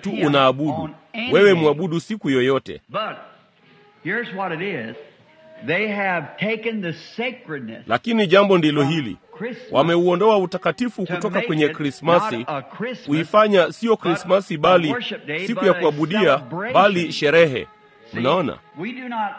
tu unaabudu wewe mwabudu siku yoyote But here's what it is. They have taken the sacredness lakini jambo ndilo hili Christmas wameuondoa utakatifu to kutoka make kwenye it krismasi not a Christmas, kuifanya sio but krismasi a bali worship day, siku but ya a kuabudia celebration. bali sherehe See, mnaona we do not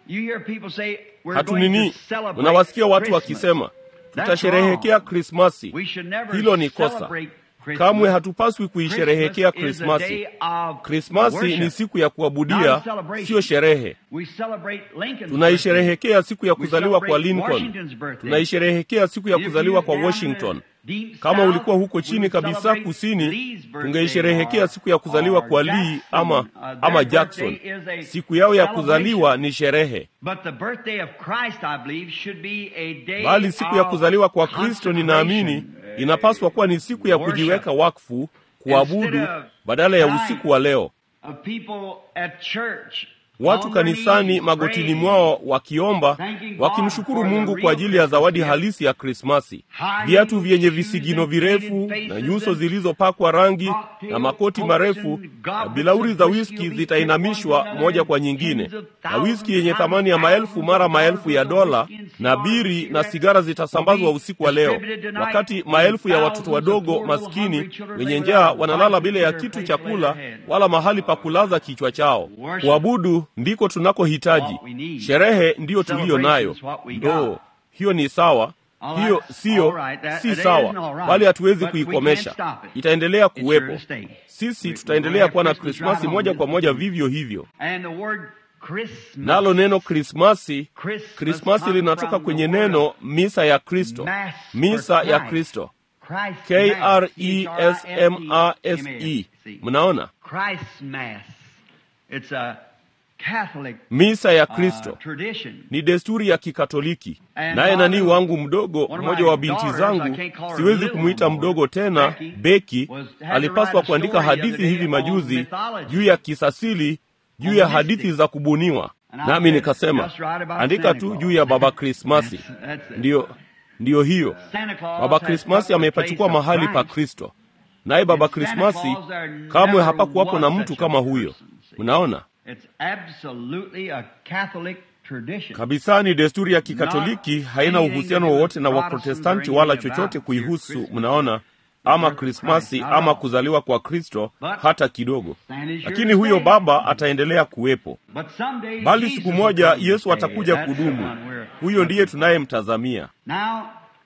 You hear people say, we're hatu going nini to celebrate unawasikia watu Christmas. wakisema That's tutasherehekea wrong. krismasi We should never hilo ni kosa celebrate Christmas. kamwe hatupaswi kuisherehekea Christmas is a krismasi day of krismasi worship, ni siku ya not kuabudia a celebration. siyo sherehe We celebrate Lincoln's tunaisherehekea siku ya We kuzaliwa kwa celebrate lincoln Washington's birthday. tunaisherehekea siku ya If kuzaliwa you're kwa down washington in the deep kama south, ulikuwa huko we chini would kabisa celebrate kusini Lee's birthday tungeisherehekea or- siku ya kuzaliwa or kwa lee Jackson. ama, Uh, their ama jackson birthday is a siku yao ya celebration. kuzaliwa ni sherehe But the birthday of Christ, I believe, should be a day bali siku ya of kuzaliwa kwa kristo ninaamini consecration. inapaswa kuwa ni siku ya Worship. kujiweka wakfu kuabudu Instead of badala ya time usiku wa leo of people at church watu on their kanisani knees magotini praying, mwao wakiomba thanking God wakimshukuru for the mungu real kwa ajili ya zawadi Christmas gift. halisi ya krismasi High viatu vyenye shoes visigino and virefu painted na faces nyuso and zilizopakwa rangi cocktail na makoti coats marefu and na goblets bilauri of za whiskey wiski will be zitainamishwa tipped one moja another kwa and nyingine tens of na thousands wiski yenye and thamani ya maelfu thousands mara of maelfu ya dollars of dola whiskey and na cigars and biri na cigarettes sigara will zitasambazwa be usiku wa leo distributed tonight wakati and maelfu ya thousands watoto of wadogo poor little maskini hungry children wenye lay njaa without wanalala bite bila ya to kitu their cha place to kula lay their head. wala mahali pa kulaza kichwa chao Worship. kuabudu ndiko tunakohitaji What we need. sherehe ndiyo tuliyo nayo Celebration's what we ndo got. hiyo ni sawa All hiyo right, siyo all right, that- si that sawa isn't all right, bali hatuwezi but we can't kuikomesha stop it. itaendelea It's kuwepo here to stay. sisi We- tutaendelea we'll kuwa na have Christmas krismasi right moja on kwa this moja weekend. vivyo hivyo And the word Christmas, nalo neno krismasi Christmas krismasi comes linatoka from kwenye the word neno misa ya kristo Mass misa for ya Christ. kristo Christ k Mass, r e s m a s e See. mnaona Christ's Mass. It's a Catholic misa ya uh, kristo tradition. ni desturi ya kikatoliki And naye my nani little- wangu mdogo one of mmoja my wa binti daughters, zangu I can't call her siwezi little kumwita anymore, mdogo tena Becky, beki was- had to alipaswa write a kuandika story the other hadithi day hivi on majuzi mythology. juu ya kisasili juu On ya mystic. hadithi za kubuniwa And I nami said, nikasema "Just write about andika Santa tu Claus." juu ya baba krismasi That's- that's it. ndiyo ndiyo hiyo Santa Claus baba has krismasi took the amepachukua place of mahali pa Christ. kristo naye baba And Santa krismasi Claus, there kamwe never hapakuwapo na was mtu such a kama huyo person, see. mnaona It's absolutely a Catholic tradition. kabisa ni desturi ya kikatoliki haina anything uhusiano to do with wowote na Protestants waprotestanti or wala anything chochote about kuihusu your Christmas. mnaona ama birth of krismasi Christ, not at ama all. kuzaliwa kwa kristo But hata kidogo Santa is here lakini to huyo stay. baba ataendelea kuwepo But someday bali Jesus siku will moja come to yesu stay. atakuja That's the kudumu one we're huyo ndiye looking for. tunayemtazamia Now,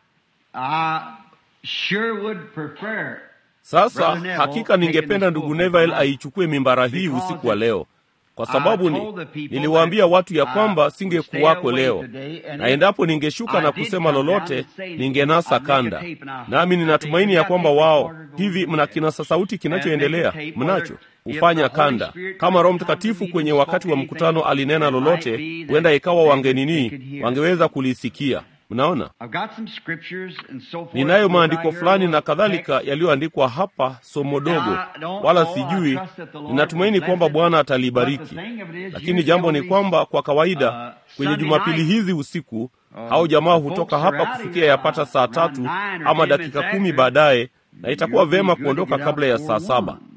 I sure would prefer sasa Brother Neville hakika taking ningependa this ndugu pulpit neville tonight aichukue mimbara hii because usiku wa leo kwa I sababu ni, told the people niliwaambia that watu ya I kwamba would singekuwako stay away leo today, and na if endapo ningeshuka I na did kusema come down lolote and say ningenasa I'd make a kanda tape and I nami hope ninatumaini that ya they kwamba got wao tape recorder hivi going mna there. kinasa sauti kinachoendelea And make a tape mnacho whether if hufanya the Holy kanda Spirit kama roho come to mtakatifu me kwenye and wakati wa spoke mkutano anything, alinena it might lolote be that huenda ikawa they could- wangenini they could hear. wangeweza kulisikia mnaona I've got some scriptures and so forth. ninayo Right maandiko here, fulani na little kadhalika text. yaliyoandikwa hapa somo dogo I don't wala know, I sijui trust that the Lord ninatumaini will kwamba bless it. bwana But the atalibariki thing of it is, lakini usually jambo ni on these, kwamba kwa kawaida uh, kwenye Sunday jumapili night, hizi usiku uh, au jamaa the hutoka folks are hapa out of kufikia here yapata saa around tatu nine or ama 10 dakika minutes kumi after. baadaye na itakuwa You'll be vema good to kuondoka get out kabla ya before saa saba one.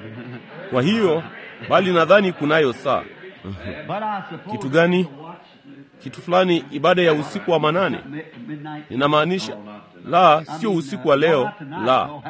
kwa hiyo bali nadhani kunayo saa But I suppose Kitu gani? to watch kitu fulani ibada ya usiku wa manane mi- midnight. ninamaanisha la I sio mean, usiku uh, wa no, leo not tonight, la no.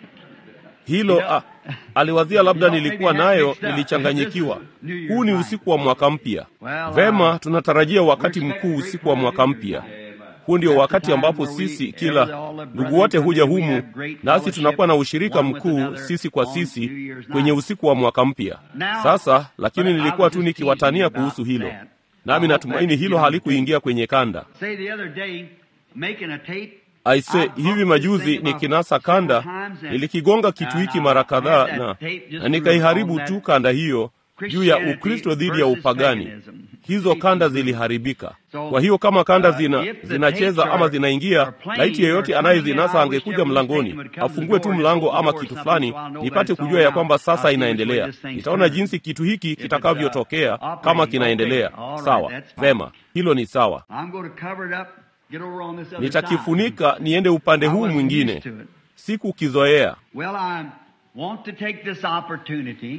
hilo ah, aliwazia labda nilikuwa nayo nilichanganyikiwa huu ni usiku wa mwaka mpya vema tunatarajia wakati mkuu usiku wa mwaka mpya huu ndio wakati ambapo sisi kila ndugu wote huja humu nasi tunakuwa na ushirika mkuu sisi kwa sisi kwenye usiku wa mwaka mpya sasa lakini nilikuwa tu nikiwatania kuhusu hilo nami natumaini hilo halikuingia kwenye kanda Say the other day, making a tape, aise hivi majuzi nikinasa kanda nilikigonga kitu hiki mara kadhaa na, na nikaiharibu tu kanda hiyo juu ya ukristo dhidi ya upagani hizo kanda ziliharibika kwa hiyo kama kanda zina zinacheza ama zinaingia laiti yeyote anayezinasa angekuja mlangoni afungue tu mlango ama kitu fulani nipate kujua ya kwamba sasa inaendelea nitaona jinsi kitu hiki kitakavyotokea kama kinaendelea sawa vema hilo ni sawa I'm going to cover it up, get over on this other side. nitakifunika niende upande I huu wasn't mwingine used to it. sikukizoea Well, I want to take this opportunity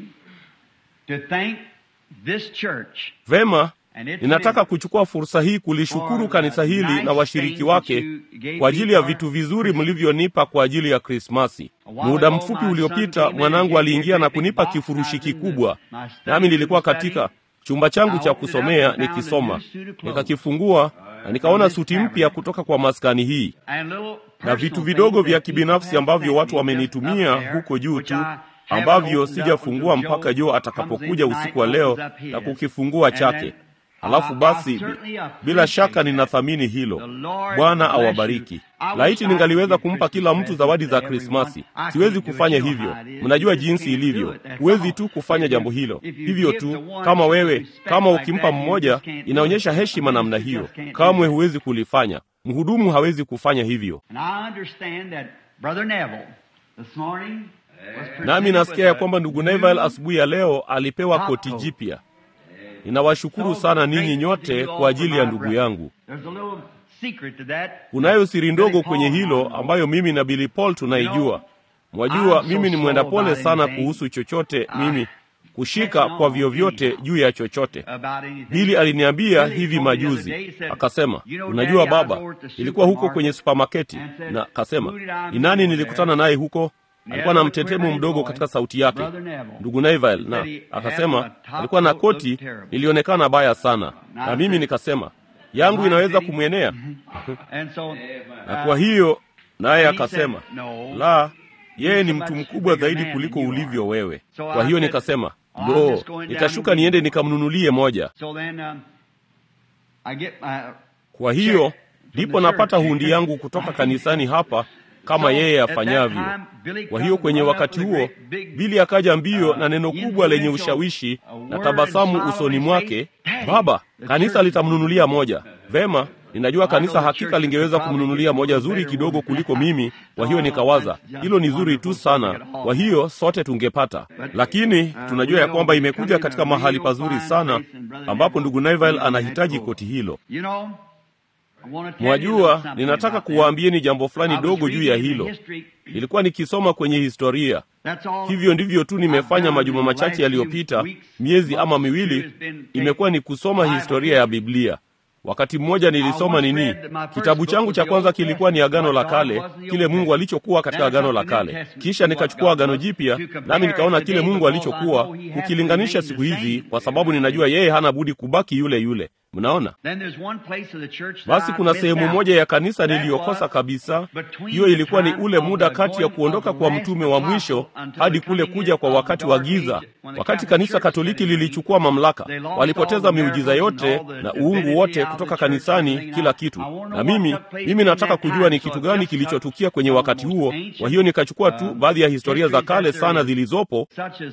to thank this church vema and its ninataka members kuchukua fursa hii kulishukuru kanisa hili na washiriki wake kwa ajili ya vitu vizuri mlivyonipa kwa ajili ya krismasi muda mfupi uliopita mwanangu aliingia na kunipa kifurushi kikubwa nami nilikuwa katika chumba changu cha kusomea nikisoma, nikakifungua na nikaona suti mpya kutoka kwa maskani hii na vitu vidogo vya kibinafsi ambavyo watu wamenitumia huko juu tu ambavyo sijafungua mpaka Joe atakapokuja usiku wa leo na kukifungua chake. Halafu basi, bila shaka ninathamini hilo. Bwana awabariki. Laiti ningaliweza kumpa kila mtu zawadi za Krismasi. Siwezi kufanya hivyo, mnajua jinsi ilivyo. Huwezi tu kufanya jambo hilo hivyo tu. Kama wewe, kama ukimpa mmoja, inaonyesha heshima namna hiyo. Kamwe huwezi kulifanya. Mhudumu hawezi kufanya hivyo. Nami nasikia ya kwamba ndugu Neville asubuhi ya leo alipewa koti jipya. Ninawashukuru sana ninyi nyote kwa ajili ya ndugu yangu. Kunayo siri ndogo kwenye hilo ambayo mimi na Billy Paul tunaijua. Mwajua, mimi ni mwenda pole sana kuhusu chochote, mimi kushika kwa vyovyote juu ya chochote. Bili aliniambia hivi majuzi, akasema, unajua baba, ilikuwa huko kwenye supamaketi, na akasema, ni nani nilikutana naye huko? Alikuwa na mtetemo mdogo katika sauti yake, ndugu Neville, na akasema alikuwa na koti ilionekana baya sana, na mimi nikasema yangu inaweza kumwenea na kwa hiyo naye akasema la, yeye ni mtu mkubwa zaidi kuliko ulivyo wewe. Kwa hiyo nikasema lo, nitashuka niende nikamnunulie moja. Kwa hiyo ndipo napata hundi yangu kutoka kanisani hapa kama yeye afanyavyo. Kwa hiyo kwenye wakati huo Bili akaja mbio na neno kubwa lenye ushawishi na tabasamu usoni mwake, baba, kanisa litamnunulia moja. Vema, ninajua kanisa hakika lingeweza kumnunulia moja zuri kidogo kuliko mimi. Kwa hiyo nikawaza hilo ni zuri tu sana, kwa hiyo sote tungepata. Lakini tunajua ya kwamba imekuja katika mahali pazuri sana, ambapo ndugu Neville anahitaji koti hilo. Mwajua, ninataka kuwaambieni jambo fulani dogo juu ya hilo. Nilikuwa nikisoma kwenye historia. Hivyo ndivyo tu nimefanya majuma machache yaliyopita, miezi ama miwili, imekuwa ni kusoma historia ya Biblia. Wakati mmoja nilisoma nini, kitabu changu cha kwanza kilikuwa ni Agano la Kale, kile Mungu alichokuwa katika Agano la Kale. Kisha nikachukua Agano Jipya, nami nikaona kile Mungu alichokuwa, kukilinganisha siku hizi, kwa sababu ninajua yeye hana budi kubaki yule yule. Mnaona? Basi kuna sehemu moja ya kanisa niliyokosa kabisa. Hiyo ilikuwa ni ule muda kati ya kuondoka kwa mtume wa mwisho hadi kule kuja kwa wakati wa giza. Wakati kanisa Katoliki lilichukua mamlaka, walipoteza miujiza yote na uungu wote kutoka kanisani, kila kitu. Na mimi mimi nataka kujua ni kitu gani kilichotukia kwenye wakati huo. Kwa hiyo nikachukua tu baadhi ya historia za kale sana zilizopo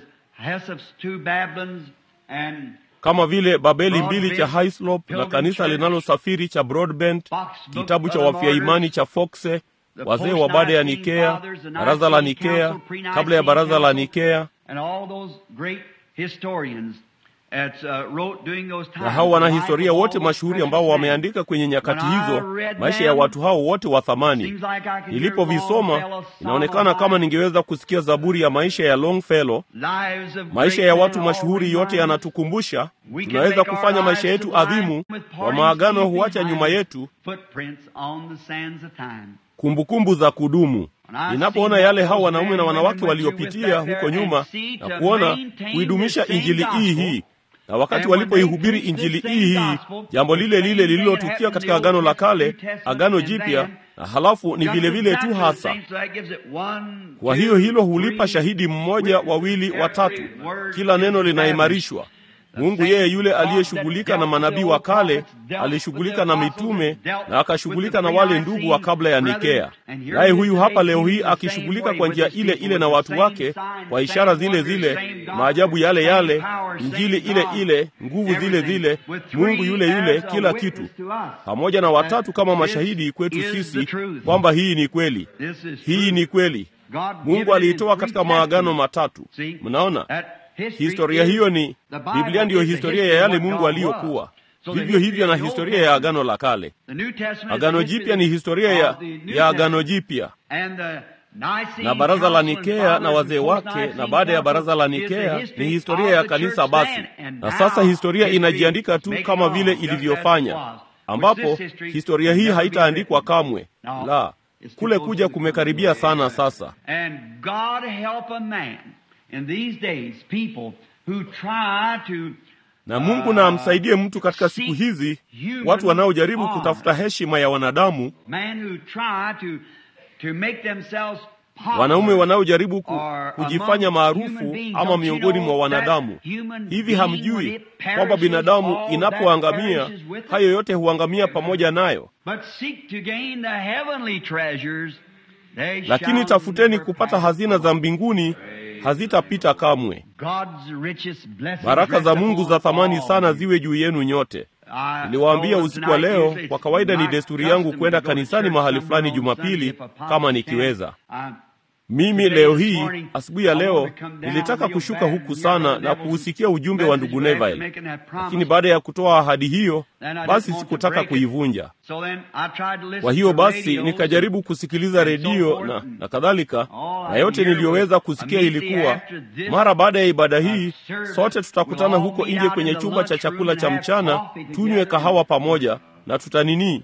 kama vile Babeli mbili cha Hislop na kanisa linalosafiri cha Broadbent, kitabu cha wafia imani cha Foxe, wazee wa baada ya Nikea, baraza la Nikea, kabla ya baraza la Nikea na hao wanahistoria wote mashuhuri ambao wameandika kwenye nyakati hizo maisha ya watu hao wote wa thamani. Nilipovisoma inaonekana kama ningeweza kusikia zaburi ya maisha ya Longfellow. Maisha ya watu mashuhuri yote yanatukumbusha tunaweza kufanya maisha yetu adhimu kwa maagano huacha nyuma yetu kumbukumbu za kudumu. Ninapoona yale hao wanaume na wanawake waliopitia huko nyuma na kuona kuidumisha injili hii hii na wakati walipoihubiri injili hii hii, jambo lile lile lililotukia katika agano la kale, agano jipya, na halafu ni vile vile tu hasa. Kwa hiyo hilo hulipa shahidi mmoja, wawili, watatu, kila neno linaimarishwa. Mungu yeye yule aliyeshughulika na manabii wa kale alishughulika na mitume na akashughulika na wale ndugu wa kabla ya Nikea. Naye huyu hapa leo hii akishughulika kwa njia ile ile na watu wake kwa ishara zile zile, maajabu yale yale, injili ile ile, nguvu zile zile, Mungu yule yule, kila kitu, pamoja na watatu kama mashahidi kwetu sisi kwamba hii ni kweli, hii ni kweli. Mungu aliitoa katika maagano matatu. Mnaona? Historia hiyo ni Biblia, ndiyo historia ya yale Mungu aliyokuwa. Vivyo hivyo na historia ya agano la kale. Agano jipya ni historia ya, ya agano jipya na baraza la Nikea na wazee wake, na baada ya baraza la Nikea ni historia ya kanisa. Basi na sasa historia inajiandika tu kama vile ilivyofanya, ambapo historia hii haitaandikwa kamwe, la kule kuja kumekaribia sana sasa. na Mungu na amsaidie mtu katika siku hizi, watu wanaojaribu kutafuta heshima ya wanadamu, wanaume wanaojaribu ku, kujifanya maarufu ama miongoni mwa wanadamu. Hivi hamjui kwamba binadamu inapoangamia hayo yote huangamia pamoja nayo? Lakini tafuteni kupata hazina za mbinguni, hazitapita kamwe. Baraka za Mungu za thamani sana ziwe juu yenu nyote. Niliwaambia usiku wa leo, kwa kawaida ni desturi yangu kwenda kanisani mahali fulani Jumapili kama nikiweza. Mimi leo hii asubuhi ya leo nilitaka kushuka huku sana na kuusikia ujumbe wa ndugu Neville, lakini baada ya kutoa ahadi hiyo, basi sikutaka kuivunja. Kwa hiyo basi nikajaribu kusikiliza redio na, na kadhalika, na yote niliyoweza kusikia ilikuwa mara baada ya ibada hii sote tutakutana huko nje kwenye chumba cha chakula cha mchana, tunywe kahawa pamoja na tutanini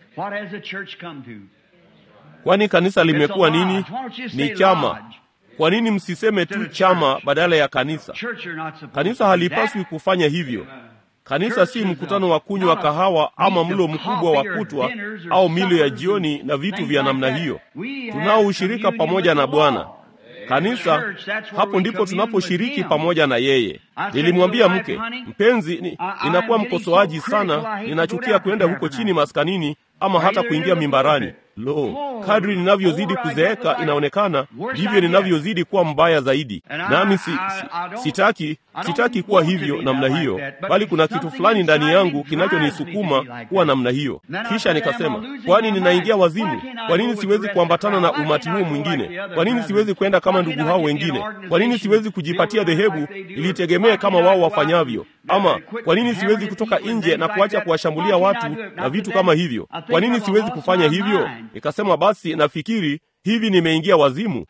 Kwani kanisa limekuwa nini? Ni chama. Kwa nini msiseme tu chama badala ya kanisa? Kanisa halipaswi kufanya hivyo. Kanisa si mkutano wa kunywa kahawa ama mlo mkubwa wa kutwa au milo ya jioni na vitu vya namna hiyo. Tunao ushirika pamoja na Bwana. Kanisa, hapo ndipo tunaposhiriki pamoja na yeye. Nilimwambia mke mpenzi, ni, ninakuwa mkosoaji sana, ninachukia kwenda huko chini maskanini ama hata kuingia mimbarani. Lo, kadri ninavyozidi kuzeeka, inaonekana ndivyo ninavyozidi kuwa mbaya zaidi. Nami si, si, sitaki sitaki kuwa hivyo namna hiyo, bali kuna kitu fulani ndani yangu kinachonisukuma kuwa namna hiyo. Kisha nikasema, kwani ninaingia wazimu? Kwa nini siwezi kuambatana na umati huu mwingine? Kwa nini siwezi kwenda kama ndugu hao wengine? Kwa nini siwezi kujipatia dhehebu ilitegemee kama wao wafanyavyo? Ama kwa nini siwezi kutoka nje na kuacha kuwashambulia watu na vitu kama hivyo? Kwa nini siwezi kufanya hivyo? Nikasema basi, nafikiri hivi nimeingia wazimu.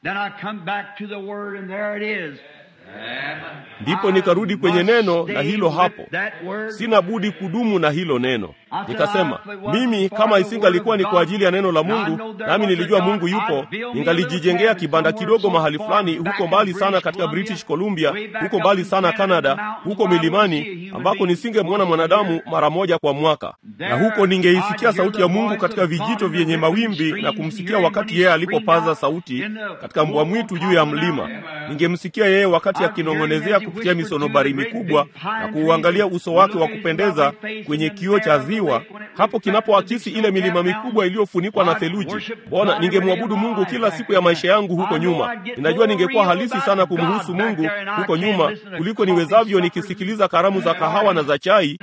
Ndipo nikarudi kwenye neno na hilo hapo, sina budi kudumu na hilo neno. Nikasema mimi kama isingalikuwa ni kwa ajili ya neno la Mungu, nami nilijua Mungu yupo, ningalijijengea kibanda kidogo mahali fulani huko mbali sana katika British Columbia, huko mbali sana Canada, huko milimani ambako nisingemwona mwanadamu mara moja kwa mwaka, na huko ningeisikia sauti ya Mungu katika vijito vyenye mawimbi na kumsikia wakati yeye alipopaza sauti katika mbwa mwitu juu ya mlima. Ningemsikia yeye wakati akinong'onezea kupitia misonobari mikubwa na kuuangalia uso wake wa kupendeza kwenye kioo cha ziwa hapo kinapoakisi ile milima mikubwa iliyofunikwa na theluji. Bona ningemwabudu Mungu kila siku ya maisha yangu huko nyuma. Ninajua ningekuwa halisi sana kumhusu Mungu huko nyuma kuliko niwezavyo nikisikiliza karamu za kahawa na za chai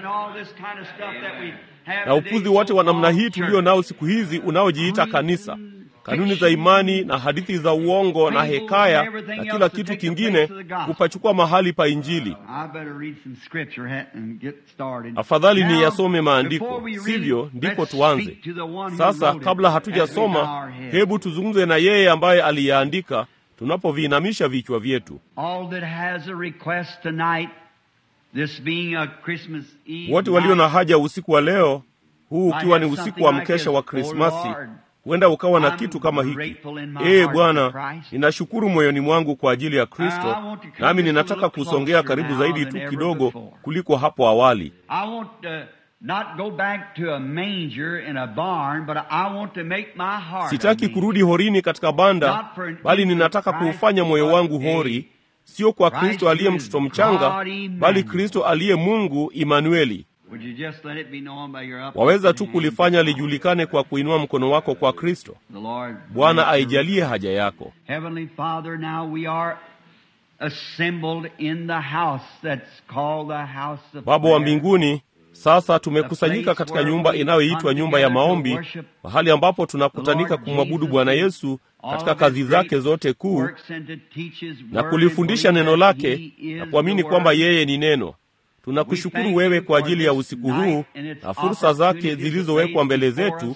na upuzi wote wa namna hii tulio nao siku hizi unaojiita kanisa kanuni za imani na hadithi za uongo na hekaya na kila kitu kingine kupachukua mahali pa Injili. Afadhali ni yasome maandiko, sivyo? Ndipo tuanze sasa. Kabla hatujasoma, hebu tuzungumze na yeye ambaye aliyaandika, tunapoviinamisha vichwa vyetu. Wote walio na haja usiku wa leo huu, ukiwa ni usiku wa mkesha wa Krismasi, huenda ukawa na kitu kama hiki: Ee Bwana, ninashukuru moyoni mwangu kwa ajili ya Kristo, nami ninataka kusongea karibu zaidi tu kidogo kuliko hapo awali. Sitaki kurudi horini katika banda, bali ninataka kuufanya moyo wangu hori, sio kwa Kristo aliye mtoto mchanga, bali Kristo aliye Mungu Imanueli. Waweza tu kulifanya lijulikane kwa kuinua mkono wako kwa Kristo. Bwana aijalie haja yako. Baba wa mbinguni, sasa tumekusanyika katika nyumba inayoitwa nyumba ya maombi, mahali ambapo tunakutanika kumwabudu Bwana Yesu katika kazi zake zote kuu na kulifundisha neno lake na kuamini kwamba yeye ni neno. Tunakushukuru wewe kwa ajili ya usiku huu na fursa zake zilizowekwa mbele zetu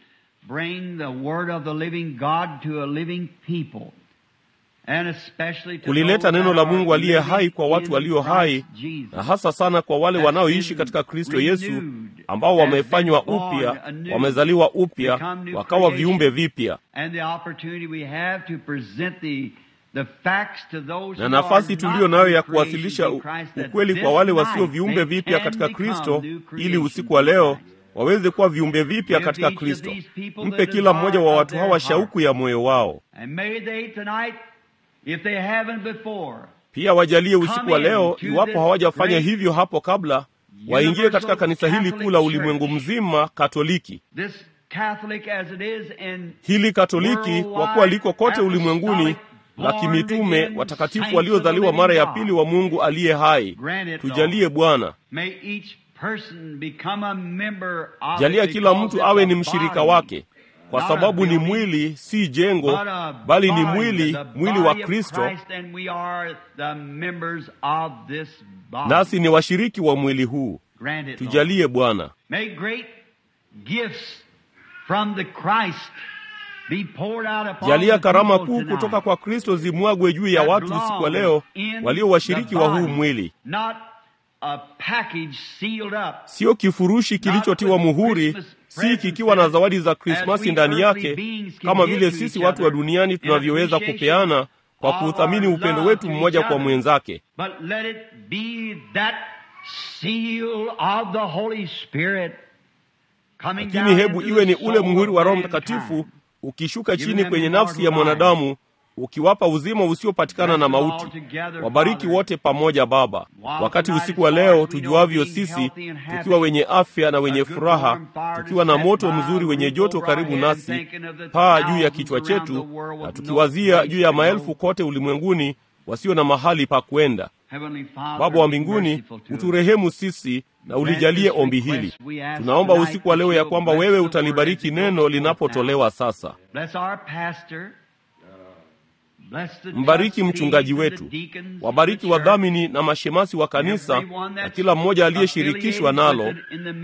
kulileta neno la Mungu aliye hai kwa watu walio hai, na hasa sana kwa wale wanaoishi katika Kristo Yesu, ambao wamefanywa upya, wamezaliwa upya, wakawa viumbe vipya na nafasi tuliyo nayo ya kuwasilisha ukweli kwa wale wasio viumbe vipya katika Kristo, ili usiku wa leo waweze kuwa viumbe vipya katika Kristo. Mpe kila mmoja wa watu hawa shauku ya moyo wao. Pia wajalie usiku wa leo, iwapo hawajafanya hivyo hapo kabla, waingie katika kanisa hili kuu la ulimwengu mzima Katoliki. Hili Katoliki kwa kuwa liko kote ulimwenguni la kimitume watakatifu waliozaliwa mara ya pili wa Mungu aliye hai. Tujalie Bwana, jalia kila mtu awe ni mshirika wake, kwa sababu ni mwili, si jengo, bali ni mwili, mwili wa Kristo, nasi ni washiriki wa mwili huu. Tujalie Bwana. Jalia karama kuu kutoka kwa Kristo zimwagwe juu ya watu usiku wa leo walio washiriki wa huu mwili, sio kifurushi kilichotiwa muhuri, si kikiwa na zawadi za Krismasi ndani yake, kama vile sisi watu wa duniani tunavyoweza kupeana kwa kuuthamini upendo wetu mmoja kwa mwenzake, lakini hebu iwe ni ule muhuri wa Roho Mtakatifu ukishuka chini kwenye nafsi ya mwanadamu ukiwapa uzima usiopatikana na mauti. Wabariki wote pamoja Baba, wakati usiku wa leo tujuavyo sisi, tukiwa wenye afya na wenye furaha, tukiwa na moto mzuri wenye joto karibu nasi, paa juu ya kichwa chetu, na tukiwazia juu ya maelfu kote ulimwenguni wasio na mahali pa kwenda. Baba wa mbinguni, uturehemu sisi na ulijalie ombi hili. Tunaomba usiku wa leo ya kwamba wewe utalibariki neno linapotolewa sasa. Mbariki mchungaji wetu, wabariki wadhamini na mashemasi wa kanisa na kila mmoja aliyeshirikishwa nalo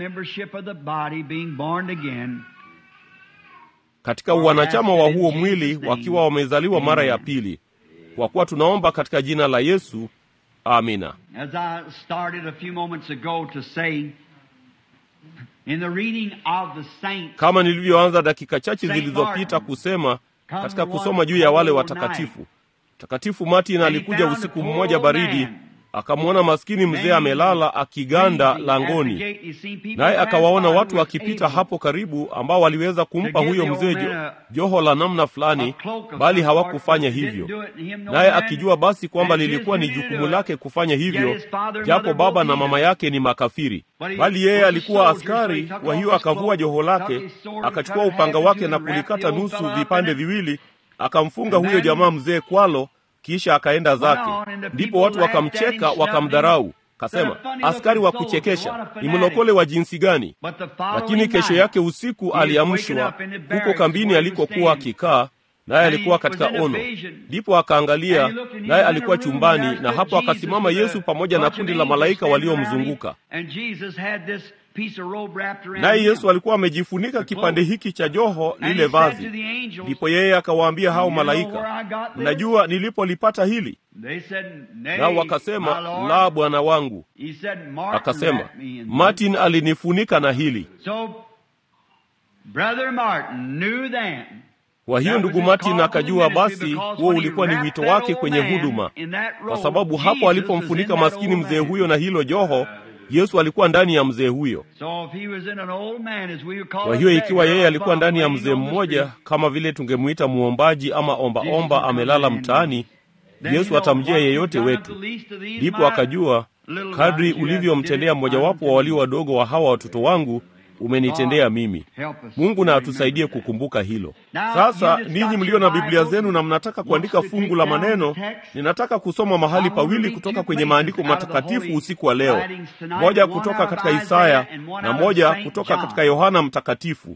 katika uwanachama wa huo mwili, wakiwa wamezaliwa mara ya pili, kwa kuwa tunaomba katika jina la Yesu. Amina. Kama nilivyoanza dakika chache zilizopita kusema katika kusoma juu ya wale watakatifu, Mtakatifu Martin alikuja usiku mmoja baridi, akamwona maskini mzee amelala akiganda langoni, naye akawaona watu wakipita hapo karibu, ambao waliweza kumpa huyo mzee jo, joho la namna fulani, bali hawakufanya hivyo. Naye akijua basi kwamba lilikuwa ni jukumu lake kufanya hivyo, japo baba na mama yake ni makafiri, bali yeye alikuwa askari. Kwa hiyo akavua joho lake, akachukua upanga wake na kulikata nusu vipande viwili, akamfunga huyo jamaa mzee kwalo kisha akaenda zake. Ndipo watu wakamcheka, wakamdharau, kasema, askari wa kuchekesha, ni mlokole wa jinsi gani? Lakini kesho yake usiku aliamshwa huko kambini alikokuwa akikaa, naye alikuwa katika ono. Ndipo akaangalia, naye alikuwa chumbani, na hapo akasimama Yesu pamoja na kundi la malaika waliomzunguka naye Yesu alikuwa amejifunika kipande hiki cha joho lile vazi. Ndipo yeye akawaambia hao malaika, mnajua nilipolipata hili? Nao wakasema, la, Bwana wangu. Akasema, Martin alinifunika na hili. Kwa hiyo ndugu Martin akajua basi huo ulikuwa ni wito wake kwenye huduma, kwa sababu hapo alipomfunika maskini mzee huyo na hilo joho Yesu alikuwa ndani ya mzee huyo. Kwa hiyo ikiwa yeye alikuwa ndani ya mzee mmoja, kama vile tungemwita muombaji ama ombaomba omba, amelala mtaani, Yesu atamjia yeyote wetu. Ndipo akajua, kadri ulivyomtendea mmojawapo wa walio wadogo wa hawa watoto wangu umenitendea mimi. Mungu na atusaidie kukumbuka hilo. Sasa ninyi mlio na Biblia zenu na mnataka kuandika fungu la maneno, ninataka kusoma mahali pawili kutoka kwenye maandiko matakatifu usiku wa leo, moja kutoka katika Isaya na moja kutoka katika Yohana Mtakatifu.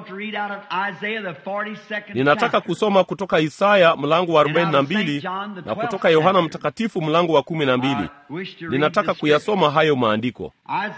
Ninataka kusoma kutoka Isaya mlango wa 42 na kutoka Yohana Mtakatifu mlango wa 12. Ninataka kuyasoma hayo maandiko.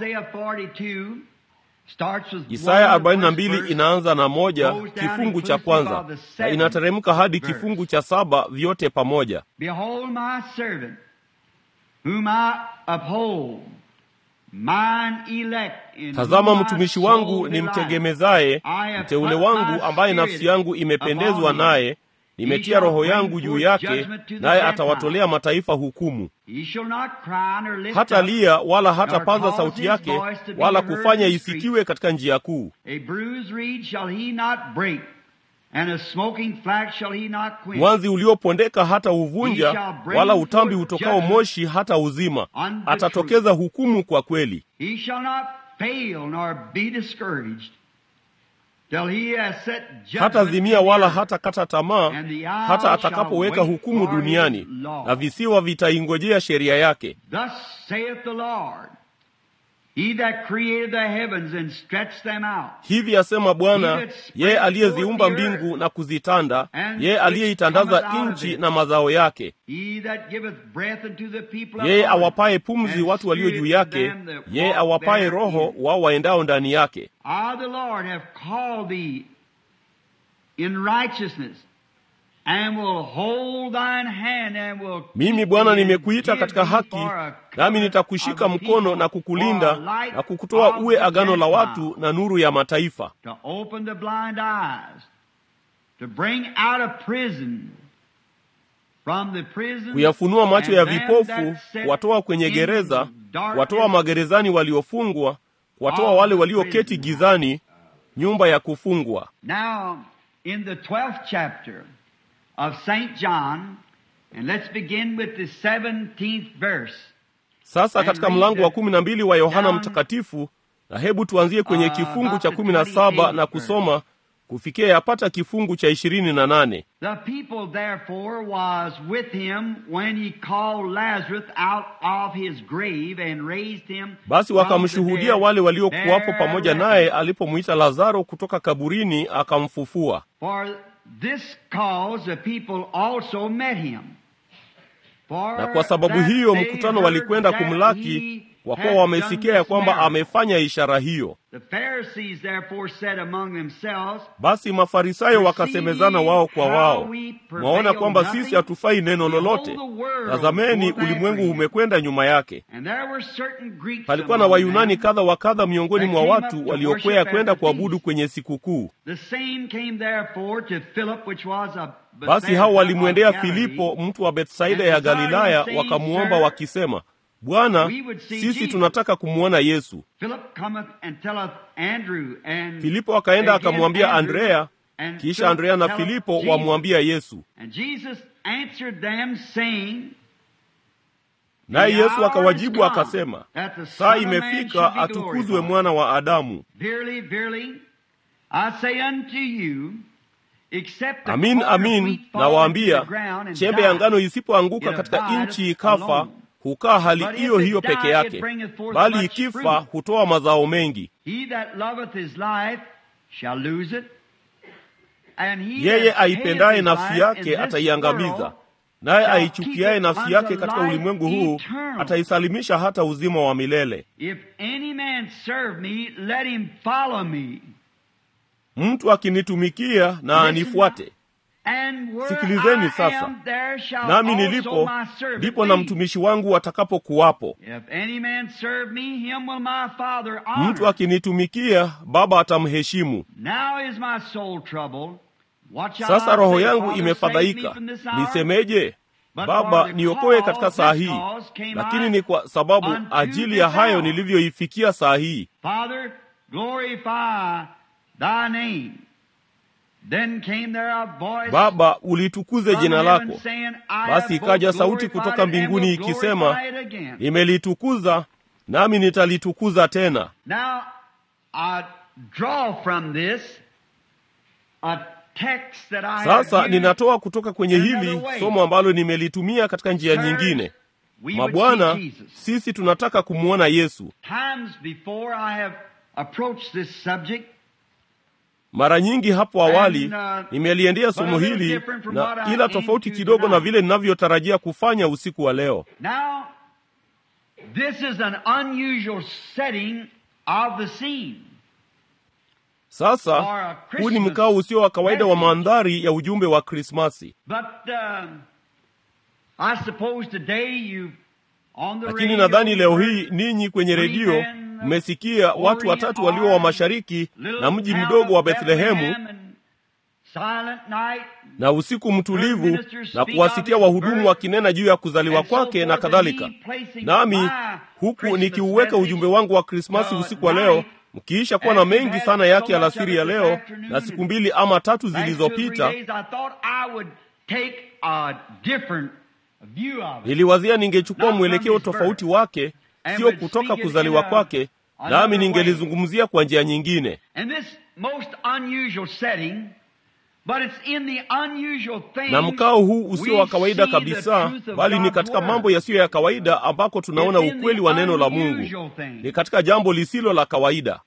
Isaya 42 inaanza na moja kifungu cha kwanza na inateremka hadi kifungu cha saba vyote pamoja. Behold my servant whom I uphold, mine elect in Tazama whom my mtumishi wangu soul ni delighteth. mtegemezaye, I have mteule put wangu my ambaye nafsi spirit yangu imependezwa upon him. naye, nimetia roho yangu juu yake, naye atawatolea mataifa hukumu. Hata lia wala hata paza sauti yake, wala kufanya isikiwe katika njia kuu. Mwanzi uliopondeka hata uvunja, wala utambi utokao moshi hata uzima. Atatokeza hukumu kwa kweli. Hata zimia wala hata kata tamaa, hata atakapoweka hukumu duniani, na visiwa vitaingojea sheria yake. Hivi asema Bwana, yeye aliyeziumba mbingu na kuzitanda, yeye aliyeitandaza nchi na mazao yake, yeye awapaye pumzi watu walio juu yake, yeye awapaye roho wao waendao ndani yake. Mimi Bwana nimekuita katika haki, nami nitakushika mkono na kukulinda na kukutoa uwe agano la watu na nuru ya mataifa, kuyafunua macho ya vipofu, kuwatoa kwenye gereza, kuwatoa magerezani waliofungwa, kuwatoa wale walioketi gizani, nyumba ya kufungwa. Now, in the 12th chapter of St. John, and let's begin with the 17th verse. Sasa katika mlango wa kumi na mbili wa Yohana Mtakatifu, na hebu tuanzie kwenye kifungu cha kumi na saba na kusoma kufikia yapata kifungu cha ishirini na nane. The people therefore was with him when he called Lazarus out of his grave and raised him. Basi wakamshuhudia wale waliokuwapo pamoja naye alipomwita Lazaro kutoka kaburini akamfufua. For this cause the people also met him. For Na kwa sababu that hiyo they mkutano heard walikwenda that kumlaki, he kwa kuwa had wamesikia done ya this kwamba miracle. amefanya ishara hiyo. The Pharisees therefore said among themselves, Basi Mafarisayo wakasemezana wao kwa wao, mwaona kwamba sisi hatufai neno lolote. Tazameni, ulimwengu umekwenda nyuma yake. And there were certain Greeks Palikuwa na among Wayunani them. kadha wa kadha miongoni mwa watu waliokwea kwenda kuabudu kwenye sikukuu. The same came therefore to Philip, which was a Basi hao walimwendea Filipo, mtu wa Bethsaida ya Galilaya, wakamuomba wakisema, Bwana, sisi tunataka kumwona Yesu. Philip cometh and telleth Andrew and Filipo akaenda again akamwambia Andrew, Andrea, and kisha Philip Andrea na telleth Filipo Jesus. wamwambia Yesu. And Jesus answered them saying, Naye The Yesu hour akawajibu is come akasema, that the saa Son of Man imefika should be atukuzwe glorified. mwana wa Adamu. Verily, verily, I say unto you, except the Amin, corn of amin, wheat fall into nawaambia, the ground and chembe ya die, ngano isipoanguka it katika abideth nchi ikafa, alone. hukaa hali But if hiyo it hiyo die, peke it yake, bringeth forth bali much ikifa fruit. hutoa mazao mengi. He that loveth his life shall lose it, and he Yeye that hateth aipendaye his nafsi life in yake this ataiangamiza, world naye shall aichukiaye keep it nafsi unto yake katika life ulimwengu huu eternal. ataisalimisha hata uzima wa milele. If any man serve me, let him follow me. Mtu akinitumikia na Listen anifuate, And where Sikilizeni I sasa. am, there shall nami also nilipo my servant ndipo na be. mtumishi wangu atakapokuwapo. If any man serve me, him will my Father honor. Mtu akinitumikia, Baba atamheshimu. Now is my soul troubled. What shall Sasa I roho say, yangu Father, save me imefadhaika, from this hour? nisemeje? But Baba, for the niokoe cause, katika saa this hii. cause came Lakini I ni kwa sababu unto ajili ya this hayo hour. nilivyoifikia saa hii. Father, glorify thy name. Then came there a voice Baba, ulitukuze from jina heaven lako. saying, I Basi have ikaja both sauti glorified kutoka it and mbinguni will ikisema, glorify it again. Nimelitukuza nami nitalitukuza tena. Now, I draw from this a text that I Sasa have used. ninatoa kutoka kwenye in hili another way. somo ambalo nimelitumia katika njia Sirs, nyingine. we would Mabwana, see Jesus. sisi tunataka kumwona Yesu. Times before I have approached this subject, Mara nyingi hapo awali And, uh, nimeliendea somo but a little hili different from na what I ila aim tofauti to kidogo na tonight. vile ninavyotarajia kufanya usiku wa leo. now, this is an unusual setting of the scene. Sasa Or a huu ni Christmas mkao usio wa kawaida wa message. mandhari ya ujumbe wa Krismasi, But um, I suppose today you on the lakini radio, nadhani leo you hii heard ninyi kwenye three redio men, mmesikia watu Orient watatu walio wa Arm, mashariki little na mji town mdogo wa of Bethlehemu Bethlehem, and na usiku mtulivu na kuwasikia wahudumu wakinena juu ya kuzaliwa kwake na kadhalika. Nami huku nikiuweka ujumbe wangu wa Krismasi usiku wa leo, mkiisha kuwa na mengi sana yake alasiri ya leo na siku mbili ama tatu zilizopita, niliwazia ningechukua mwelekeo tofauti wake, sio kutoka kuzaliwa kwake, nami ningelizungumzia kwa njia nyingine. Na mkao huu usio wa kawaida kabisa, bali ni katika mambo yasiyo ya kawaida ambako tunaona ukweli wa neno la Mungu. Ni katika jambo lisilo la kawaida.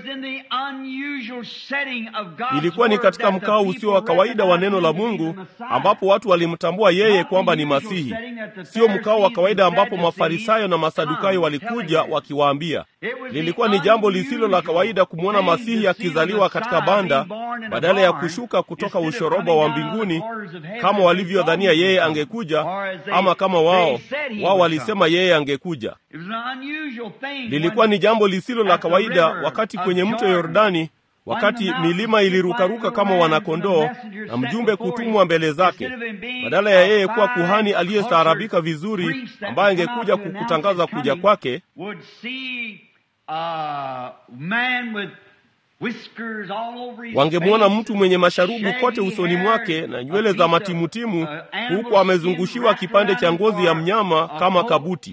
Ilikuwa ni katika mkao usio wa kawaida wa neno la Mungu ambapo watu walimtambua yeye kwamba ni Masihi, sio mkao wa kawaida ambapo Mafarisayo na Masadukayo walikuja wakiwaambia. Lilikuwa ni jambo lisilo la kawaida kumwona Masihi akizaliwa katika banda badala ya kushuka kutoka ushoroba wa mbinguni kama walivyodhania yeye angekuja, ama kama wao wao walisema yeye angekuja. Lilikuwa ni jambo lisilo la kawaida wakati kwenye mto Yordani, wakati milima ilirukaruka kama wanakondoo na mjumbe kutumwa mbele zake, badala ya yeye kuwa kuhani aliyestaarabika vizuri, ambaye angekuja kukutangaza kuja kwake wangemwona mtu mwenye masharubu kote usoni mwake na nywele za matimutimu, huku amezungushiwa kipande cha ngozi ya mnyama kama kabuti,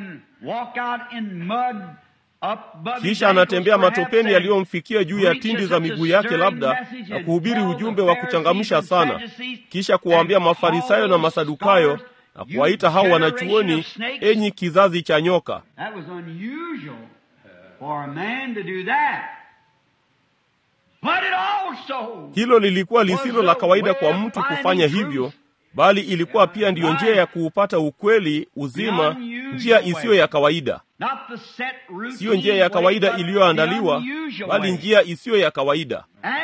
kisha anatembea matopeni yaliyomfikia juu ya tindi za miguu yake, labda na kuhubiri ujumbe wa kuchangamsha sana, kisha kuwaambia Mafarisayo na Masadukayo na kuwaita hao wanachuoni, enyi kizazi cha nyoka. Hilo lilikuwa lisilo la kawaida kwa mtu kufanya hivyo, bali ilikuwa pia ndiyo njia ya kuupata ukweli, uzima, njia isiyo ya kawaida. Siyo njia ya kawaida iliyoandaliwa, bali njia isiyo ya kawaida.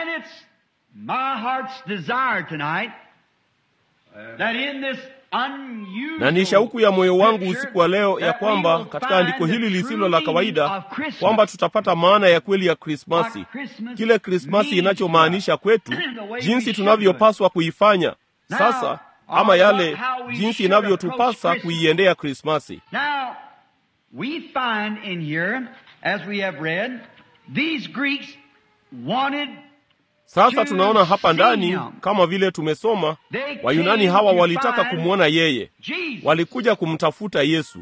Na ni shauku ya moyo wangu usiku wa leo ya kwamba katika andiko hili lisilo la kawaida kwamba tutapata maana ya kweli ya Krismasi, kile Krismasi inachomaanisha kwetu, jinsi tunavyopaswa kuifanya sasa, ama yale jinsi inavyotupasa kuiendea Krismasi. Sasa tunaona hapa ndani, kama vile tumesoma, Wayunani hawa walitaka kumwona yeye, walikuja kumtafuta Yesu.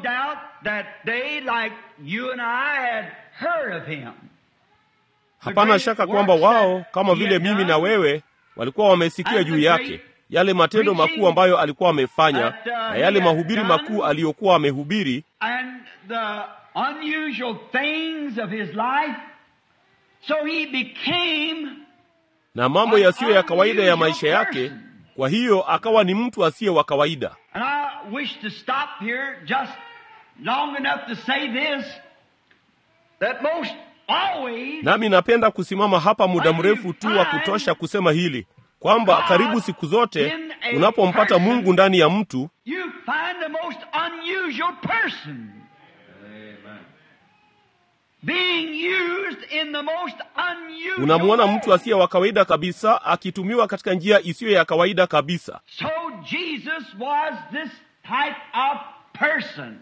Hapana shaka kwamba wao kama vile mimi na wewe walikuwa wamesikia juu yake yale matendo makuu ambayo alikuwa amefanya na yale mahubiri makuu aliyokuwa amehubiri na mambo yasiyo ya kawaida ya maisha yake. Kwa hiyo akawa ni mtu asiye wa kawaida. Nami napenda kusimama hapa muda mrefu tu wa kutosha kusema hili kwamba karibu siku zote unapompata Mungu ndani ya mtu unamwona mtu asiye wa kawaida kabisa akitumiwa katika njia isiyo ya kawaida kabisa. So Jesus was this type of person.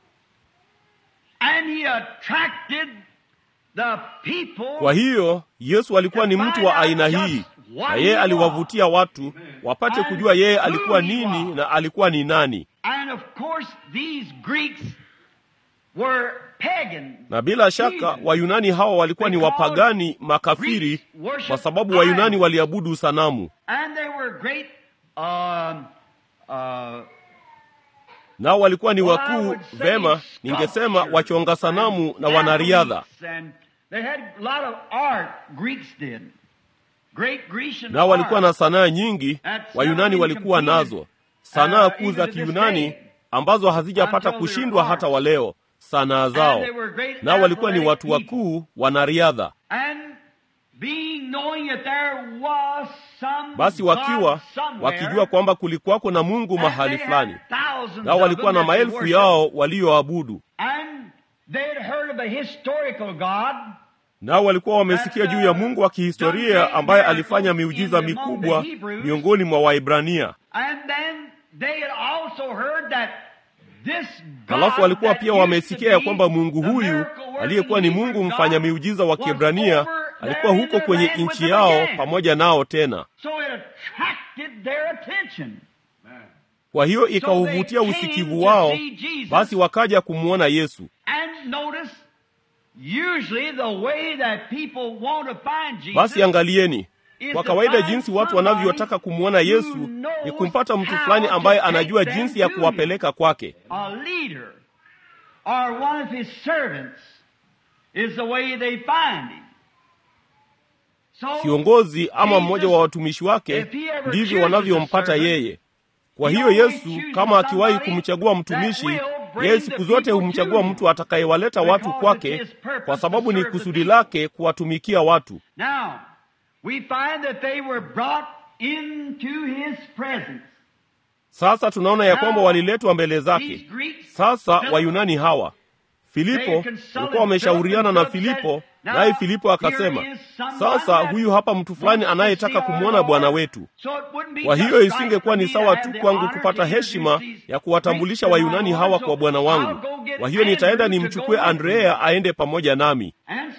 And he attracted the people. Kwa hiyo Yesu alikuwa ni mtu wa aina hii, na yeye aliwavutia watu wapate kujua yeye alikuwa nini na alikuwa ni nani. And of course these Greeks were pagan. Na bila shaka Wayunani hawa walikuwa ni wapagani makafiri, kwa sababu Wayunani waliabudu sanamu, And they were great um, uh, nao walikuwa ni wakuu, vema, ningesema wachonga sanamu na wanariadha, And they had a lot of art, Greeks did. Great Grecian nao walikuwa na art. sanaa nyingi. Wayunani walikuwa nazo sanaa kuu za Kiyunani ambazo hazijapata kushindwa hata wa leo, sanaa zao. Nao walikuwa ni watu wakuu, wanariadha. And being knowing that there was some Basi wakiwa God somewhere, wakijua kwamba kulikuwako na Mungu and mahali they fulani, had thousands nao of walikuwa them na that they maelfu worshiped. yao walioabudu, And they had heard of a historical God nao walikuwa wamesikia juu ya mungu wa kihistoria ambaye alifanya miujiza mikubwa miongoni mwa waibrania halafu walikuwa pia wamesikia ya kwamba mungu huyu aliyekuwa ni mungu mfanya miujiza wa kiebrania alikuwa huko kwenye nchi yao pamoja nao tena kwa hiyo ikauvutia usikivu wao basi wakaja kumwona yesu basi angalieni kwa kawaida jinsi watu wanavyotaka kumwona yesu ni kumpata mtu fulani ambaye anajua jinsi ya kuwapeleka kwake kiongozi ama mmoja wa watumishi wake ndivyo wanavyompata yeye kwa hiyo yesu kama akiwahi kumchagua mtumishi yeye siku zote humchagua mtu atakayewaleta watu kwake kwa sababu ni kusudi lake kuwatumikia watu Now, we find that they were brought into his presence. sasa tunaona ya kwamba waliletwa mbele zake sasa wayunani hawa filipo walikuwa wameshauriana na filipo naye filipo akasema sasa huyu hapa mtu fulani anayetaka kumwona bwana wetu kwa hiyo isingekuwa ni sawa tu kwangu kupata heshima ya kuwatambulisha wayunani hawa kwa bwana wangu kwa hiyo nitaenda nimchukue andrea aende pamoja nami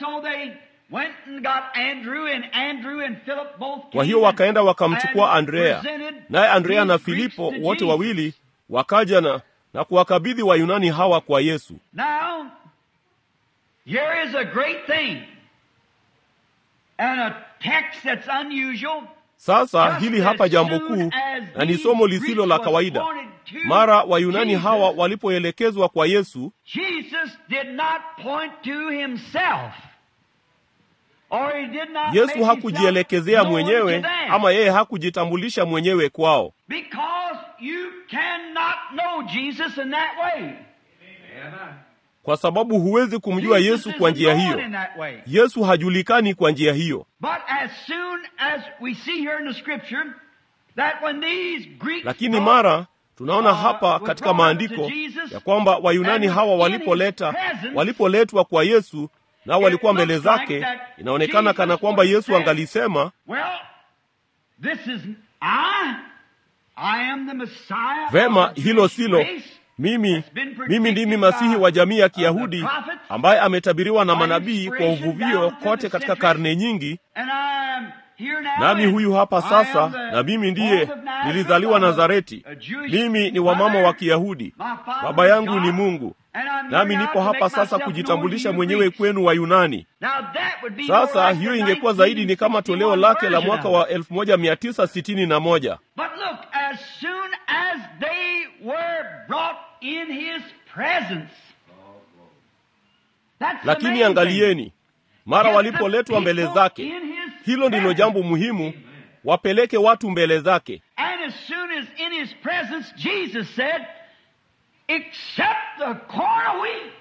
kwa hiyo wakaenda wakamchukua andrea naye andrea na filipo wote wawili wakaja na na kuwakabidhi wayunani hawa kwa yesu Now, here is a great thing, and a text that's unusual. sasa hili hapa jambo kuu na ni somo lisilo la kawaida mara wayunani hawa walipoelekezwa kwa yesu Jesus did not point to himself. Or he did not make yesu himself hakujielekezea known mwenyewe to them. ama yeye hakujitambulisha mwenyewe kwao Because you cannot know Jesus in that way. kwa sababu huwezi kumjua Jesus yesu kwa isn't njia known hiyo in that way. yesu hajulikani kwa njia hiyo But as soon as we see here in the scripture that when these Greeks lakini brought mara tunaona hapa uh, katika were brought maandiko to Jesus, ya kwamba wayunani and hawa in walipoleta his presence, walipoletwa kwa yesu nao walikuwa it mbele looks like zake that inaonekana Jesus kana kwamba would yesu say, angalisema Well, this is I. I am the Messiah of vema the hilo Jewish silo race. mimi mimi ndimi masihi wa jamii ya kiyahudi ambaye ametabiriwa na manabii kwa uvuvio kote katika karne nyingi And I'm here now, nami and huyu hapa I sasa am the na mimi ndiye born of Nazareth, nilizaliwa I'm a- Nazareti. a Jewish Mimi ni wa mama mother. wa Kiyahudi, My father baba is yangu God, ni Mungu, and I'm here nami now nipo to hapa make sasa myself kujitambulisha known to you mwenyewe Greeks. kwenu Wayunani. Now that would be more Sasa like hiyo the ingekuwa zaidi ni kama toleo 1961 lake la version mwaka of wa it. 1961. But look, as soon as they were brought in his presence. That's the Lakini main thing. angalieni, mara Get the walipoletwa mbele people zake, in his hilo ndilo presence. jambo muhimu, wapeleke watu mbele zake. And as soon as in his presence, Jesus said, except the corn of wheat.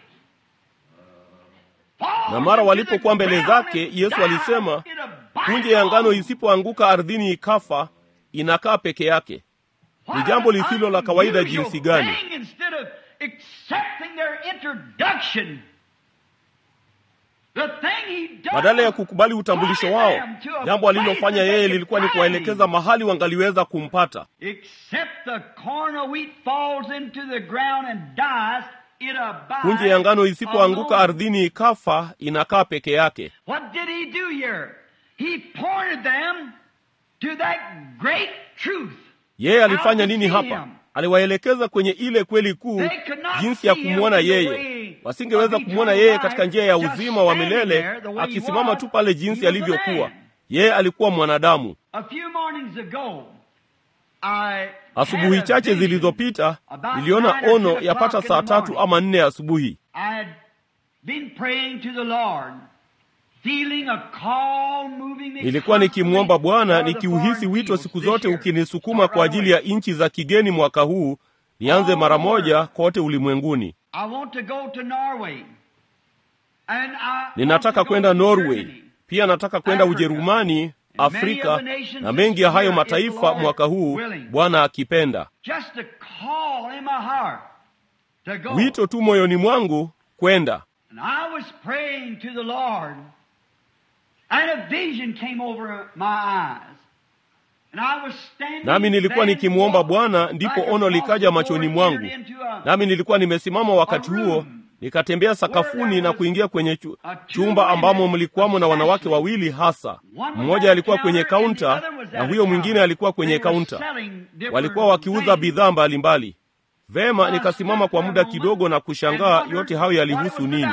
falls Na mara into walipokuwa the mbele ground zake, and Yesu dies, alisema, it abides punje ya ngano alone. isipoanguka ardhini ikafa, inakaa peke yake. What jambo an lisilo la kawaida unusual jinsi gani. thing Instead of accepting their introduction, the thing he does Badala ya kukubali utambulisho wao, pointed them to a jambo alilofanya place that yeye they lilikuwa ni could kuwaelekeza find mahali wangaliweza kumpata. him. Except the corn of wheat falls into the ground and dies, it abides Punje ya ngano isipoanguka alone. ardhini ikafa, inakaa peke yake. What did he do here? He pointed them to that great truth. Yeye alifanya How to nini see hapa? him. Aliwaelekeza kwenye ile kweli kuu, They could not jinsi ya see him kumwona in the yeye. way Wasingeweza of kumwona eternal yeye katika njia ya life, just uzima wa standing milele, there the way he akisimama was. tu pale He jinsi was a alivyokuwa. man. Yeye alikuwa mwanadamu. A few mornings ago, I Asubuhi had a chache vision. zilizopita about niliona nine or ono ten yapata o'clock in saa the tatu morning. ama nne asubuhi. I had been praying to the Lord, feeling a call moving me Nilikuwa nikimwomba constantly Bwana for the nikiuhisi foreign wito peoples siku this zote year. ukinisukuma Start kwa right ajili away. ya nchi za kigeni mwaka huu, nianze mara moja kote ulimwenguni. I want to go to Norway. And I Ninataka want to go kwenda to Norway, Germany. pia nataka kwenda Africa, Ujerumani, and many Afrika other nations na mengi ya this hayo year, if the mataifa Lord mwaka huu, willing. Bwana akipenda. Just a call in my heart to go. Wito tu moyoni mwangu kwenda. And I was praying to the Lord And a vision came over my eyes. And I was standing nami nilikuwa there nikimwomba walking Bwana, ndipo like a ono likaja cross machoni before it mwangu. entered into a- Nami nilikuwa nimesimama wakati huo, nikatembea sakafuni na kuingia kwenye chu, chumba ambamo mlikuwamo na wanawake wawili hasa. Mmoja alikuwa kwenye kaunta na huyo mwingine alikuwa kwenye kaunta. Walikuwa wakiuza bidhaa mbalimbali. Vema, nikasimama kwa muda kidogo na kushangaa yote hayo yalihusu nini.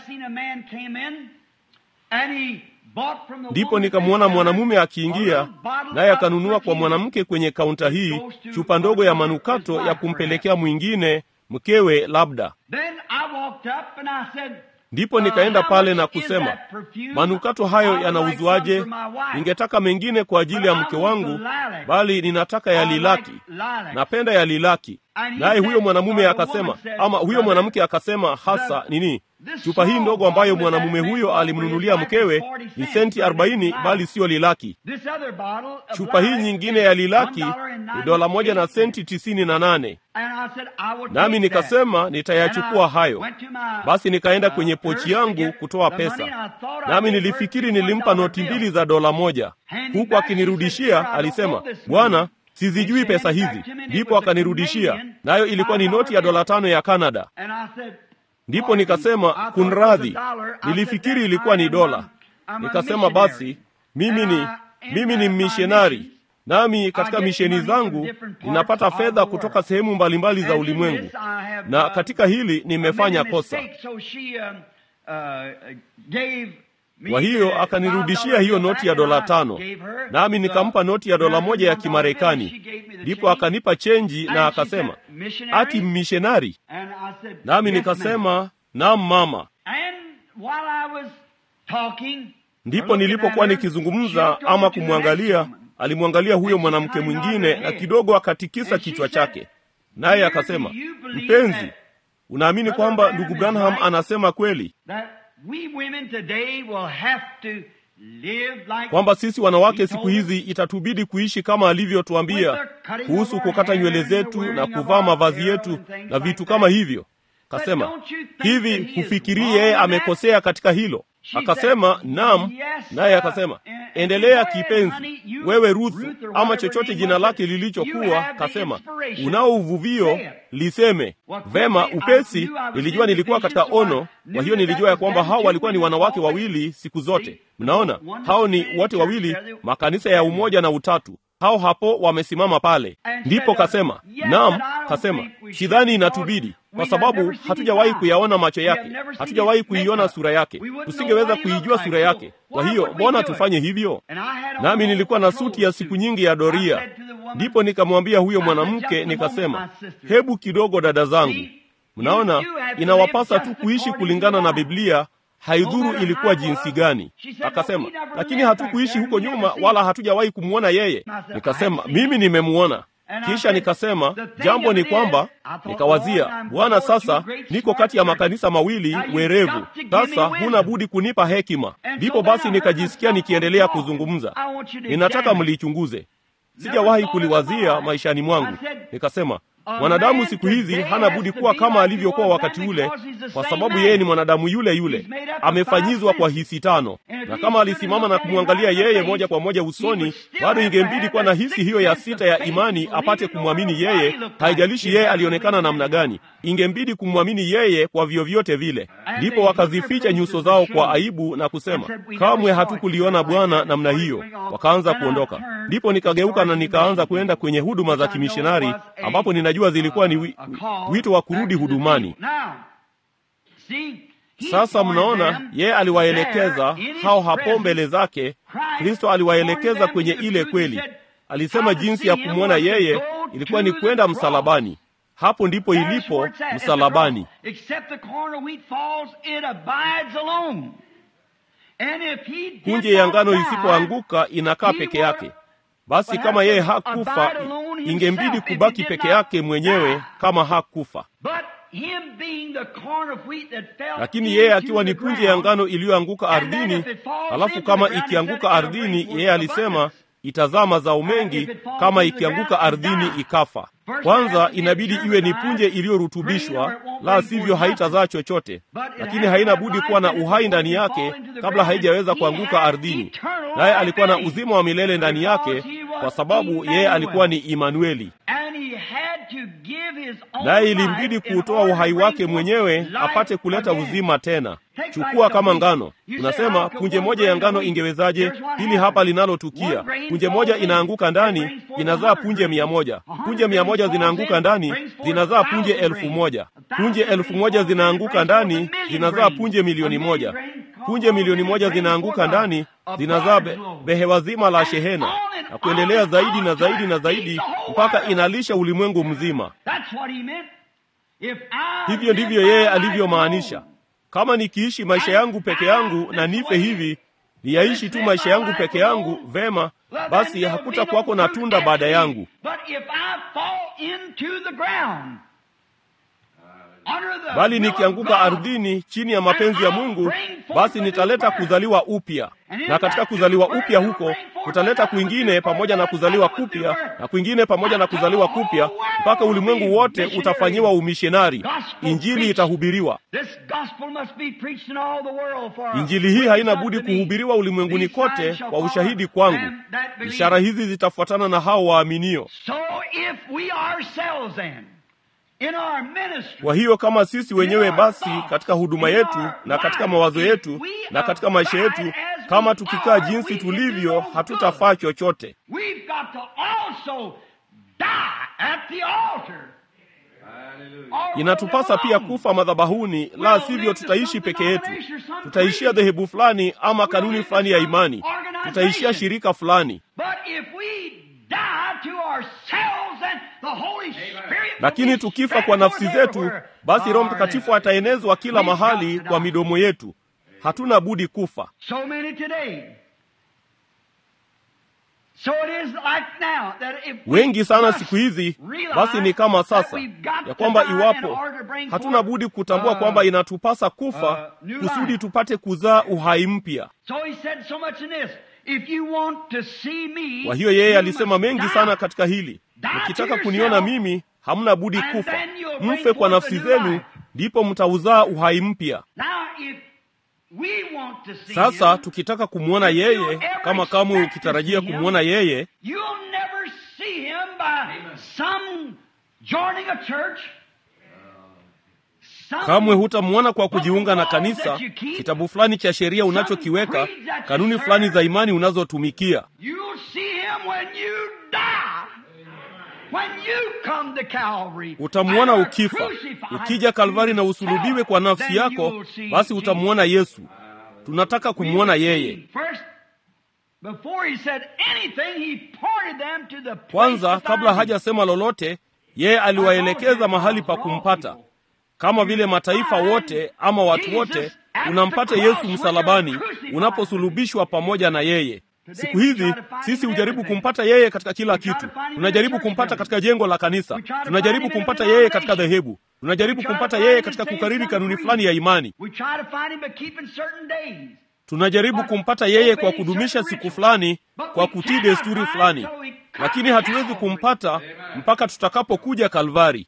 Ndipo nikamwona mwanamume akiingia, naye akanunua kwa mwanamke kwenye kaunta hii chupa ndogo ya manukato ya kumpelekea mwingine mkewe labda. Ndipo nikaenda pale na kusema, manukato hayo yanauzwaje? Ningetaka mengine kwa ajili ya mke wangu, bali ninataka ya lilaki, napenda ya lilaki. Naye huyo mwanamume akasema, ama huyo mwanamke akasema hasa nini, chupa hii ndogo ambayo mwanamume huyo alimnunulia mkewe ni senti arobaini, bali siyo lilaki. Chupa hii nyingine ya lilaki ni dola moja na senti tisini na nane. Nami nikasema nitayachukua hayo. Basi nikaenda kwenye pochi yangu kutoa pesa, nami nilifikiri nilimpa noti mbili za dola moja, huku akinirudishia alisema, Bwana, sizijui pesa hizi. Ndipo akanirudishia, nayo ilikuwa ni noti ya dola tano ya Kanada. Ndipo nikasema kunradhi, nilifikiri ilikuwa ni dola. Nikasema basi, mimi ni mimi ni mishonari, nami katika misheni zangu ninapata fedha kutoka sehemu mbalimbali za ulimwengu, na katika hili nimefanya kosa. Kwa hiyo akanirudishia hiyo noti ya dola tano, nami nikampa noti ya dola moja ya Kimarekani. Ndipo akanipa chenji na akasema, ati mmishonari? Nami nikasema naam, mama. Ndipo nilipokuwa nikizungumza ama kumwangalia, alimwangalia huyo mwanamke mwingine na kidogo akatikisa kichwa chake, naye akasema, mpenzi, unaamini kwamba ndugu Branham anasema kweli kwamba sisi wanawake siku hizi itatubidi kuishi kama alivyotuambia kuhusu kukata nywele zetu na kuvaa mavazi yetu na vitu kama hivyo. Kasema hivi, hufikirii yeye amekosea katika hilo? Akasema naam. Naye akasema endelea kipenzi, wewe Ruthu, ama chochote jina lake lilichokuwa. Kasema unao uvuvio, liseme vema. Upesi nilijua nilikuwa katika ono, kwa hiyo nilijua ya kwamba hao walikuwa ni wanawake wawili siku zote. Mnaona, hao ni wote wawili makanisa ya umoja na utatu hao hapo wamesimama pale. Ndipo kasema naam. Kasema sidhani inatubidi, kwa sababu hatujawahi kuyaona macho yake, hatujawahi kuiona sura yake, tusingeweza kuijua sura yake. Kwa hiyo mbona tufanye hivyo? Nami nilikuwa na suti ya siku nyingi ya doria. Ndipo nikamwambia huyo mwanamke, nikasema, hebu kidogo, dada zangu, mnaona inawapasa tu kuishi kulingana na Biblia haidhuru ilikuwa jinsi gani. Akasema, lakini hatukuishi huko nyuma, wala hatujawahi kumwona yeye. Nikasema, mimi nimemwona. Kisha nikasema, jambo ni kwamba, nikawazia, Bwana, sasa niko kati ya makanisa mawili werevu, sasa huna budi kunipa hekima. Ndipo basi nikajisikia nikiendelea kuzungumza, ninataka mlichunguze. Sijawahi kuliwazia maishani mwangu. Nikasema, mwanadamu siku hizi hana budi kuwa kama alivyokuwa wakati ule, kwa sababu yeye ni mwanadamu yule yule, amefanyizwa kwa hisi tano. Na kama alisimama na kumwangalia yeye moja kwa moja usoni, bado ingembidi kuwa na hisi hiyo ya sita ya imani apate kumwamini yeye. Haijalishi yeye alionekana namna gani, ingembidi kumwamini yeye kwa vyovyote vile. Ndipo wakazificha nyuso zao kwa aibu na kusema, kamwe hatukuliona Bwana namna hiyo. Wakaanza kuondoka. Ndipo nikageuka na nikaanza kwenda kwenye huduma za kimishonari ambapo ninajua zilikuwa ni wi, wito wa kurudi hudumani. Sasa mnaona, yeye aliwaelekeza hao hapo mbele zake. Kristo aliwaelekeza kwenye ile kweli. Alisema jinsi ya kumwona yeye ilikuwa ni kwenda msalabani. Hapo ndipo ilipo msalabani. Punje ya ngano isipoanguka inakaa peke yake. Basi kama yeye hakufa, ingembidi kubaki peke yake mwenyewe kama hakufa. Lakini yeye akiwa ni punje ya ngano iliyoanguka ardhini, halafu kama ikianguka ardhini, yeye alisema itazaa mazao mengi, kama ikianguka ardhini ikafa. Kwanza inabidi iwe ni punje iliyorutubishwa, la sivyo haitazaa chochote, lakini haina budi kuwa na uhai ndani yake kabla haijaweza kuanguka ardhini. Naye alikuwa na uzima wa milele ndani yake, kwa sababu yeye alikuwa ni Imanueli, naye ilimbidi kuutoa uhai wake mwenyewe apate kuleta uzima tena. Chukua kama ngano, unasema punje moja ya ngano ingewezaje? Hili hapa linalotukia, punje moja inaanguka ndani, inazaa punje mia moja. Punje mia moja zinaanguka ndani, zinazaa punje elfu moja. Punje elfu moja zinaanguka ndani, zinazaa punje milioni moja. Punje milioni moja zinaanguka ndani, zinazaa be, behewa zima la shehena, na kuendelea zaidi na zaidi na zaidi mpaka inalisha ulimwengu mzima. Hivyo ndivyo yeye alivyomaanisha. Kama nikiishi maisha yangu peke yangu na nife hivi, niyaishi tu maisha yangu peke yangu, vema, basi hakutakuwako na tunda baada yangu. Bali nikianguka ardhini chini ya mapenzi ya Mungu, basi nitaleta kuzaliwa upya, na katika kuzaliwa upya huko kutaleta kwingine pamoja na kuzaliwa kupya na kwingine pamoja na kuzaliwa kupya, mpaka ulimwengu wote utafanyiwa umishonari. Injili itahubiriwa. Injili hii haina budi kuhubiriwa ulimwenguni kote kwa ushahidi kwangu. Ishara hizi zitafuatana na hao waaminio. Kwa hiyo kama sisi wenyewe basi, katika huduma yetu na katika mawazo yetu na katika maisha yetu, kama tukikaa jinsi tulivyo, hatutafaa chochote. Inatupasa pia kufa madhabahuni, la sivyo tutaishi peke yetu. Tutaishia dhehebu fulani ama kanuni fulani ya imani, tutaishia shirika fulani. Lakini tukifa kwa nafsi zetu, basi Roho Mtakatifu ataenezwa kila mahali kwa midomo yetu. Hatuna budi kufa. Wengi sana siku hizi, basi ni kama sasa ya kwamba iwapo hatuna budi kutambua kwamba inatupasa kufa kusudi tupate kuzaa uhai mpya. Kwa hiyo yeye alisema mengi sana katika hili, mkitaka kuniona mimi, hamna budi kufa, mfe kwa nafsi zenu, ndipo mtauzaa uhai mpya. Sasa tukitaka kumwona yeye, kama kamwe ukitarajia kumwona yeye, kamwe hutamwona kwa kujiunga na kanisa, kitabu fulani cha sheria unachokiweka, kanuni fulani za imani unazotumikia. Utamwona ukifa, ukija Kalvari na usulubiwe kwa nafsi yako, basi utamwona Yesu. Tunataka kumwona yeye. Kwanza, kabla hajasema lolote, yeye aliwaelekeza mahali pa kumpata. Kama vile mataifa wote ama watu wote, unampata Yesu msalabani unaposulubishwa pamoja na yeye. Siku hizi sisi hujaribu kumpata yeye katika kila kitu. Tunajaribu kumpata katika jengo la kanisa, tunajaribu kumpata yeye katika dhehebu, tunajaribu kumpata yeye katika kukariri kanuni fulani ya imani, tunajaribu kumpata yeye kwa kudumisha siku fulani, kwa kutii desturi fulani, lakini hatuwezi kumpata mpaka tutakapokuja Kalvari.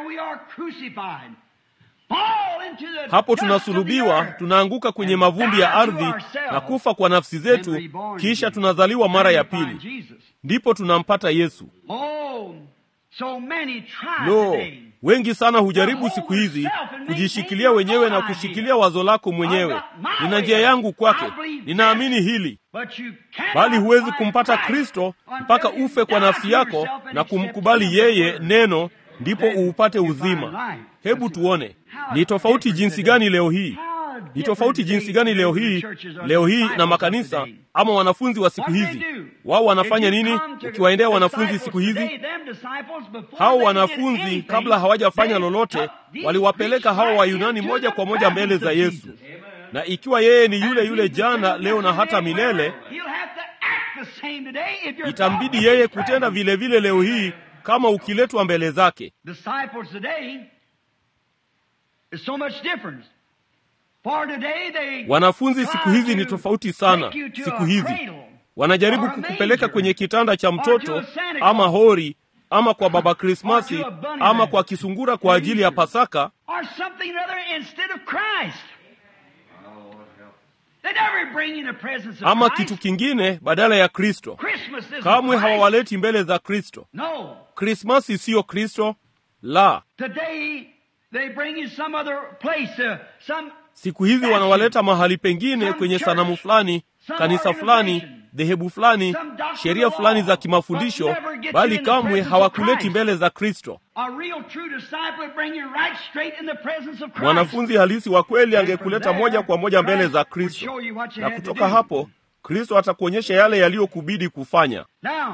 Hapo tunasulubiwa, tunaanguka kwenye mavumbi ya ardhi na kufa kwa nafsi zetu, kisha tunazaliwa mara ya pili, ndipo tunampata Yesu. Lo, wengi sana hujaribu siku hizi kujishikilia wenyewe na kushikilia wazo lako mwenyewe. Nina njia yangu kwake, ninaamini hili, bali huwezi kumpata Kristo mpaka ufe kwa nafsi yako na kumkubali yeye neno ndipo uupate uzima. Hebu tuone ni tofauti jinsi gani leo hii, ni tofauti jinsi gani leo hii, leo hii na makanisa ama wanafunzi wa siku hizi. Wao wanafanya nini? Ukiwaendea wanafunzi siku hizi, hao wanafunzi kabla hawajafanya lolote, waliwapeleka hao Wayunani moja kwa moja mbele za Yesu, na ikiwa yeye ni yule yule jana, leo na hata milele, itambidi yeye kutenda vile vile leo hii kama ukiletwa mbele zake. Wanafunzi siku hizi ni tofauti sana. Siku hizi wanajaribu kukupeleka kwenye kitanda cha mtoto ama hori ama kwa baba krismasi ama kwa kisungura kwa ajili ya pasaka or something other instead of Christ. They never bring in the presence of ama Christ. kitu kingine badala ya kristo Christmas isn't kamwe Christ. hawawaleti mbele za kristo No. krismasi siyo kristo la Today they bring you some other place, uh, some siku hizi wanawaleta mahali pengine kwenye sanamu fulani kanisa fulani dhehebu fulani sheria fulani za kimafundisho bali kamwe hawakuleti mbele za kristo a real true disciple would bring you right straight in the presence of Christ. mwanafunzi halisi wa kweli angekuleta moja kwa moja mbele za kristo na kutoka hapo kristo atakuonyesha yale yaliyokubidi kufanya Now,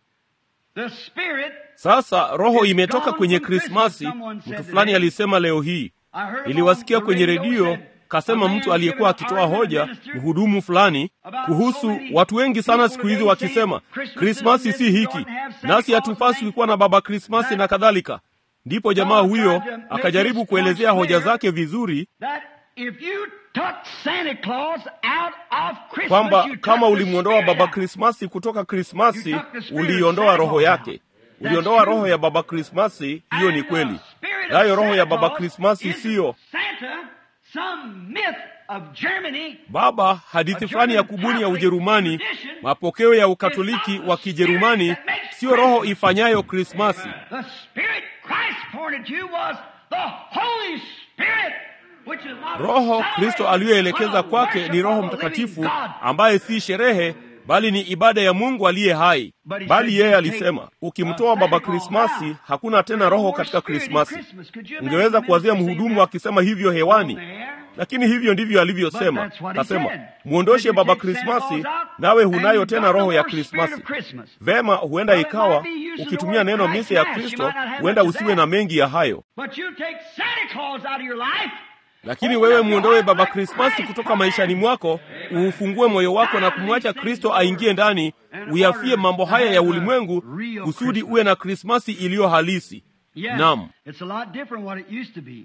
the Spirit, sasa roho imetoka kwenye krismasi mtu fulani alisema leo hii I heard niliwasikia on the kwenye radio redio said, kasema a man mtu aliyekuwa giving akitoa an hoja argument mhudumu fulani kuhusu watu wengi sana siku hizi wakisema krismasi si hiki nasi hatupaswi kuwa na baba krismasi na kadhalika ndipo jamaa huyo akajaribu kuelezea hoja zake vizuri that if you took Santa Claus out of Christmas, kwamba you took kama the ulimwondoa Spirit baba out. krismasi kutoka krismasi You took the spirit uliiondoa of roho Santa yake Claus. uliondoa That's roho true. ya baba krismasi hiyo ni And the kweli spirit of nayo roho ya Santa baba Claus krismasi is siyo Santa, some myth of Germany, baba hadithi fulani ya kubuni ya ujerumani mapokeo ya ukatoliki wa kijerumani siyo roho ifanyayo krismasi the Spirit Christ pointed to was the Holy Spirit, which is not roho a kristo celebration, aliyoelekeza but a kwake worship ni roho of the mtakatifu living God. ambaye si sherehe bali ni ibada ya mungu aliye hai But he bali said, yeye "You alisema take, ukimtoa uh, baba Santa Claus krismasi out. hakuna tena No roho more katika spirit in krismasi Christmas. Could you ungeweza imagine kuwazia minister mhudumu saying akisema hivyo hewani that? There. lakini hivyo ndivyo alivyosema But that's what he kasema said. mwondoshe You baba take Santa krismasi Claus out, nawe and hunayo you tena got no roho ya more spirit krismasi of Christmas. vema huenda Well, it ikawa might be using the ukitumia word neno Christ mise ya Mass. You kristo might not have huenda much of usiwe that. na mengi ya hayo But you take Santa Claus out of your life, lakini Open wewe up your mwondoe heart baba like krismasi Christ kutoka commanded. maishani mwako uufungue moyo wako na kumwacha kristo aingie ndani uyafie mambo haya ya ulimwengu kusudi uwe na krismasi iliyo halisi Yes, Naam. it's a lot different what it used to be.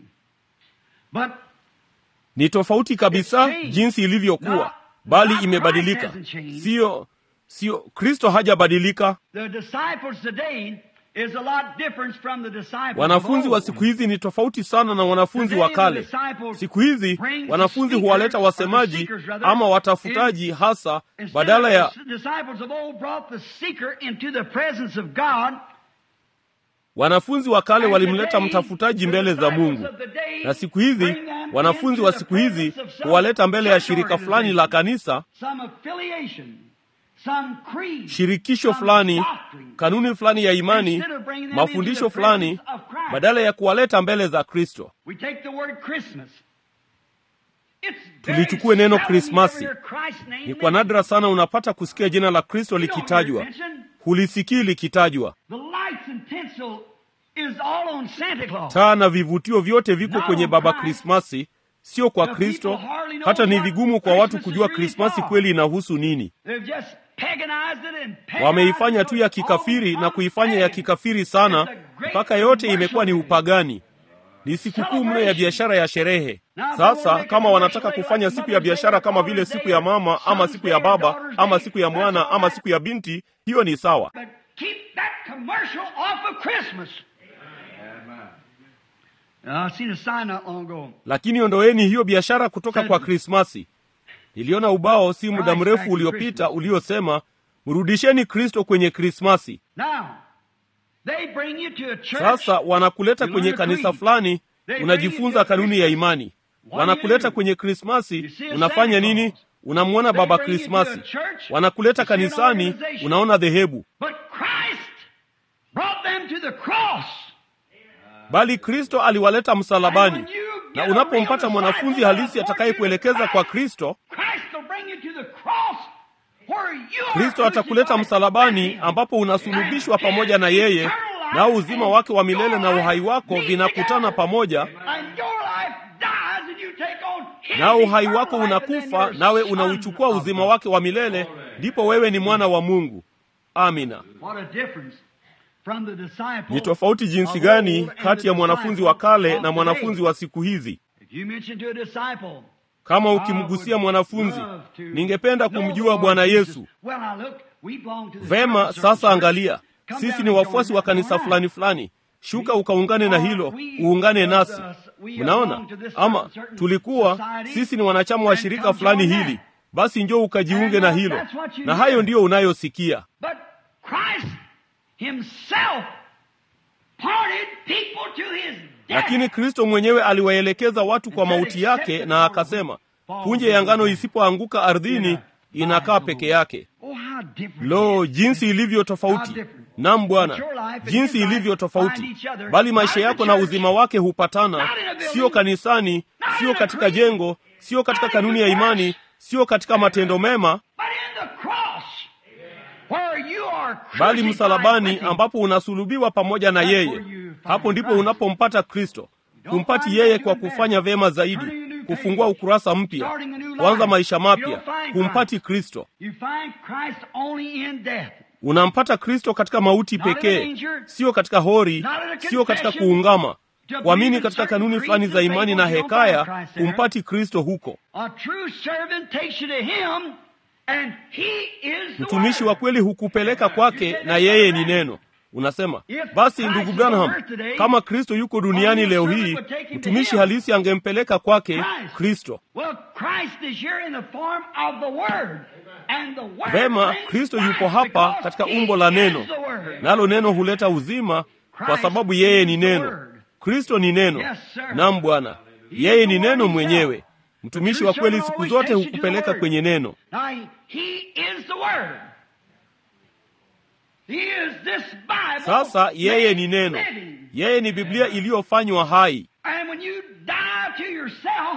But ni tofauti kabisa It's changed. jinsi No, ilivyokuwa bali not imebadilika Christ hasn't changed. siyo siyo kristo hajabadilika the disciples today is a lot different from the disciples wanafunzi of wa old. siku hizi ni tofauti sana na wanafunzi wa kale siku hizi wanafunzi huwaleta wasemaji ama watafutaji hasa Instead badala of ya the disciples of old brought the seeker into the presence of God. wanafunzi wa kale and walimleta today, mtafutaji the mbele za disciples mungu of the day na siku hizi bring them wanafunzi into wa the siku hizi presence of some huwaleta mbele ya church shirika fulani la organization, kanisa some affiliation, some creed, shirikisho some fulani doctrine. kanuni fulani ya imani Instead of bringing them mafundisho into the fulani presence of Christ. badala ya kuwaleta mbele za kristo We take the word Christmas. It's very tulichukue neno seldom krismasi you ever hear Christ's name ni kwa mentioned. nadra sana unapata kusikia jina la kristo You don't hear it likitajwa mentioned. hulisikii likitajwa The lights and tinsel is all on Santa Claus. taa na vivutio vyote viko Not kwenye on baba Christ. krismasi sio kwa The kristo people hardly know hata ni what vigumu kwa watu Christmas kujua is really krismasi for. kweli inahusu nini They've just paganized it and paganized wameifanya tu ya it. kikafiri All na kuifanya ya pagan. kikafiri sana It's a great mpaka yote commercial imekuwa ni thing. upagani ni sikukuu mno ya biashara ya sherehe sasa kama wanataka kufanya siku ya biashara kama vile siku ya mama ama siku ya baba ama siku ya mwana ama siku ya binti hiyo ni sawa But keep that commercial off of Christmas. I seen a sign not long ago. lakini ondoeni hiyo biashara kutoka kwa krismasi niliona ubao si muda mrefu uliopita uliosema mrudisheni kristo kwenye krismasi Now, they bring you to a church. sasa wanakuleta You kwenye learn a kanisa creed. fulani They bring unajifunza you to kanuni ya Christmas. imani What do you wanakuleta do? kwenye krismasi You see a unafanya Santa nini Claus. unamwona They baba bring you to krismasi a church. wanakuleta You see an kanisani organization. unaona dhehebu But Christ brought them to the cross. bali kristo aliwaleta msalabani And when you na get a unapompata real mwanafunzi disciple halisi that'll atakayekuelekeza point you kwa to kristo Christ will bring you to the cross where you are kristo atakuleta crucified msalabani with him. ambapo unasulubishwa pamoja na yeye nao uzima wake wa milele na uhai wako vinakutana pamoja And your life dies and you take on his nao uhai eternal wako life and then unakufa you're nawe son unauchukua of uzima God. wake wa milele ndipo wewe ni mwana wa mungu amina What a difference from the disciple ni tofauti jinsi of gani old and kati the ya mwanafunzi wa disciple kale of na mwanafunzi today. wa siku hizi If you mention to a disciple, kama ukimgusia mwanafunzi ningependa kumjua bwana yesu Well, now look, we belong to the vema church, sasa church. angalia sisi ni wafuasi wa kanisa fulani fulani shuka ukaungane na hilo uungane nasi mnaona ama tulikuwa sisi ni wanachama wa shirika fulani hili basi njoo ukajiunge na hilo na hayo ndiyo unayosikia But Christ himself parted people to his death. lakini kristo mwenyewe aliwaelekeza watu kwa mauti yake na akasema punje ya ngano isipoanguka ardhini inakaa peke yake Oh, how different lo it is. jinsi ilivyo tofauti nam bwana jinsi ilivyo tofauti bali maisha yako na uzima wake hupatana sio kanisani sio katika jengo sio katika kanuni ya imani sio katika matendo mema But in the cross, where you are bali crucified msalabani with him, ambapo unasulubiwa pamoja na yeye hapo ndipo unapompata kristo humpati yeye kwa kufanya vyema zaidi kufungua ukurasa mpya kuanza maisha mapya humpati kristo you find Christ only in death. unampata kristo katika mauti pekee sio katika hori sio katika kuungama kuamini katika kanuni fulani za imani na hekaya humpati kristo huko A true servant takes you to him, and he is the mtumishi wa Word. kweli hukupeleka kwake na yeye ni neno unasema basi ndugu branham kama kristo yuko duniani leo hii mtumishi halisi angempeleka kwake kristo Well, Christ is here in the form of the Word. And the Word vema brings kristo life yupo hapa because katika he umbo la is neno the Word. nalo neno huleta uzima kwa sababu yeye ni neno kristo ni neno Yes, sir. nam bwana yeye ni neno mwenyewe mtumishi wa kweli siku zote hukupeleka kwenye neno Now, he is the Word. He is this Bible. sasa yeye made ni neno living. yeye ni biblia iliyofanywa hai And when you die to yourself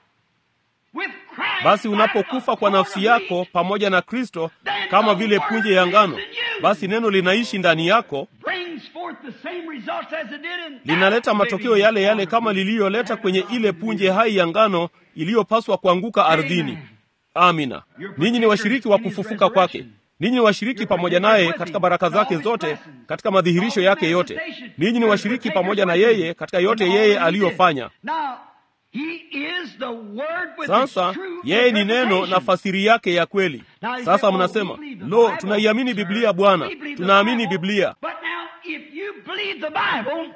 with Christ, basi unapokufa kwa nafsi yako pamoja na kristo kama vile punje ya ngano basi neno linaishi ndani yako brings forth the same results as it did in linaleta matokeo yale yale kama liliyoleta kwenye ile punje hai ya ngano iliyopaswa kuanguka ardhini amina ninyi ni washiriki wa kufufuka kwake ninyi ni washiriki pamoja naye katika baraka zake zote katika madhihirisho yake yote ninyi ni washiriki pamoja na yeye katika yote yeye aliyofanya Now, he is the word with sasa its true yeye ni neno na interpretation. fasiri yake ya kweli sasa mnasema lo tunaiamini biblia bwana tunaamini biblia But now, if you believe the Bible,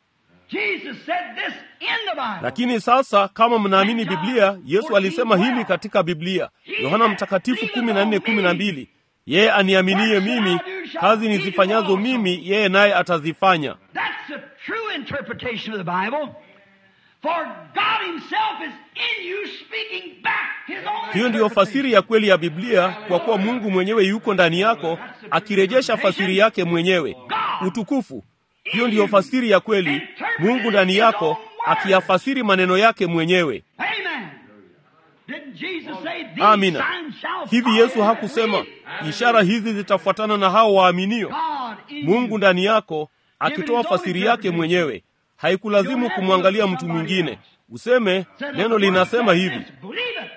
Jesus said this in the Bible. lakini sasa kama mnaamini biblia yesu alisema hili katika biblia yohana mtakatifu kumi na nne kumi na mbili yeye aniaminie mimi kazi nizifanyazo mimi yeye naye atazifanya That's the true interpretation of the Bible. For God Himself is in you speaking back His own hiyo ndiyo fasiri ya kweli ya biblia kwa kuwa mungu mwenyewe yuko ndani yako akirejesha fasiri yake mwenyewe utukufu hiyo ndiyo fasiri ya kweli mungu ndani yako akiyafasiri maneno yake mwenyewe Amen. Didn't Jesus say, These amina signs shall hivi follow yesu them that hakusema believe"? ishara hizi zitafuatana na hao waaminio God in mungu you. ndani yako akitoa fasiri yake mwenyewe haikulazimu kumwangalia mtu mwingine useme Said, neno "Let the linasema word say hivi this, believe it.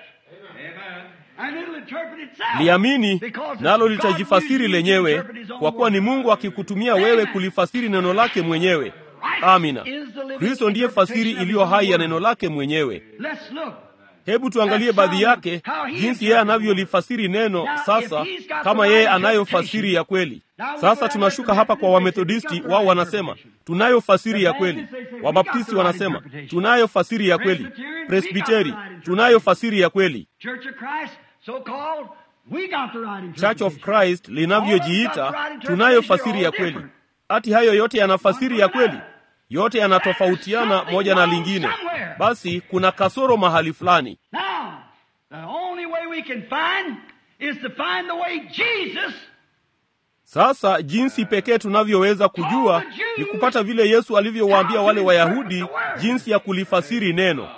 And it'll interpret itself. liamini Because it's nalo God litajifasiri using you to lenyewe interpret His own kwa kuwa ni word. mungu akikutumia wewe kulifasiri neno lake mwenyewe amina kristo ndiye fasiri iliyo hai ya neno lake mwenyewe Let's look. hebu tuangalie baadhi yake jinsi yeye anavyolifasiri neno sasa kama yeye anayo fasiri ya kweli sasa tunashuka hapa kwa wamethodisti wao wanasema tunayo fasiri ya kweli wabaptisti wanasema tunayo fasiri ya kweli presbiteri tunayo fasiri ya kweli Church of Christ, so called, we got the right church of interpretation. christ linavyojiita tunayo fasiri ya kweli hati hayo yote yana fasiri ya kweli yote yanatofautiana moja na lingine basi kuna kasoro mahali fulani Now, the only way we can find is to find the way Jesus sasa jinsi pekee tunavyoweza kujua ni kupata vile yesu alivyowaambia wale wayahudi jinsi ya kulifasiri neno